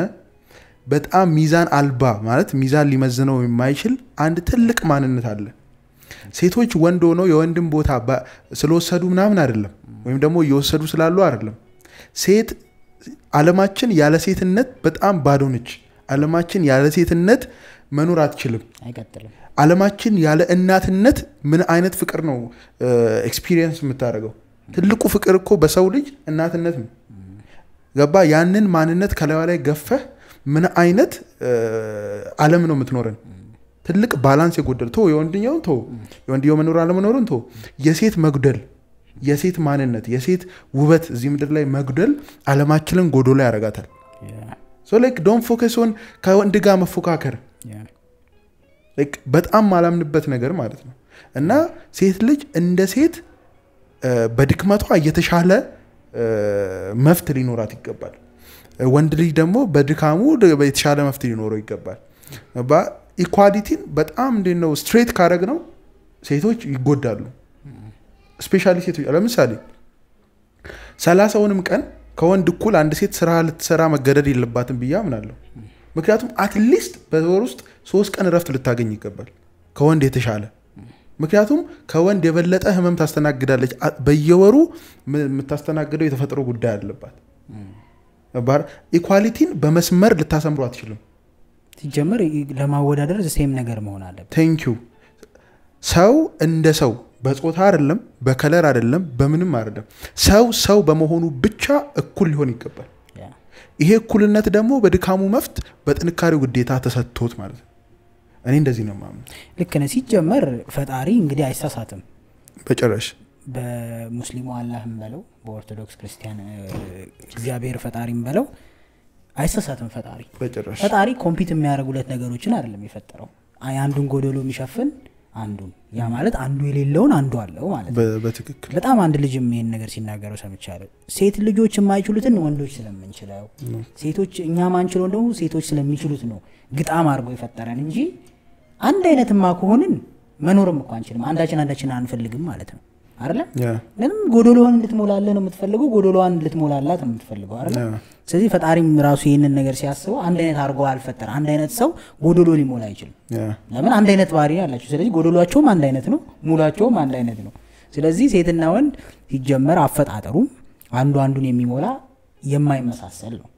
በጣም ሚዛን አልባ ማለት ሚዛን ሊመዝነው የማይችል አንድ ትልቅ ማንነት አለ ሴቶች ወንድ ሆነው የወንድን ቦታ ባ- ስለወሰዱ ምናምን አይደለም፣ ወይም ደግሞ እየወሰዱ ስላሉ አይደለም። ሴት አለማችን ያለ ሴትነት በጣም ባዶ ነች። አለማችን ያለ ሴትነት መኖር አትችልም። አይቀጥልም አለማችን ያለ እናትነት ምን አይነት ፍቅር ነው ኤክስፒሪየንስ የምታደርገው? ትልቁ ፍቅር እኮ በሰው ልጅ እናትነት ነው። ገባ? ያንን ማንነት ከላዩ ላይ ገፈህ ምን አይነት አለም ነው የምትኖረን? ትልቅ ባላንስ የጎደል ቶ የወንድኛውን ቶ የወንድየው መኖር አለመኖሩን ቶ የሴት መጉደል የሴት ማንነት የሴት ውበት እዚህ ምድር ላይ መጉደል አለማችንን ጎዶሎ ያደርጋታል። ሶ ላይክ ዶንት ፎከስ ኦን ከወንድ ጋር መፎካከር ላይክ በጣም ማላምንበት ነገር ማለት ነው። እና ሴት ልጅ እንደ ሴት እ፣ በድክመቷ የተሻለ እ፣ መፍት ሊኖራት ይገባል። እ፣ ወንድ ልጅ ደግሞ በድካሙ ድ- የተሻለ መፍት ሊኖረው ይገባል። ኢኳሊቲን በጣም እንዴት ነው ስትሬት ካረግ ነው ሴቶች ይጎዳሉ። ስፔሻሊ ሴቶች ለምሳሌ ሰላሳውንም ቀን ከወንድ እኩል አንድ ሴት ስራ ልትሰራ መገደድ የለባትም ብዬ አምናለሁ። ምክንያቱም አትሊስት በወር ውስጥ ሶስት ቀን እረፍት ልታገኝ ይገባል ከወንድ የተሻለ ምክንያቱም ከወንድ የበለጠ ህመም ታስተናግዳለች። አ- በየወሩ ም- የምታስተናግደው የተፈጥሮ ጉዳይ አለባት። ባር- ኢኳሊቲን በመስመር ልታሰምሩ አትችልም። ሲጀመር ለማወዳደር ሴም ነገር መሆን አለበት ቴንኪዩ ሰው እንደ ሰው በጾታ አይደለም፣ በከለር አይደለም፣ በምንም አይደለም። ሰው ሰው በመሆኑ ብቻ እኩል ሊሆን ይገባል። ያ። ይሄ እኩልነት ደግሞ በድካሙ መፍት በጥንካሬው ግዴታ ተሰጥቶት ማለት ነው። እኔ እንደዚህ ነው ማምነው ልክ ነህ ሲጀመር ፈጣሪ እንግዲህ አይሳሳትም በጭራሽ በሙስሊሙ አላህም በለው በኦርቶዶክስ ክርስቲያን እ፣ እግዚአብሔር ፈጣሪም በለው አይሳሳትም ፈጣሪ በጭራሽ ፈጣሪ ኮምፒት የሚያደርጉ ሁለት ነገሮችን አይደለም የፈጠረው አይ አንዱን ጎደሎ የሚሸፍን አንዱን ያ ማለት አንዱ የሌለውን አንዱ አለው ማለት ነው በ- በትክክል በጣም አንድ ልጅም ይህን ነገር ሲናገረው ሰምቻለሁ ሴት ልጆች የማይችሉትን ወንዶች ስለምንችለው ሴቶች እኛ ማንችለውን ደግሞ ሴቶች ስለሚችሉት ነው ግጣም አድርጎ የፈጠረን እንጂ አንድ አይነትማ ከሆንን መኖርም እኮ አንችልም አንዳችን አንዳችን አንፈልግም ማለት ነው አይደለ ያ ምንም ጎዶሎዋን እንድትሞላለን ነው የምትፈልገው ጎዶሎዋን እንድትሞላላት ነው የምትፈልገው አይደለ ያ ስለዚህ ፈጣሪም ራሱ ይህንን ነገር ሲያስበው አንድ አይነት አድርጎ አልፈጠረ አንድ አይነት ሰው ጎዶሎ ሊሞላ አይችልም ያ ለምን አንድ አይነት ባህሪ ነው ያላቸው ስለዚህ ጎደሏቸውም አንድ አይነት ነው ሙላቸውም አንድ አይነት ነው ስለዚህ ሴትና ወንድ ሲጀመር አፈጣጠሩም አንዱ አንዱን የሚሞላ የማይመሳሰል ነው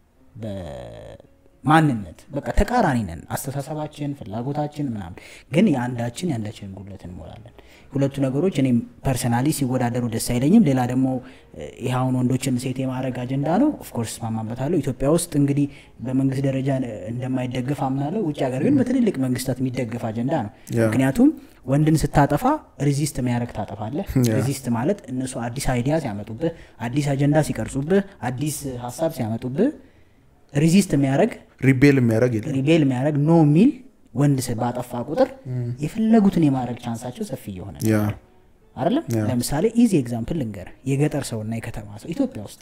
በማንነት በቃ ተቃራኒ ነን አስተሳሰባችን ፍላጎታችን ምናምን ግን የአንዳችን የአንዳችንን ጉድለት እንሞላለን ሁለቱ ነገሮች እኔም ፐርሰናሊ ሲወዳደሩ ደስ አይለኝም ሌላ ደግሞ እ፣ ይህ አሁን ወንዶችን ሴት የማድረግ አጀንዳ ነው ኦፍኮርስ እስማማበታለሁ ኢትዮጵያ ውስጥ እንግዲህ በመንግስት ደረጃ እ፣ እንደማይደገፍ አምናለሁ ውጭ ሀገር ግን በትልልቅ መንግስታት የሚደገፍ አጀንዳ ነው ያ። ምክንያቱም ወንድን ስታጠፋ ሪዚስት የሚያደርግ ታጠፋለህ ያ። ሪዚስት ማለት እነሱ አዲስ አይዲያ ሲያመጡብህ አዲስ አጀንዳ ሲቀርጹብህ አዲስ ሀሳብ ሲያመጡብህ ሪዚስት የሚያደርግ ሪቤል የሚያደርግ የለም ሪቤል የሚያደርግ ኖ የሚል ወንድ ስ- ባጠፋ ቁጥር የፈለጉትን የማድረግ ቻንሳቸው ሰፊ እየሆነ ነው ያ አይደለም ያ። ለምሳሌ ኢዚ ኤግዛምፕል ልንገር የገጠር ሰውና የከተማ ሰው ኢትዮጵያ ውስጥ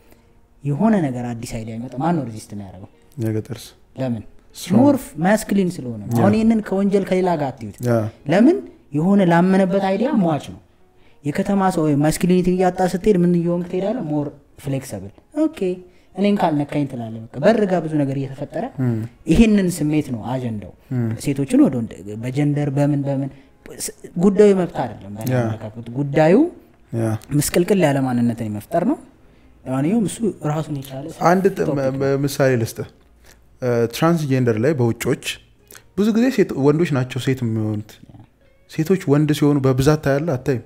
የሆነ ነገር አዲስ አይዲያ ይመጣ ማን ነው ሪዚስት የሚያደርገው የገጠርስ ለምን Strong. ሞርፍ ማስክሊን ስለሆነ ነው አሁን ይህንን ከወንጀል ከሌላ ጋር አትዩት ያ ለምን የሆነ ላመነበት አይዲያ ሟች ነው የከተማ ሰው ማስኪሊኒቲ እያጣ ስትሄድ ምን እየሆንክ ትሄዳለህ ሞር ፍሌክሰብል ኦኬ እኔን ካልነካኝ ትላለህ በቃ በር ጋር ብዙ ነገር እየተፈጠረ ይህንን ስሜት ነው አጀንዳው ሴቶችን ወደ ወንድ በጀንደር በምን በምን ስ- ጉዳዩ መብት አይደለም በእኔ ያ። አመለካከት ጉዳዩ ያ ምስቅልቅል ያለ ማንነትን የመፍጠር ነው ለማንኛውም እሱ ራሱን የቻለ አንድ ጥ- መ- መ- ምሳሌ ልስጥህ ትራንስጀንደር ላይ በውጮች ብዙ ጊዜ ሴት- ወንዶች ናቸው ሴት የሚሆኑት ሴቶች ወንድ ሲሆኑ በብዛት ታያለ አታይም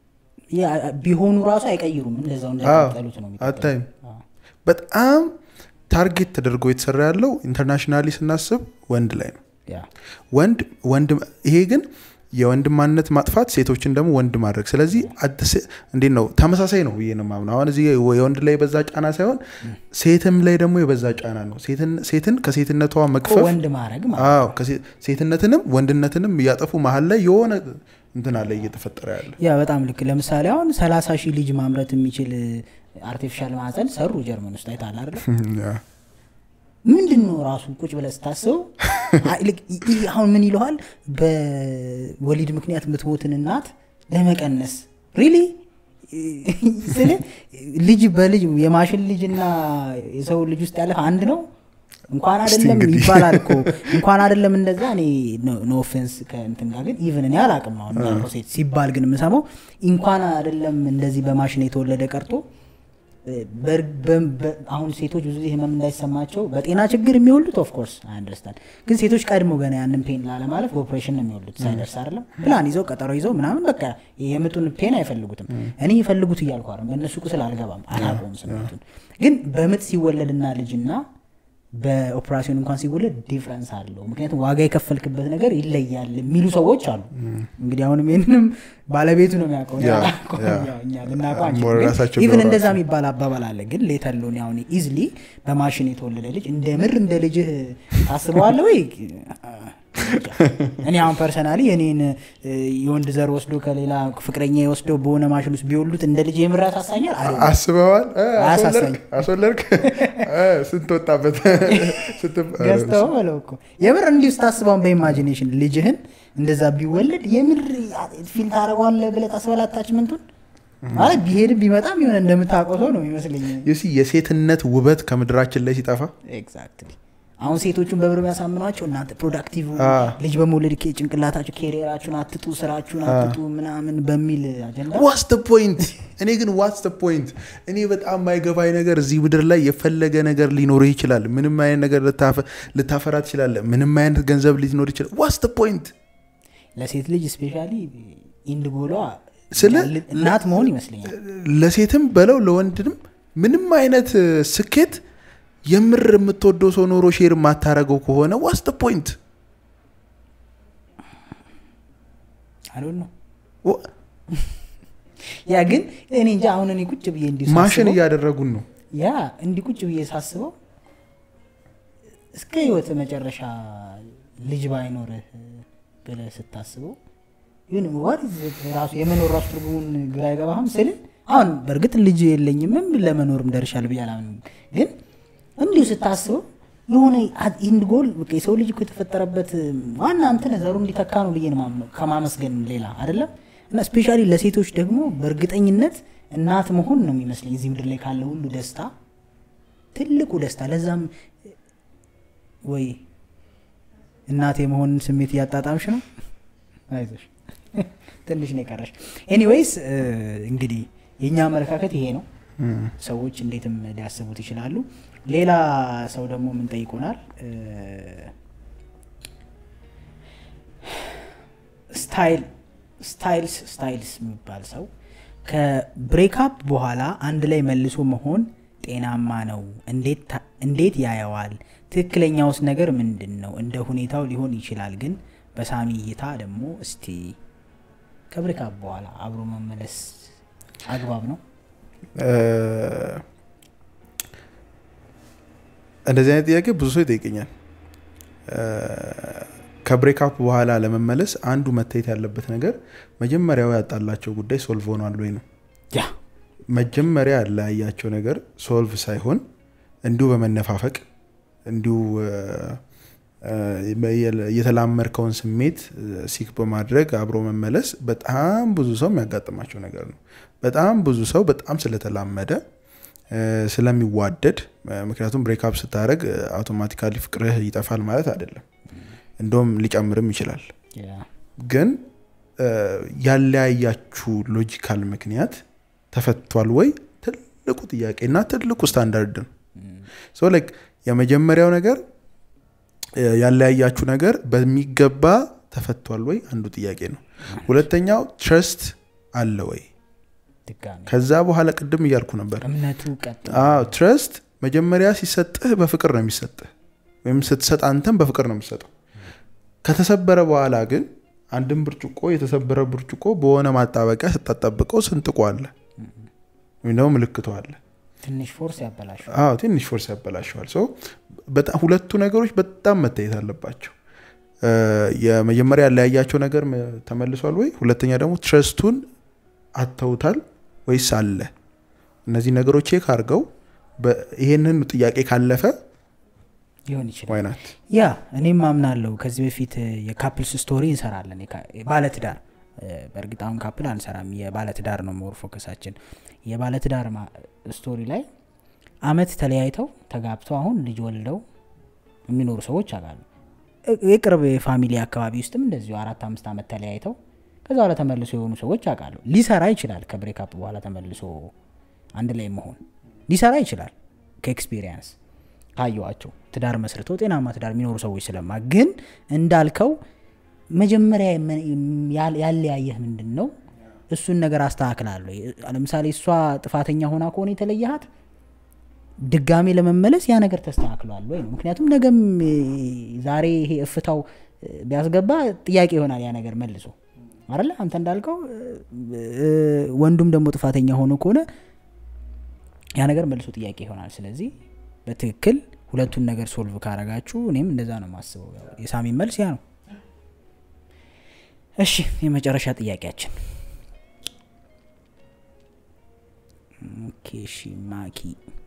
ያ- ቢሆኑ ራሱ አይቀይሩም እንደዛው እንደቀጠሉት ነው የሚቀጥሉት። አታይም አዎ። በጣም ታርጌት ተደርጎ የተሰራ ያለው ኢንተርናሽናሊ ስናስብ ወንድ ላይ ነው ያ ወንድ ወንድ ይሄ ግን የወንድ ማንነት ማጥፋት ሴቶችን ደግሞ ወንድ ማድረግ ስለዚህ አት ሴ- እንዴት ነው ተመሳሳይ ነው ብዬ ነው የማምነው አሁን እዚህ የወንድ ላይ የበዛ ጫና ሳይሆን ሴትም ላይ ደግሞ የበዛ ጫና ነው ሴትን- ሴትን ከሴትነቷ መግፈፍ ወንድ ማድረግ ማለት አዎ ከሴ- ሴትነትንም ወንድነትንም እያጠፉ መሀል ላይ የሆነ እንትን አለ እየተፈጠረ ያለ ያ በጣም ልክ ለምሳሌ አሁን ሰላሳ ሺህ ልጅ ማምረት የሚችል አርቲፊሻል ማዕፀን ሰሩ ጀርመን ውስጥ አይታል አይደል ያ። ምንድን ነው ራሱ ቁጭ ብለህ ስታስበው አይ፣ ልክ ይ- ይህ አሁን ምን ይለዋል በወሊድ ምክንያት የምትሞትን እናት ለመቀነስ ሪሊ ስለ ልጅ በልጅ የማሽን ልጅ እና የሰው ልጅ ውስጥ ያለፈ አንድ ነው እንኳን እስቲ አይደለም እንግዲህ። ይባላል እኮ እንኳን አይደለም እንደዛ እኔ ኖ ኦፌንስ ከእንትን ጋር ግን ኢቨን እኔ አላቅም አሁን እንዳልከው ሴት ሲባል ግን የምሰማው እንኳን አይደለም እንደዚህ በማሽን የተወለደ ቀርቶ በር- በ- በ- አሁን ሴቶች ብዙ ጊዜ ህመም እንዳይሰማቸው በጤና ችግር የሚወሉት ኦፍኮርስ አንደርስታንድ ግን ሴቶች ቀድሞ ገና ያንን ፔን ላለማለፍ በኦፕሬሽን ነው የሚወሉት ሳይደርስ አይደለም ፕላን ይዘው ቀጠሮ ይዘው ምናምን በቃ የምጡን ፔን አይፈልጉትም እኔ ይፈልጉት እያልኩ አይደለም በእነሱ ቁስል አልገባም አላውቀውም ስሜቱን ግን በምጥ ሲወለድና ልጅና በኦፕራሲዮን እንኳን ሲወለድ ዲፍረንስ አለው ምክንያቱም ዋጋ የከፈልክበት ነገር ይለያል የሚሉ ሰዎች አሉ እንግዲህ አሁንም ይህንንም ባለቤቱ ነው የሚያውቀው እኔ ያ፣ አላውቀውም። ያ። ያው እኛ ልናውቀው አንችልም። ሞር ግን ራሳቸው ኢቭን ቢያወሩ እንደዛ የሚባል አባባል አለ ግን ሌተር ሎን አሁን ኢዝሊ በማሽን የተወለደ ልጅ እንደ ምር እንደ ልጅህ ታስበዋለ ወይ እኔ አሁን ፐርሰናሊ እኔን እ, የወንድ ዘር ወስዶ ከሌላ ፍቅረኛ ወስደው በሆነ ማሽን ውስጥ ቢወሉት እንደ ልጅ የምር ያሳሳኛል አይደለም። አስበዋል እ፣ አያሳሳኝም። አስወለድክ አስወለድክ እ፣ ስንት ወጣበት ስትብ- ገዝተው በለው እኮ የምር እንዲሁ ስታስበውን በኢማጂኔሽን ልጅህን እንደዛ ቢወለድ የምር ፊል ታደረጓለ ብለህ ታስበላ አታችመንቱን ማለት ቢሄድም ቢመጣም የሆነ እንደምታውቀው ሰው ነው ይመስለኝ ዩሲ የሴትነት ውበት ከምድራችን ላይ ሲጠፋ ኤግዛክትሊ አሁን ሴቶቹን በብር የሚያሳምኗቸው እናንተ ፕሮዳክቲቭ አ። ልጅ በመውለድ ኬ- ጭንቅላታችሁ ኬሪየራችሁን አትጡ ስራችሁን አትጡ ምናምን በሚል አጀንዳ ዋትስ ደ ፖይንት እኔ ግን ዋትስ ደ ፖይንት እኔ በጣም ማይገባኝ ነገር እዚህ ምድር ላይ የፈለገ ነገር ሊኖርህ ይችላል ምንም አይነት ነገር ልታፈ- ልታፈራ ትችላለህ ምንም አይነት ገንዘብ ሊኖር ይችላል ዋትስ ደ ፖይንት ለሴት ልጅ ስፔሻሊ ኢንድ ጎሏ ስለ- እናት መሆን ይመስለኛል ለሴትም በለው ለወንድንም ምንም አይነት እ, ስኬት የምር የምትወደው ሰው ኖሮ ሼር የማታረገው ከሆነ ዋትስ ደ ፖይንት አሉን ነው ያ ግን እኔ እንጃ አሁን እኔ ቁጭ ብዬ እንዲሁ ማሽን ሳስበው- እያደረጉን ነው ያ እንዲህ ቁጭ ብዬ ሳስበው እስከ ህይወት መጨረሻ ልጅ ባይኖርህ ብለህ ስታስበው ግን what is it ራሱ የመኖር ራሱ ትርጉሙን ግራ አይገባህም ስል አሁን በእርግጥ ልጅ የለኝምም ለመኖርም ደርሻለሁ ብዬ አላምንም ግን እንዲሁ ስታስበው የሆነ ኢንድ ጎል በቃ የሰው ልጅ እኮ የተፈጠረበት ዋና እንትን ዘሩ እንዲተካ ነው ብዬ ነው የማምነው ከማመስገን ሌላ አይደለም እና ስፔሻሊ ለሴቶች ደግሞ በእርግጠኝነት እናት መሆን ነው የሚመስለኝ እዚህ ምድር ላይ ካለ ሁሉ ደስታ ትልቁ ደስታ ለዛም ወይ እናት የመሆን ስሜት እያጣጣምሽ ነው አይዞሽ ትንሽ ነው የቀረሽ ኤኒዌይስ እንግዲህ የእኛ አመለካከት ይሄ ነው ሰዎች እንዴትም ሊያስቡት ይችላሉ ሌላ ሰው ደግሞ ምን ጠይቆናል ስታይል ስታይልስ ስታይልስ የሚባል ሰው ከብሬክአፕ በኋላ አንድ ላይ መልሶ መሆን ጤናማ ነው እንዴት ታ- እንዴት ያየዋል ትክክለኛውስ ነገር ምንድን ነው እንደ ሁኔታው ሊሆን ይችላል ግን በሳሚ እይታ ደግሞ እስቲ ከብሬክአፕ በኋላ አብሮ መመለስ አግባብ ነው እ፣ እንደዚህ አይነት ጥያቄ ብዙ ሰው ይጠይቀኛል እ፣ ከብሬክአፕ በኋላ ለመመለስ አንዱ መታየት ያለበት ነገር መጀመሪያው ያጣላቸው ጉዳይ ሶልቭ ሆኗል ወይ ነው ያ መጀመሪያ ያለያያቸው ነገር ሶልቭ ሳይሆን እንዲሁ በመነፋፈቅ እንዲሁ እ፣ እ፣ የተላመድከውን ስሜት ሲክ በማድረግ አብሮ መመለስ በጣም ብዙ ሰው የሚያጋጥማቸው ነገር ነው። በጣም ብዙ ሰው በጣም ስለተላመደ እ፣ ስለሚዋደድ እ፣ ምክንያቱም ብሬክአፕ ስታደረግ አውቶማቲካሊ ፍቅርህ ይጠፋል ማለት አይደለም። እንደውም ሊጨምርም ይችላል። ያ ግን እ፣ ያለያያችሁ ሎጂካል ምክንያት ተፈቷል ወይ ትልቁ ጥያቄ እና ትልቁ ስታንዳርድ ነው። ሶ ላይክ የመጀመሪያው ነገር እ፣ ያለያያችሁ ነገር በሚገባ ተፈቷል ወይ አንዱ ጥያቄ ነው። ሁለተኛው ትረስት አለ ወይ? ድጋሚ ከዛ በኋላ ቅድም እያልኩ ነበር እምነቱ ቀጥ አዎ ትረስት መጀመሪያ ሲሰጥህ በፍቅር ነው የሚሰጥህ ወይም ስትሰጥ አንተም በፍቅር ነው የምትሰጠው ከተሰበረ በኋላ ግን አንድን ብርጭቆ የተሰበረ ብርጭቆ በሆነ ማጣበቂያ ስታጣብቀው ስንጥቆ አለ ወይም ደግሞ ምልክቱ አለ ትንሽ ፎርስ ያበላሸው አዎ ትንሽ ፎርስ ያበላሸዋል ሶ በጣም ሁለቱ ነገሮች በጣም መታየት አለባቸው እ፣ የመጀመሪያ ያለያያቸው ነገር መ- ተመልሷል ወይ ሁለተኛ ደግሞ ትረስቱን አተውታል ወይስ አለ እነዚህ ነገሮች ቼክ አድርገው በ- ይሄንን ጥያቄ ካለፈ ሊሆን ይችላል ዋይናት ያ እኔም አምናለሁ ከዚህ በፊት እ፣ የካፕልስ ስቶሪ እንሰራለን የካ- ባለትዳር እ፣ በእርግጥ አሁን ካፕል አንሰራም የባለትዳር ነው ሞር ፎከሳችን የባለትዳር ማ- ስቶሪ ላይ አመት ተለያይተው ተጋብተው አሁን ልጅ ወልደው የሚኖሩ ሰዎች አውቃለሁ። እ- የቅርብ ፋሚሊ አካባቢ ውስጥም እንደዚሁ አራት አምስት ዓመት ተለያይተው ከዛ በኋላ ተመልሶ የሆኑ ሰዎች አውቃለሁ። ሊሰራ ይችላል። ከብሬካፕ በኋላ ተመልሶ አንድ ላይ መሆን ሊሰራ ይችላል። ከኤክስፒሪየንስ ካየዋቸው ትዳር መስርተው ጤናማ ትዳር የሚኖሩ ሰዎች ስለማ ግን እንዳልከው መጀመሪያ የመ- ያል- ያለያየህ ምንድን ነው? እሱን ነገር አስተካክላለሁ። ለምሳሌ እሷ ጥፋተኛ ሆና ከሆነ የተለየሃት ድጋሜ ለመመለስ ያ ነገር ተስተካክሏል ወይ ነው። ምክንያቱም ነገም እ፣ ዛሬ ይሄ እፍታው እ፣ ቢያስገባ ጥያቄ ይሆናል ያ ነገር መልሶ አለ አንተ እንዳልከው እ፣ እ፣ ወንዱም ደግሞ ጥፋተኛ ሆኖ ከሆነ ያ ነገር መልሶ ጥያቄ ይሆናል። ስለዚህ በትክክል ሁለቱን ነገር ሶልቭ ካረጋችሁ እኔም እንደዛ ነው የማስበው። ያው የሳሚ መልስ ያ ነው። እሺ የመጨረሻ ጥያቄያችን ኦኬ፣ እሺ ማኪ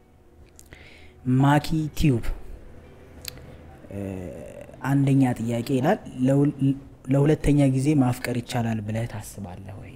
ማኪ ቲዩብ እ፣ አንደኛ ጥያቄ ይላል ለሁል- ለሁለተኛ ጊዜ ማፍቀር ይቻላል ብለህ ታስባለህ ወይ?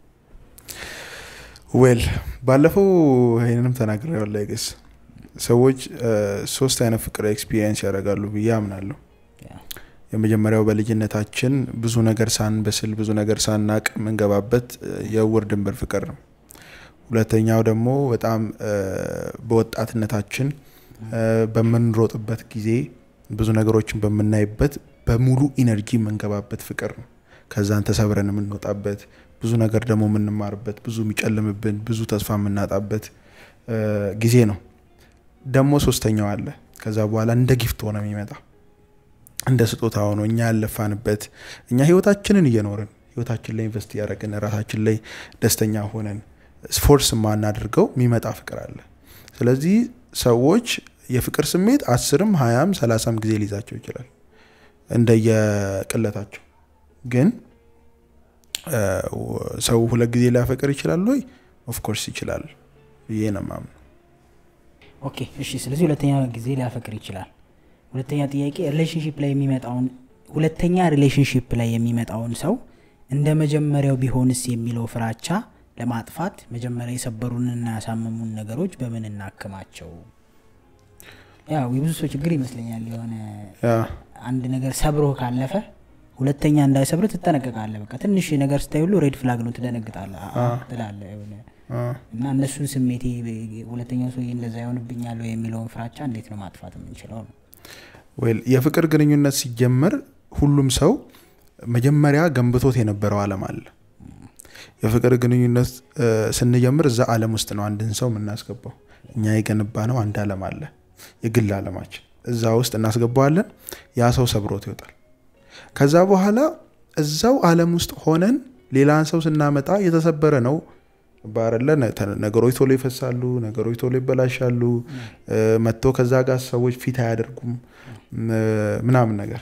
ዌል ባለፈው ይህንንም ተናግሬያለሁ። አይገስ ሰዎች እ፣ ሶስት አይነት ፍቅር ኤክስፒሪየንስ ያደርጋሉ ብዬ አምናለሁ። ያ፣ የመጀመሪያው በልጅነታችን ብዙ ነገር ሳንበስል ብዙ ነገር ሳናቅ የምንገባበት እ፣ የእውር ድንበር ፍቅር ነው። ሁለተኛው ደግሞ በጣም እ፣ በወጣትነታችን እ፣ በምንሮጥበት ጊዜ ብዙ ነገሮችን በምናይበት በሙሉ ኢነርጂ የምንገባበት ፍቅር ነው። ከዛን ተሰብረን የምንወጣበት ብዙ ነገር ደግሞ የምንማርበት ብዙ የሚጨልምብን ብዙ ተስፋ የምናጣበት እ፣ ጊዜ ነው። ደግሞ ሶስተኛው አለ። ከዛ በኋላ እንደ ጊፍት ሆነ የሚመጣ እንደ ስጦታ ሆኖ እኛ ያለፋንበት እኛ ህይወታችንን እየኖርን ህይወታችን ላይ ኢንቨስት እያደረግን ራሳችን ላይ ደስተኛ ሆነን ፎርስ የማናደርገው የሚመጣ ፍቅር አለ። ስለዚህ ሰዎች የፍቅር ስሜት አስርም ሀያም ሰላሳም ጊዜ ሊይዛቸው ይችላል እንደየቅለታቸው። ግን እ፣ ሰው ሁለት ጊዜ ሊያፈቅር ይችላል ወይ? ኦፍኮርስ ይችላል ብዬ ነው የማምነው። ኦኬ እሺ። ስለዚህ ሁለተኛ ጊዜ ሊያፈቅር ይችላል። ሁለተኛ ጥያቄ ሪሌሽንሽፕ ላይ የሚመጣውን ሁለተኛ ሪሌሽንሽፕ ላይ የሚመጣውን ሰው እንደ መጀመሪያው ቢሆንስ የሚለው ፍራቻ ለማጥፋት መጀመሪያ የሰበሩንና ያሳመሙን ነገሮች በምን እናክማቸው? ያው የብዙ ሰው ችግር ይመስለኛል። የሆነ ያ አንድ ነገር ሰብሮ ካለፈ ሁለተኛ እንዳይሰብር ትጠነቀቃለህ። በቃ ትንሽ ነገር ስታይ ሁሉ ሬድ ፍላግ ነው፣ ትደነግጣለህ አ- አ- ትላለህ የሆነ አ፣ እና እነሱን ስሜቴ ሁለተኛው ሰው እንደዛ ይሆንብኛል ወይ የሚለውን ፍራቻ እንዴት ነው ማጥፋት የምንችለው ነው? ዌል የፍቅር ግንኙነት ሲጀመር ሁሉም ሰው መጀመሪያ ገንብቶት የነበረው ዓለም አለ። የፍቅር ግንኙነት እ፣ ስንጀምር እዛ ዓለም ውስጥ ነው አንድን ሰው የምናስገባው። እኛ የገነባ ነው አንድ ዓለም አለ፣ የግል ዓለማችን እዛ ውስጥ እናስገባዋለን። ያ ሰው ሰብሮት ይወጣል። ከዛ በኋላ እዛው ዓለም ውስጥ ሆነን ሌላን ሰው ስናመጣ የተሰበረ ነው ባረለ ነገሮች ቶሎ ይፈሳሉ፣ ነገሮች ቶሎ ይበላሻሉ። እ፣ መጥቶ ከዛ ጋር ሰዎች ፊት አያደርጉም እ፣ ምናምን ነገር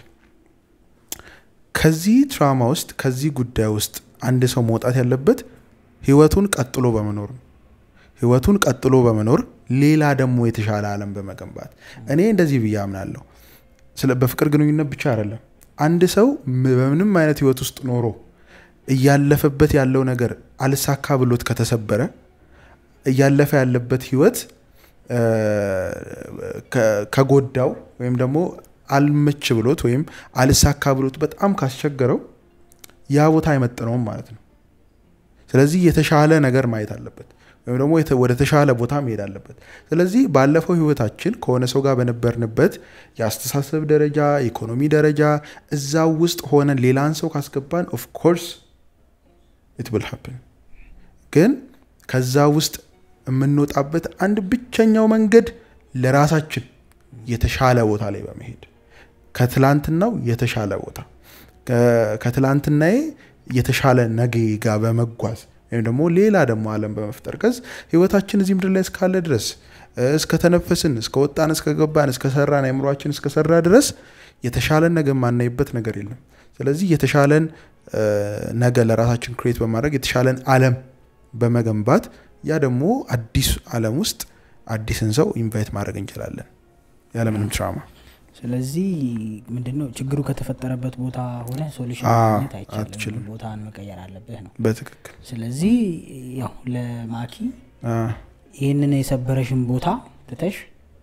ከዚህ ትራማ ውስጥ ከዚህ ጉዳይ ውስጥ አንድ ሰው መውጣት ያለበት ህይወቱን ቀጥሎ በመኖር ነው። ህይወቱን ቀጥሎ በመኖር ሌላ ደግሞ የተሻለ ዓለም በመገንባት እኔ እንደዚህ ብዬ አምናለሁ። ስለ በፍቅር ግንኙነት ብቻ አይደለም። አንድ ሰው ም- በምንም አይነት ህይወት ውስጥ ኖሮ እያለፈበት ያለው ነገር አልሳካ ብሎት ከተሰበረ እያለፈ ያለበት ህይወት እ፣ ከ- ከጎዳው ወይም ደግሞ አልመች ብሎት ወይም አልሳካ ብሎት በጣም ካስቸገረው ያ ቦታ አይመጥነውም ማለት ነው። ስለዚህ የተሻለ ነገር ማየት አለበት ወይም ደግሞ የተ- ወደ ተሻለ ቦታ መሄድ አለበት። ስለዚህ ባለፈው ህይወታችን ከሆነ ሰው ጋር በነበርንበት የአስተሳሰብ ደረጃ፣ የኢኮኖሚ ደረጃ እዛው ውስጥ ሆነን ሌላን ሰው ካስገባን ኦፍ ኮርስ ኢት ዊል ሃፕን። ግን ከዛ ውስጥ የምንወጣበት አንድ ብቸኛው መንገድ ለራሳችን የተሻለ ቦታ ላይ በመሄድ ከትላንትናው የተሻለ ቦታ ከ- ከትላንትናዬ የተሻለ ነገ ጋር በመጓዝ ወይም ደግሞ ሌላ ደግሞ ዓለም በመፍጠር ከዝ ህይወታችን እዚህ ምድር ላይ እስካለ ድረስ እ፣ እስከተነፈስን እስከወጣን እስከገባን እስከሰራን አእምሯችን እስከሰራ ድረስ የተሻለን ነገ የማናይበት ነገር የለም። ስለዚህ የተሻለን እ፣ ነገ ለራሳችን ክሬት በማድረግ የተሻለን ዓለም በመገንባት ያ ደግሞ አዲስ ዓለም ውስጥ አዲስን ሰው ኢንቫይት ማድረግ እንችላለን ያለምንም ትራማ። ስለዚህ ምንድነው ችግሩ ከተፈጠረበት ቦታ ሆነ ሶሉሽን አ- ማግኘት አይቻልም። አትችልም። ቦታን መቀየር አለብህ ነው። በትክክል ስለዚህ ያው ለማኪ አ፣ ይህንን የሰበረሽን ቦታ ትተሽ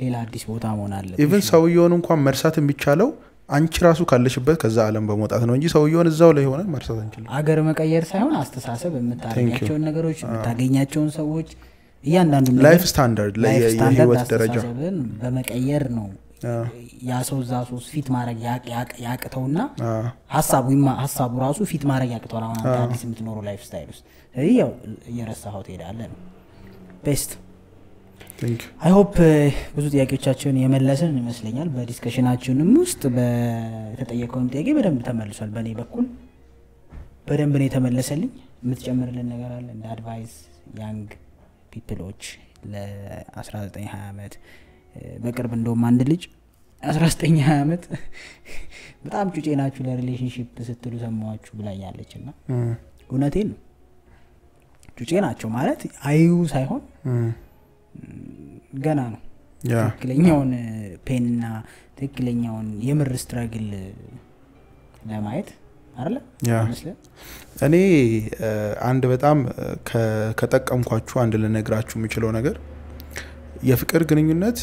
ሌላ አዲስ ቦታ መሆን አለብሽ ኢቨን ሰውየውን እንኳን መርሳት የሚቻለው አንቺ ራሱ ካለሽበት ከዛ ዓለም በመውጣት ነው እንጂ ሰውየውን እዛው ላይ ሆነ መርሳት አንችልም። አገር መቀየር ሳይሆን አስተሳሰብ የምታገኛቸውን ነገሮች የምታገኛቸውን ሰዎች እያንዳንዱ ነገር ላይፍ ስታንዳርድ ላይ ላይፍ የ- ስታንዳርድ የህይወት ደረጃ አስተሳሰብን በመቀየር ነው አዎ፣ ያ ሰው እዛ ሶስት ፊት ማድረግ ያቅ- ያቅ- ያቅተውና አዎ፣ ሀሳቡ ይማ- ሀሳቡ ራሱ ፊት ማድረግ ያቅተዋል። አሁን አንተ አዲስ የምትኖረው ላይፍ ስታይል ውስጥ ስለዚህ ያው እየረሳኸው ትሄዳለህ ነው ቤስት thank you። አይ ሆፕ ብዙ ጥያቄዎቻቸውን የመለስን ይመስለኛል። በዲስከሽናችንም ውስጥ በተጠየቀውን ጥያቄ በደንብ ተመልሷል። በእኔ በኩል በደንብ ነው የተመለሰልኝ። የምትጨምርልን ነገር አለ እንደ አድቫይስ ያንግ ፒፕሎች ለ1920 ዓመት በቅርብ እንደውም አንድ ልጅ 1920 ዓመት በጣም ጩጬ ናችሁ ለሪሌሽንሽፕ ስትሉ ሰማዋችሁ ብላኛለች እና እም፣ እውነቴን ነው ጩጬ ናቸው ማለት አዩ ሳይሆን እም፣ ገና ነው ያ ትክክለኛውን ፔንና ትክክለኛውን የምር ስትራግል ለማየት አለ ያ ይመስለን እኔ እ፣ አንድ በጣም እ፣ ከ- ከጠቀምኳችሁ አንድ ልነግራችሁ የምችለው ነገር የፍቅር ግንኙነት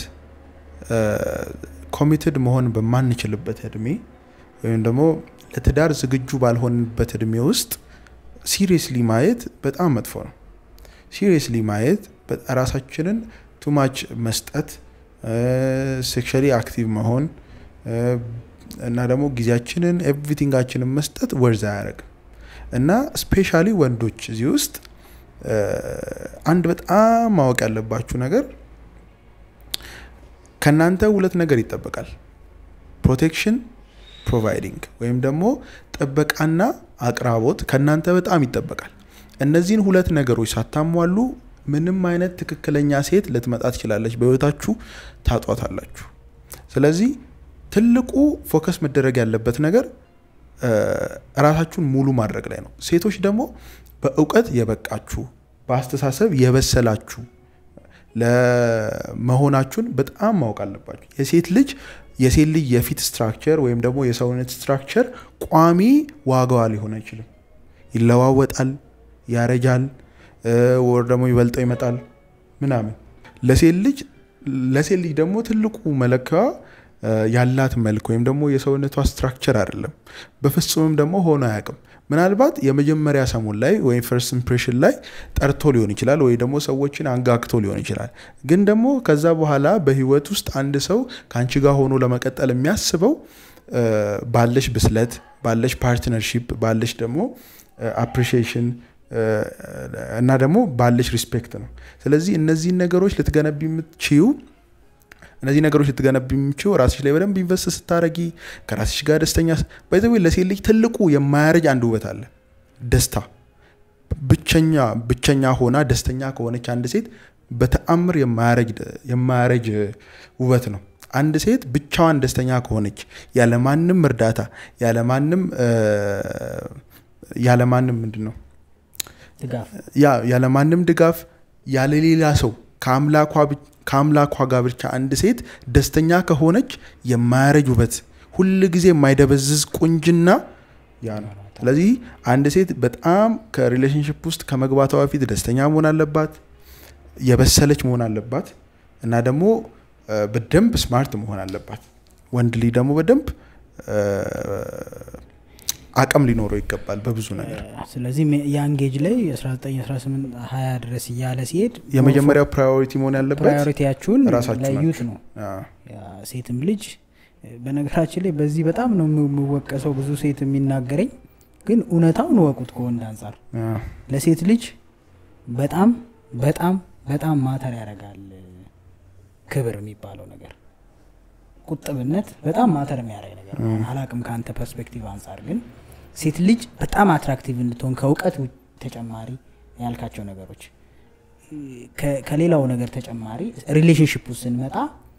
ኮሚትድ መሆን በማንችልበት እድሜ ወይም ደግሞ ለትዳር ዝግጁ ባልሆንበት እድሜ ውስጥ ሲሪየስሊ ማየት በጣም መጥፎ ነው። ሲሪየስሊ ማየት በ- ራሳችንን ቱማች መስጠት፣ ሴክሽሊ አክቲቭ መሆን እ፣ እና ደግሞ ጊዜያችንን ኤቭሪቲንጋችንን መስጠት ወርዝ አያደርግም እና ስፔሻሊ ወንዶች እዚህ ውስጥ እ፣ አንድ በጣም ማወቅ ያለባችሁ ነገር ከእናንተ ሁለት ነገር ይጠበቃል። ፕሮቴክሽን ፕሮቫይዲንግ ወይም ደግሞ ጥበቃና አቅራቦት ከእናንተ በጣም ይጠበቃል። እነዚህን ሁለት ነገሮች ሳታሟሉ ምንም አይነት ትክክለኛ ሴት ልትመጣ ትችላለች፣ በህይወታችሁ ታጧታላችሁ። ስለዚህ ትልቁ ፎከስ መደረግ ያለበት ነገር እ፣ ራሳችሁን ሙሉ ማድረግ ላይ ነው። ሴቶች ደግሞ በእውቀት የበቃችሁ በአስተሳሰብ የበሰላችሁ ለመሆናችሁን በጣም ማወቅ አለባችሁ። የሴት ልጅ የሴት ልጅ የፊት ስትራክቸር ወይም ደግሞ የሰውነት ስትራክቸር ቋሚ ዋጋዋ ሊሆን አይችልም። ይለዋወጣል፣ ያረጃል፣ እ፣ ወር ደግሞ ይበልጠው ይመጣል ምናምን። ለሴት ልጅ ለሴት ልጅ ደግሞ ትልቁ መለኪያዋ እ፣ ያላት መልክ ወይም ደግሞ የሰውነቷ ስትራክቸር አይደለም። በፍጹምም ደግሞ ሆኖ አያውቅም። ምናልባት የመጀመሪያ ሰሞን ላይ ወይም ፈርስት ኢምፕሬሽን ላይ ጠርቶ ሊሆን ይችላል፣ ወይ ደግሞ ሰዎችን አንጋግቶ ሊሆን ይችላል። ግን ደግሞ ከዛ በኋላ በህይወት ውስጥ አንድ ሰው ከአንቺ ጋር ሆኖ ለመቀጠል የሚያስበው እ፣ ባለሽ ብስለት፣ ባለሽ ፓርትነርሺፕ፣ ባለሽ ደግሞ አፕሪሺዬሽን እና ደግሞ ባለሽ ሪስፔክት ነው። ስለዚህ እነዚህን ነገሮች ልትገነቢ የምትችዩ እነዚህ ነገሮች ልትገነቢ የምችው ራስሽ ላይ በደንብ ኢንቨስት ስታረጊ ከራስሽ ጋር ደስተኛ ባይዘዌ ለሴት ልጅ ትልቁ የማያረጅ አንድ ውበት አለ፣ ደስታ። ብቸኛ ብቸኛ ሆና ደስተኛ ከሆነች አንድ ሴት በተአምር የማያረጅ የማያረጅ ውበት ነው። አንድ ሴት ብቻዋን ደስተኛ ከሆነች ያለማንም እርዳታ ያለማንም ያለማንም ምንድን ነው ድጋፍ ያ ያለማንም ድጋፍ ያለሌላ ሰው ከአምላኳ ብቻ ከአምላኳ ጋር ብቻ አንድ ሴት ደስተኛ ከሆነች የማያረጅ ውበት ሁል ጊዜ የማይደበዝዝ ቁንጅና ያ ነው። ስለዚህ አንድ ሴት በጣም ከሪሌሽንሽፕ ውስጥ ከመግባቷ በፊት ደስተኛ መሆን አለባት፣ የበሰለች መሆን አለባት እና ደግሞ እ፣ በደንብ ስማርት መሆን አለባት። ወንድ ልጅ ደግሞ በደንብ እ፣ አቅም ሊኖረው ይገባል በብዙ ነገር። ስለዚህ ያንጌጅ ላይ 1918 20 ድረስ እያለ ሲሄድ የመጀመሪያው ፕራዮሪቲ መሆን ያለበት ፕራዮሪቲያችሁን ራሳችሁ ለዩት ናችሁ። ነው አዎ። ያ ሴትም ልጅ በነገራችን ላይ በዚህ በጣም ነው የምወቀሰው ብዙ ሴት የሚናገረኝ ግን እውነታውን እወቁት ከወንድ አንጻር አዎ። ለሴት ልጅ በጣም በጣም በጣም ማተር ያደርጋል ክብር የሚባለው ነገር ቁጥብነት በጣም ማተር የሚያደርግ ነገር ነው። አላቅም ከአንተ ፐርስፔክቲቭ አንጻር ግን ሴት ልጅ በጣም አትራክቲቭ እንድትሆን ከእውቀት ውጭ ተጨማሪ ያልካቸው ነገሮች ከ- ከሌላው ነገር ተጨማሪ ሪሌሽንሽፕ ውስጥ ስንመጣ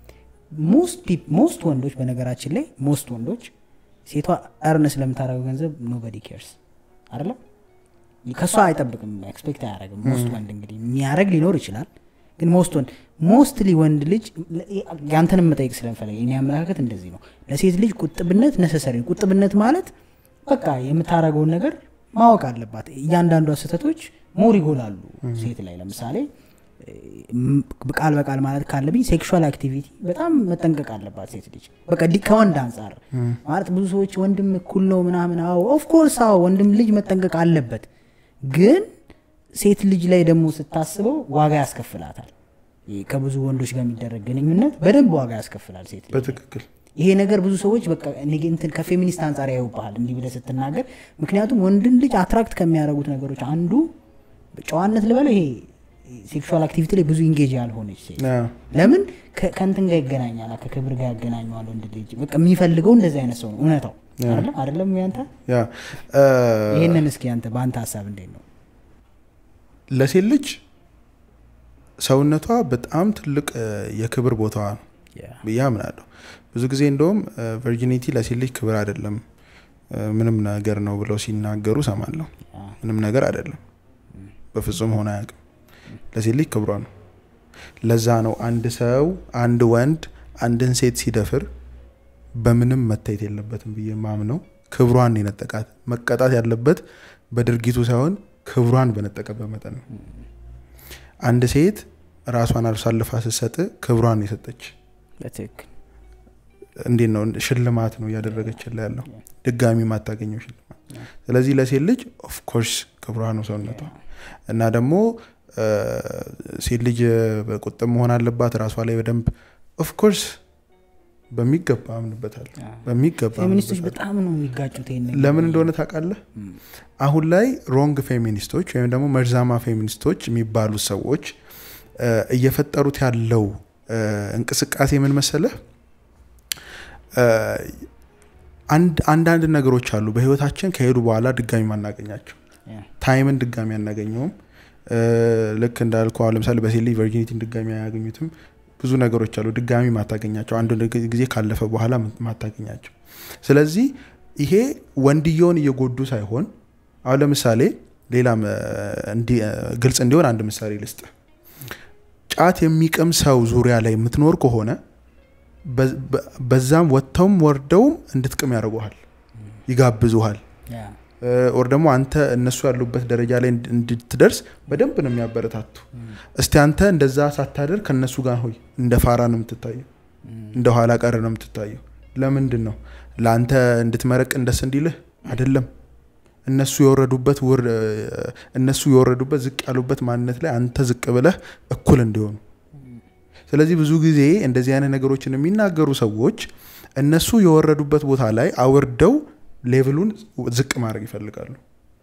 ሞስት ወንዶች በነገራችን ላይ ሞስት ወንዶች ሴቷ እርን ስለምታደርገው ገንዘብ ኖበዲ ኬርስ አይደለም ከእሷ አይጠብቅም ኤክስፔክት አያደርግም ሞስት ወንድ እንግዲህ የሚያደርግ ሊኖር ይችላል ግን ሞስት ወንድ ሞስትሊ ወንድ ልጅ ያንተንም መጠየቅ ስለምፈለግ የኔ አመለካከት እንደዚህ ነው ለሴት ልጅ ቁጥብነት ነሰሰሪ ቁጥብነት ማለት በቃ የምታደርገውን ነገር ማወቅ አለባት እያንዳንዷ ስህተቶች ሞር ይጎላሉ ሴት ላይ ለምሳሌ ቃል በቃል ማለት ካለብኝ ሴክሹዋል አክቲቪቲ በጣም መጠንቀቅ አለባት ሴት ልጅ በቃ ዲ ከወንድ አንጻር ማለት ብዙ ሰዎች ወንድም እኩል ነው ምናምን አዎ ኦፍኮርስ አዎ ወንድም ልጅ መጠንቀቅ አለበት ግን ሴት ልጅ ላይ ደግሞ ስታስበው ዋጋ ያስከፍላታል ይህ ከብዙ ወንዶች ጋር የሚደረግ ግንኙነት በደንብ ዋጋ ያስከፍላል ሴት ልጅ በትክክል ይሄ ነገር ብዙ ሰዎች በቃ እኔ እንትን ከፌሚኒስት አንጻር ያዩብሃል እንዲህ ብለህ ስትናገር ምክንያቱም ወንድን ልጅ አትራክት ከሚያደርጉት ነገሮች አንዱ ጨዋነት ልበለው ይሄ ሴክሹዋል አክቲቪቲ ላይ ብዙ ኢንጌጅ ያልሆነች ሴት አዎ። ለምን ከ- ከእንትን ጋር ይገናኛል ከክብር ጋር ያገናኘዋል ወንድ ልጅ በቃ የሚፈልገው እንደዚህ አይነት ሰው ነው እውነታው አይደለም አይደለም ያንተ ያ እ፣ ይህንን እስኪ አንተ በአንተ ሀሳብ እንዴት ነው ለሴት ልጅ ሰውነቷ በጣም ትልቅ እ፣ የክብር ቦታዋ ነው ብዬ አምናለሁ። ብዙ ጊዜ እንደውም ቨርጂኒቲ ለሴት ልጅ ክብር አይደለም እ፣ ምንም ነገር ነው ብለው ሲናገሩ ሰማለሁ። ምንም ነገር አይደለም፣ በፍጹም ሆነ አያውቅም። ለሴት ልጅ ክብሯ ነው። ለዛ ነው አንድ ሰው አንድ ወንድ አንድን ሴት ሲደፍር በምንም መታየት የለበትም ብዬ ማምነው ክብሯን የነጠቃት መቀጣት ያለበት በድርጊቱ ሳይሆን ክብሯን በነጠቀበት መጠን ነው። አንድ ሴት ራሷን አሳልፋ ስትሰጥ ክብሯን የሰጠች በትክክል እንዴት ነው ሽልማት ነው እያደረገችላ ያለው ድጋሚ ማታገኘው ሽልማት ስለዚህ ለሴት ልጅ ኦፍኮርስ ክብሯ ነው ሰውነቷ እና ደግሞ እ፣ ሴት ልጅ በቁጥብ መሆን አለባት ራሷ ላይ በደንብ ኦፍኮርስ በሚገባ አምንበታል በሚገባ ፌሚኒስቶች አምንበታለሁ። በጣም ነው የሚጋጩት ይሄን ነገር። ለምን እንደሆነ ታውቃለህ አሁን ላይ ሮንግ ፌሚኒስቶች ወይም ደግሞ መርዛማ ፌሚኒስቶች የሚባሉት ሰዎች እ፣ እየፈጠሩት ያለው እ፣ እንቅስቃሴ ምን መሰለህ እ፣ አንድ አንዳንድ ነገሮች አሉ በህይወታችን ከሄዱ በኋላ ድጋሚ ማናገኛቸው ያ፣ ታይምን ድጋሚ አናገኘውም እ፣ ልክ እንዳልኩ አሁን ለምሳሌ በሴት ልጅ ቨርጂኒቲን ድጋሚ አያገኙትም ብዙ ነገሮች አሉ ድጋሚ ማታገኛቸው አንድ ጊዜ ካለፈ በኋላ ማታገኛቸው ስለዚህ ይሄ ወንድየውን እየጎዱ ሳይሆን አሁን ለምሳሌ ሌላም እ፣ እንዲ- እ፣ ግልጽ እንዲሆን አንድ ምሳሌ ልስጥ ጫት የሚቅም ሰው ዙሪያ ላይ የምትኖር ከሆነ በ- በ- በዛም ወጥተውም ወርደውም እንድትቅም ያደርጉሃል ይጋብዙሃል ያ፣ ኦር ደግሞ አንተ እነሱ ያሉበት ደረጃ ላይ እንድ- እንድትደርስ በደንብ ነው የሚያበረታቱ እስቲ አንተ እንደዛ ሳታደር ከእነሱ ጋር ሆይ እንደ ፋራ ነው የምትታየው እንደ ኋላ ቀር ነው የምትታየው ለምንድን ነው ለአንተ እንድትመረቅ እንደስ እንዲልህ አይደለም እነሱ የወረዱበት ውር እነሱ የወረዱበት ዝቅ ያሉበት ማንነት ላይ አንተ ዝቅ ብለህ እኩል እንዲሆኑ ስለዚህ ብዙ ጊዜ እንደዚህ አይነት ነገሮችን የሚናገሩ ሰዎች እነሱ የወረዱበት ቦታ ላይ አውርደው ሌቭሉን ዝቅ ማድረግ ይፈልጋሉ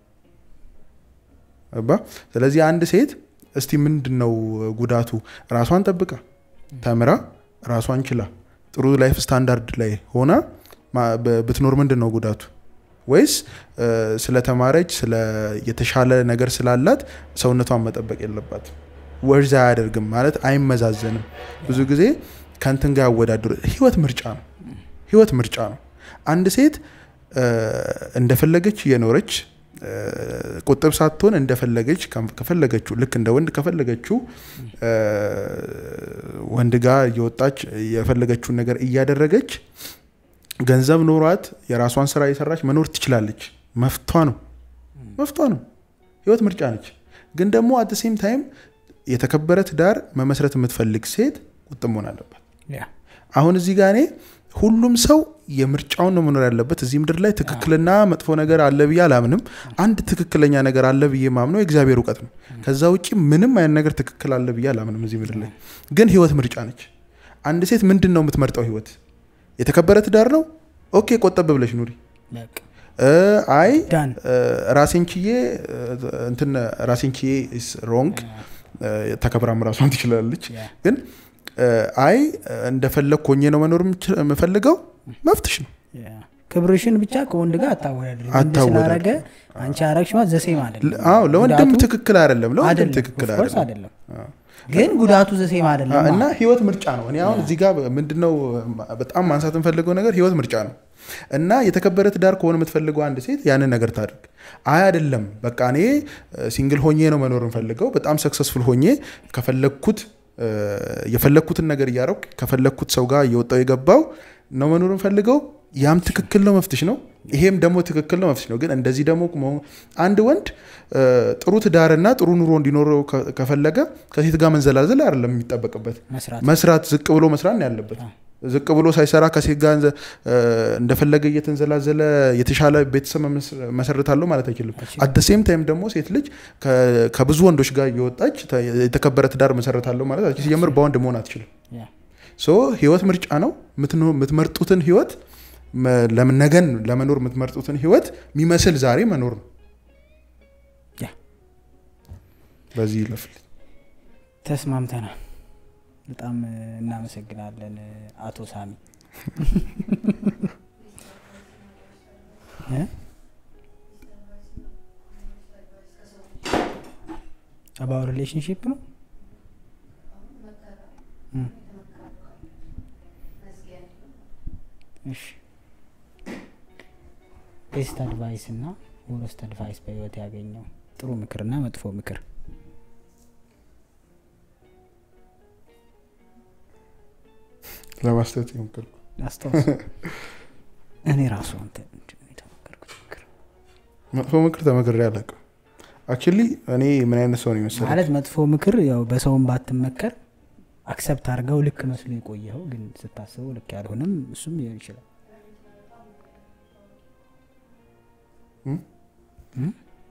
ገባ ስለዚህ አንድ ሴት እስቲ ምንድን ነው ጉዳቱ ራሷን ጠብቃ ተምራ ራሷን ችላ ጥሩ ላይፍ ስታንዳርድ ላይ ሆና ማ- ብ- ብትኖር ምንድን ነው ጉዳቱ ወይስ እ፣ ስለተማረች ስለ የተሻለ ነገር ስላላት ሰውነቷን መጠበቅ የለባት ወርዝ አያደርግም ማለት አይመዛዘንም ብዙ ጊዜ ከንትን ጋር ያወዳድሩ ህይወት ምርጫ ነው ህይወት ምርጫ ነው አንድ ሴት እ፣ እንደፈለገች እየኖረች እ፣ ቁጥብ ሳትሆን እንደፈለገች ከም- ከፈለገችው ልክ እንደ ወንድ ከፈለገችው እ፣ ወንድ ጋር እየወጣች የፈለገችውን ነገር እያደረገች ገንዘብ ኖሯት የራሷን ስራ እየሰራች መኖር ትችላለች መፍቷ ነው መፍቷ ነው ህይወት ምርጫ ነች ግን ደግሞ አት ሴም ታይም የተከበረ ትዳር መመስረት የምትፈልግ ሴት ቁጥብ መሆን አለባት ያ፣ አሁን እዚህ ጋር እኔ ሁሉም ሰው የምርጫውን ነው መኖር ያለበት እዚህ ምድር ላይ ትክክልና መጥፎ ነገር አለ ብዬ አላምንም አንድ ትክክለኛ ነገር አለ ብዬ ማምነው የእግዚአብሔር እውቀት ነው ከዛ ውጭ ምንም አይነት ነገር ትክክል አለ ብዬ አላምንም እዚህ ምድር ላይ ግን ህይወት ምርጫ ነች አንድ ሴት ምንድን ነው የምትመርጠው ህይወት የተከበረ ትዳር ነው ኦኬ ቆጠብ ብለሽ ኑሪ በቃ እ፣ አይ ዳን እ፣ ራሴን ችዬ እ፣ እንትን ራሴን ችዬ ሮንግ ተከብራም ራሷን ትችላለች ያ፣ ግን እ፣ አይ እንደፈለግ ኮኜ ነው መኖር የምችል- የምፈልገው መፍትሽ ነው ያ። ክብርሽን ብቻ ከወንድ ጋር አታወዳድሪ ወንድ አታወዳድሪ። ስላረገ አንቺ አረግሽ ማለት ዘሴም አይደለም ል- አዎ ለወንድም ጉዳቱ ትክክል አይደለም ለወንድም አይደለም ትክክል of course አይደለም አይደለም ግን ጉዳቱ ዘሴም አ- አይደለም እና ህይወት ምርጫ ነው እኔ አሁን እዚህ ጋር ምንድነው በጣም ማንሳት የምፈልገው ነገር ህይወት ምርጫ ነው እና የተከበረ ትዳር ከሆነ የምትፈልገው አንድ ሴት ያንን ነገር ታድርግ አይ አይደለም በቃ እኔ ሲንግል ሆኜ ነው መኖር የምፈልገው በጣም ሰክሰስፉል ሆኜ ከፈለግኩት እ፣ የፈለግኩትን ነገር እያረኩ ከፈለግኩት ሰው ጋር እየወጣው የገባው ነው መኖር የምፈልገው ያም ትክክል ነው መፍትሽ ነው ይሄም ደግሞ ትክክል ነው መፍትሄ ነው። ግን እንደዚህ ደግሞ መሆን- አንድ ወንድ እ፣ ጥሩ ትዳርና ጥሩ ኑሮ እንዲኖረው ከ- ከፈለገ ከሴት ጋር መንዘላዘል አይደለም የሚጠበቅበት መስራት መስራት ዝቅ ብሎ መስራት ነው ያለበት። ዝቅ ብሎ ሳይሰራ ከሴት ጋር እንዘ- እ፣ እንደፈለገ እየተንዘላዘለ የተሻለ ቤተሰብ መመስ- መሰረታለሁ ማለት አይችልም። አት ሴም ታይም ደግሞ ሴት ልጅ ከ- ከብዙ ወንዶች ጋር እየወጣች ተ- የተከበረ ትዳር መሰረታለሁ ማለት አትችልም። ሲጀምር በወንድ መሆን አትችልም። ያ ሶ ህይወት ምርጫ ነው። ምትኖ- የምትመርጡትን ህይወት መ- ለምን ነገን ለመኖር የምትመርጡትን ህይወት የሚመስል ዛሬ መኖር ነው። ያ በዚህ ይለፍል። ተስማምተናል። በጣም እ፣ እናመሰግናለን እ፣ አቶ ሳሚ እ? አባው ሪሌሽንሽፕ ነው እ። እሺ ቤስት አድቫይስ እና ወረስት አድቫይስ በህይወት ያገኘው ጥሩ ምክርና መጥፎ ምክር ለማስተት የሞከርኩ አስታውስ እኔ ራሱ አንተ ምንድን ነው የተመከርኩት ምክር መጥፎ ምክር ተመክሬ አላውቅም። አክቹሊ እኔ ምን አይነት ሰው ነው የመሰለኝ? ማለት መጥፎ ምክር ያው በሰውም ባትመከር አክሰፕት አድርገው ልክ መስሎ የቆየኸው ግን ስታስበው ልክ ያልሆነም እሱም ሊሆን ይችላል እም? እም?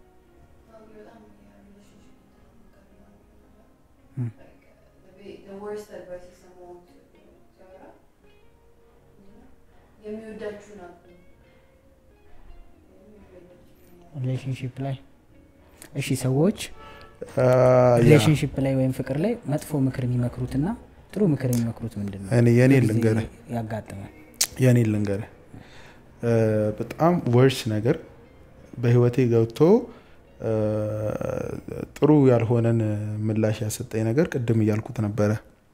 the worst advice someone to ሲያወራ የሚወዳችሁን አቁሙ። ሪሌሽንሽፕ ላይ እሺ ሰዎች አ፣ ያ፣ ሪሌሽንሽፕ ላይ ወይም ፍቅር ላይ መጥፎ ምክር የሚመክሩትና ጥሩ ምክር የሚመክሩት ምንድን ነው እኔ የኔ በጊዜ ልንገርህ ያጋጥማል የኔ ልንገርህ እ፣ በጣም ወርስ ነገር በህይወቴ ገብቶ እ፣ ጥሩ ያልሆነን ምላሽ ያሰጠኝ ነገር ቅድም እያልኩት ነበረ።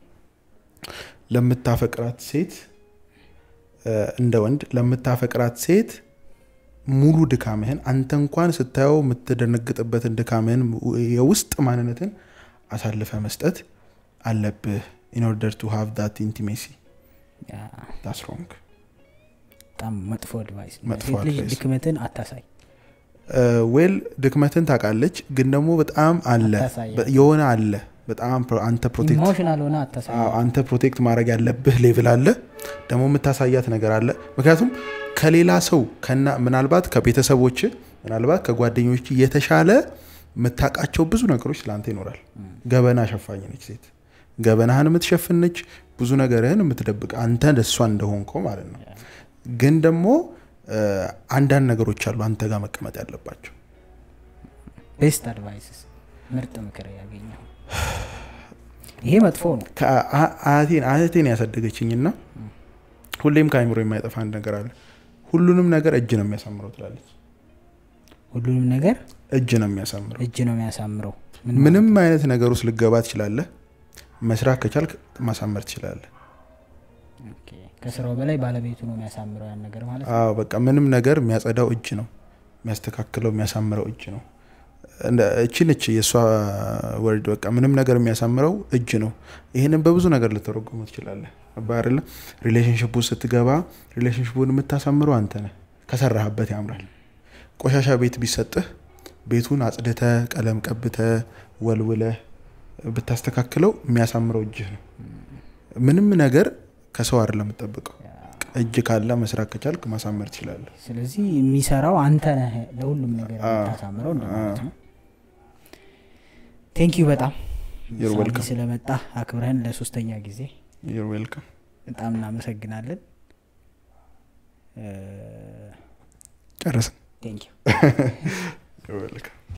ለምታፈቅራት ሴት እ፣ እንደ ወንድ ለምታፈቅራት ሴት ሙሉ ድካምህን አንተ እንኳን ስታየው የምትደነግጥበትን ድካምህን የውስጥ ማንነትን አሳልፈ መስጠት አለብህ ኢን ኦርደር ቱ ሃቭ ዳት ኢንቲሜሲ ያ ዳስ ሮንግ በጣም መጥፎ አድቫይስ መጥፎ ሴት ልጅ advice። ድክመትን አታሳይ ዌል ድክመትን ታውቃለች፣ ግን ደግሞ በጣም አለ አታሳያት። በ- የሆነ አለ በጣም ፕሮ- አንተ ፕሮቴክት ኢሞሽናል ሆነ አታሳይ አዎ፣ አንተ ፕሮቴክት ማድረግ ያለብህ ሌቭል አለ፣ ደግሞ የምታሳያት ነገር አለ። ምክንያቱም ከሌላ ሰው ከና ምናልባት ከቤተሰቦች ምናልባት ከጓደኞች የተሻለ የምታውቃቸው ብዙ ነገሮች ለአንተ ይኖራል። ገበና ሸፋኝ ነች ሴት፣ ገበናህን የምትሸፍነች ብዙ ነገርህን የምትደብቅ አንተ እሷ እንደሆንከው ማለት ነው። ግን ደግሞ እ፣ አንዳንድ ነገሮች አሉ አንተ ጋር መቀመጥ ያለባቸው ቤስት አድቫይስስ ምርጥ ምክር ያገኘው ይሄ መጥፎ ነው ከአ- አያቴን አያቴን ያሳደገችኝና ሁሌም ከአይምሮ የማይጠፋ አንድ ነገር አለ። ሁሉንም ነገር እጅ ነው የሚያሳምረው ትላለች። ሁሉንም ነገር እጅ ነው የሚያሳምረው። እጅ ነው የሚያሳምረው ምን ምንም አይነት ነገር ውስጥ ልገባ ትችላለህ። መስራት ከቻልክ ማሳመር ትችላለህ። ኦኬ። ከስራው በላይ ባለቤቱ ነው የሚያሳምረው ያን ነገር ማለት ነው አዎ በቃ ምንም ነገር የሚያጸዳው እጅ ነው፣ የሚያስተካክለው የሚያሳምረው እጅ ነው። እንደ- እቺ ነች የእሷ ወርድ። በቃ ምንም ነገር የሚያሳምረው እጅ ነው። ይህንን በብዙ ነገር ልተረጉሙ ትችላለህ። ገባህ አይደለ? ሪሌሽንሽፕ ውስጥ ስትገባ ሪሌሽንሽፑን የምታሳምረው አንተ ነህ። ከሰራህበት ያምራል። ቆሻሻ ቤት ቢሰጥህ ቤቱን አጽድተ ቀለም ቀብተ ወልውለ ብታስተካክለው የሚያሳምረው እጅህ ነው። ምንም ነገር ከሰው አይደለም የምጠብቀው። እጅ ካለ መስራት ከቻልክ ማሳመር ትችላለህ። ስለዚህ የሚሰራው አንተ ነህ ለሁሉም ነገር የምታሳምረው እንደማለት ነው ቴንክ ዩ በጣም You're ሳሚ welcome. ስለመጣ አክብረህን ለሶስተኛ ጊዜ ዩር ዌልካም። በጣም እናመሰግናለን ጨረስን። ቴንክ ዩ ዩር ዌልካም።